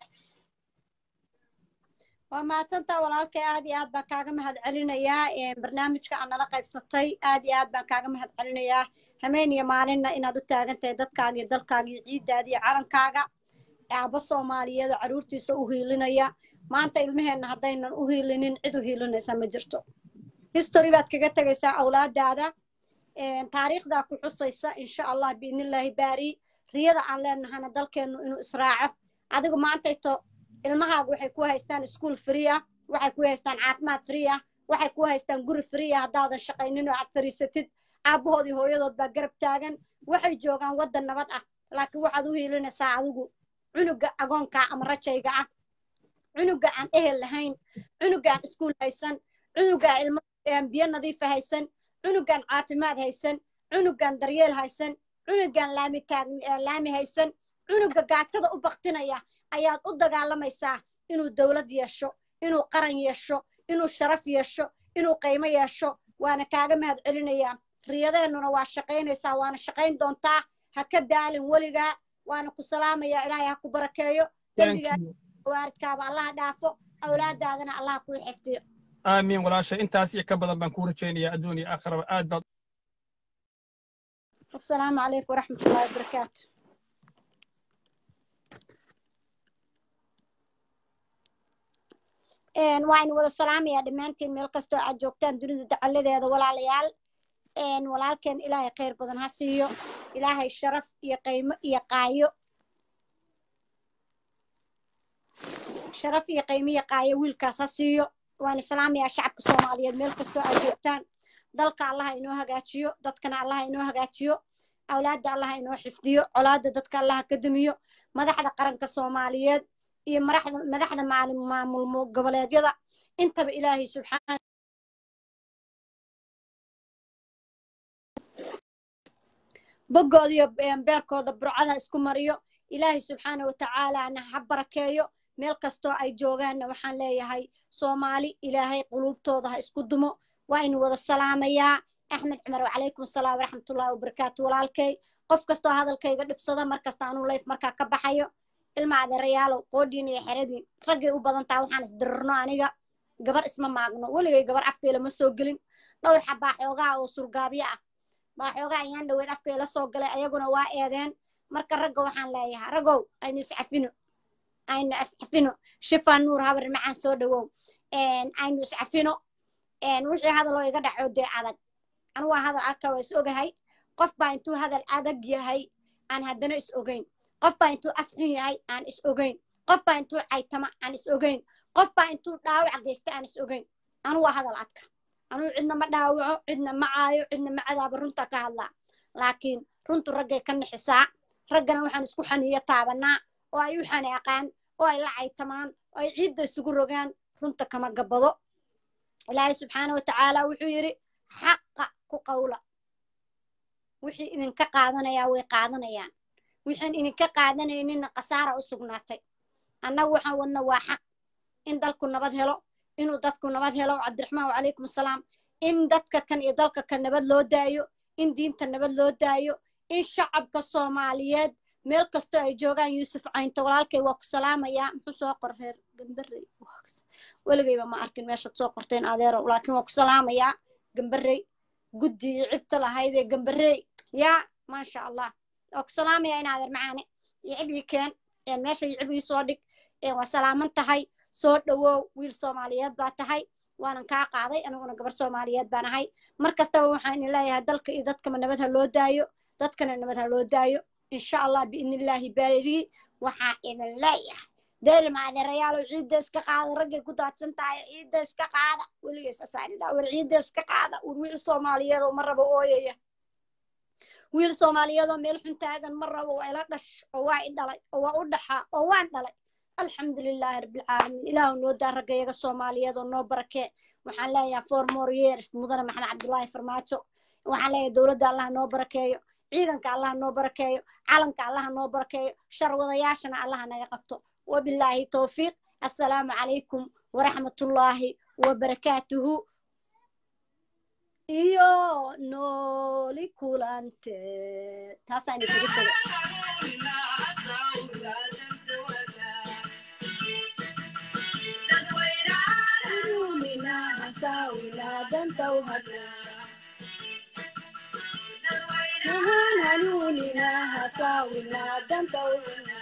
waa mahadsantaa walaalkay aad iyo aad baan kaaga mahad celinayaa barnaamijka aad nala qaybsatay aad iyo aad baan kaaga mahad celinayaa hameen iyo maalinna inaad u taagan tahay dadkaaga iyo dalkaaga iyo ciiddaada iyo calankaaga aabba soomaaliyeed oo carruurtiisa u hiilinaya maanta ilmaheenna haddaynan u hiilinin cid u hiilinaysa ma jirto history baad kaga tegaysaa awlaadaada taariikhdaa ku xusaysa insha allah biidnillaahi baari riyada aan leenahana dalkeennu inuu israaco adigu maantayto ilmahaaga waxay ku haystaan iskuol free ah waxay ku haystaan caafimaad free ah waxay ku haystaan guri free ah haddaadan shaqaynin oo aad fariisatid aabbahood iyo hooyadood baa garab taagan waxay joogaan waddan nabad ah laakiin waxaad u hiilinaysaa adigu cunuga agoonka ama rajayga ah cunuga aan ehel lahayn cunuga aan iskuul haysan cunuga aan ilmo aan biyo nadiifa haysan cunugaan caafimaad haysan cunugaan daryeel haysan cunugaan laami taag laami haysan cunuga gaajada u baktinaya ayaad u dagaalamaysaa inuu dowlad yeesho inuu qaran yeesho inuu sharaf yeesho inuu qiimo yeesho waana kaaga mahad celinayaa riyadeennuna waa shaqaynaysaa waana shaqayn doontaa ha ka daalin weligaa waana ku salaamayaa ilaahay ha ku barakeeyo dembigaa waaridkaaba allaha dhaafo awlaadaadana allaha kuu xifdiyo aamiin walaashay intaas iyo ka badan baan kuu rajaynayaa adduun iyo aakhiraba aad baad asalaamu calaykum waraxmatullaahi wabarakaatu waan wada salaamayaa dhammaantiin meel kastoo aad joogtaan dunida dacaladeeda walaalayaal walaalkeen ilaahay khayr badan ha siiyo ilaahay sharaf iyo qiimo iyo qaayo sharaf iyo qiimo iyo qaayo wiilkaas ha siiyo waan salaamayaa shacabka soomaaliyeed meel kastoo aad joogtaan dalka allaha inoo hagaajiyo dadkana allaha inoo hagaajiyo awlaadda allaha inoo xifdiyo colaadda dadka allaha ka dumiyo madaxda qaranka soomaaliyeed iyo madaxda madaxda maamul goboleedyada intaba ilaahay subxaana boggooda iyo beerkooda burcada isku mariyo ilaahay subxaana watacaalana ha barakeeyo meel kastoo ay joogaanna waxaan leeyahay soomaali ilaahay quluubtooda ha isku dumo waa inu wada salaamayaa axmed cumar wacalaykum asalaam waraxmatullahi wabarakaatu walaalkay qof kastoo hadalkayga dhibsada markasta anuu layf markaa ka baxayo ilma adeerayaalow qoodhiin iyo xeradiin raggay u badantaa waxaan isdirirno aniga gabar isma maagno weligay gabar afkayla ma soo gelin dhowr xabaa xoogaa oo surgaabyo ah baa xoogaa ayaan dhaweed afkayla soo galay ayaguna waa eedeen marka ragga waxaan leeyahay raggow aynu iscafino aynu iscafino shifaa nuur habar macaan soo dhawow aynu iscafino wixii hadaloo iga dhaco dee adag anu waa hadal adka waa is ogahay qof baa intuu hadal adag yahay aan haddana is ogeyn qof baa intuu afxun yahay aan is ogeyn qof baa intuu caytama aan is ogeyn qof baa intuu dhaawac geysta aan is ogeyn anu waa hadal adka anuu cidna ma dhaawaco cidna ma caayo cidna ma cadaaba runta ka hadlaa laakiin runtu raggay ka nixisaa raggana waxaan isku xaniyo taabanaa oo ay u xanaaqaan oo ay la caytamaan oo ay ciidda isugu rogaan runta kama gabado ilaahay subxaana watacaala wuxuu yidhi xaqa ku qawla wixii idinka qaadanayaa way qaadanayaan wixiin idinka qaadanayninna khasaara u sugnaatay annagu waxaan wadna waa xaq in dalku nabad helo inuu dadku nabad helo cabdiraxmaan wacalaykum asalaam in dadka kan iyo dalka kan nabad loo daayo in diinta nabad loo daayo in shacabka soomaaliyeed meel kastoo ay joogaan yuusuf caynto walaalkay waa ku salaamayaa muxuu soo qor reer gambarey weligayba ma arkin meeshaad soo qorteen adeero laakiin waa ku salaamayaa gambarey guddi iyo cibta lahaydee gambarey yaa maasha allah waa ku salaamayaa in adeer macaane iyo cib ii keen meesha iyo cib ii soo dhig waa salaaman tahay soo dhawow wiil soomaaliyeed baa tahay waanan kaa qaaday aniguna gabar soomaaliyeed baan ahay mar kastaba waxaan idin leeyahay dalka iyo dadkama nabad ha loo daayo dadkana nabad ha loo daayo insha allah biidnillaahi baariri waxaa idin leeyahay deelma adeerayaalow ciidda iska qaada raggay ku daadsan tahay ciidda iska qaada weligees asaanidhaa war ciidda iska qaada war wiil soomaaliyeedoo ma rabo ooyaya wiil soomaaliyeedoo meel xun taagan ma rabo waa ila dhash oo waa i dhalay oo waa u dhaxaa oo waan dhalay alxamdu lilaahi rabbilcaalamiin ilaahu noo daa raggayaga soomaaliyeed oo noo barakee waxaan leeyahay four more years mudane maxamed cabdullaahi farmaajo waxaan leeyahay dowladda allah noo barakeeyo ciidanka allah noo barakeeyo calanka allah noo barakeeyo sharwadayaashana allah naga qabto wabilaahi towfiiq assalaamu calaykum waraxmatullaahi wabarakaatuhu iyo nooli kulante taasaan idinkaga tegay hanuunina hasaawina dantawina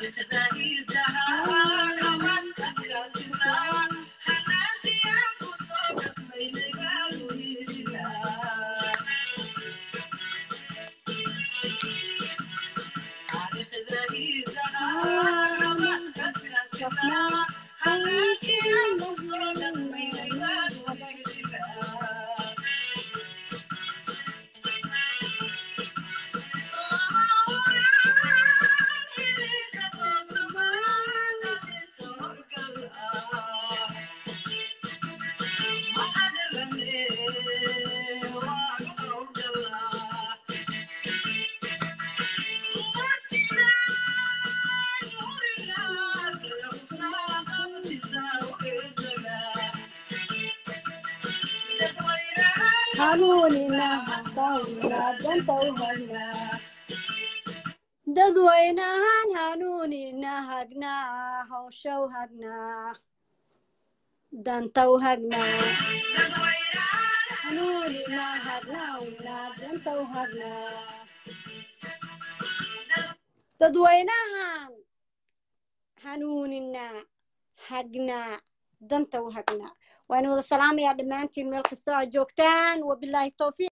dadweynahan hanuunina hagnaa hawshaw hagnaa dantaw hagnaa hanuunina hagnaa dantaw hagnaa dadweynahan hanuunina hagnaa dantaw hagnaa waan wada salaamayaa dhammaantiin meel kastoo aad joogtaan wabilaahi towfiiq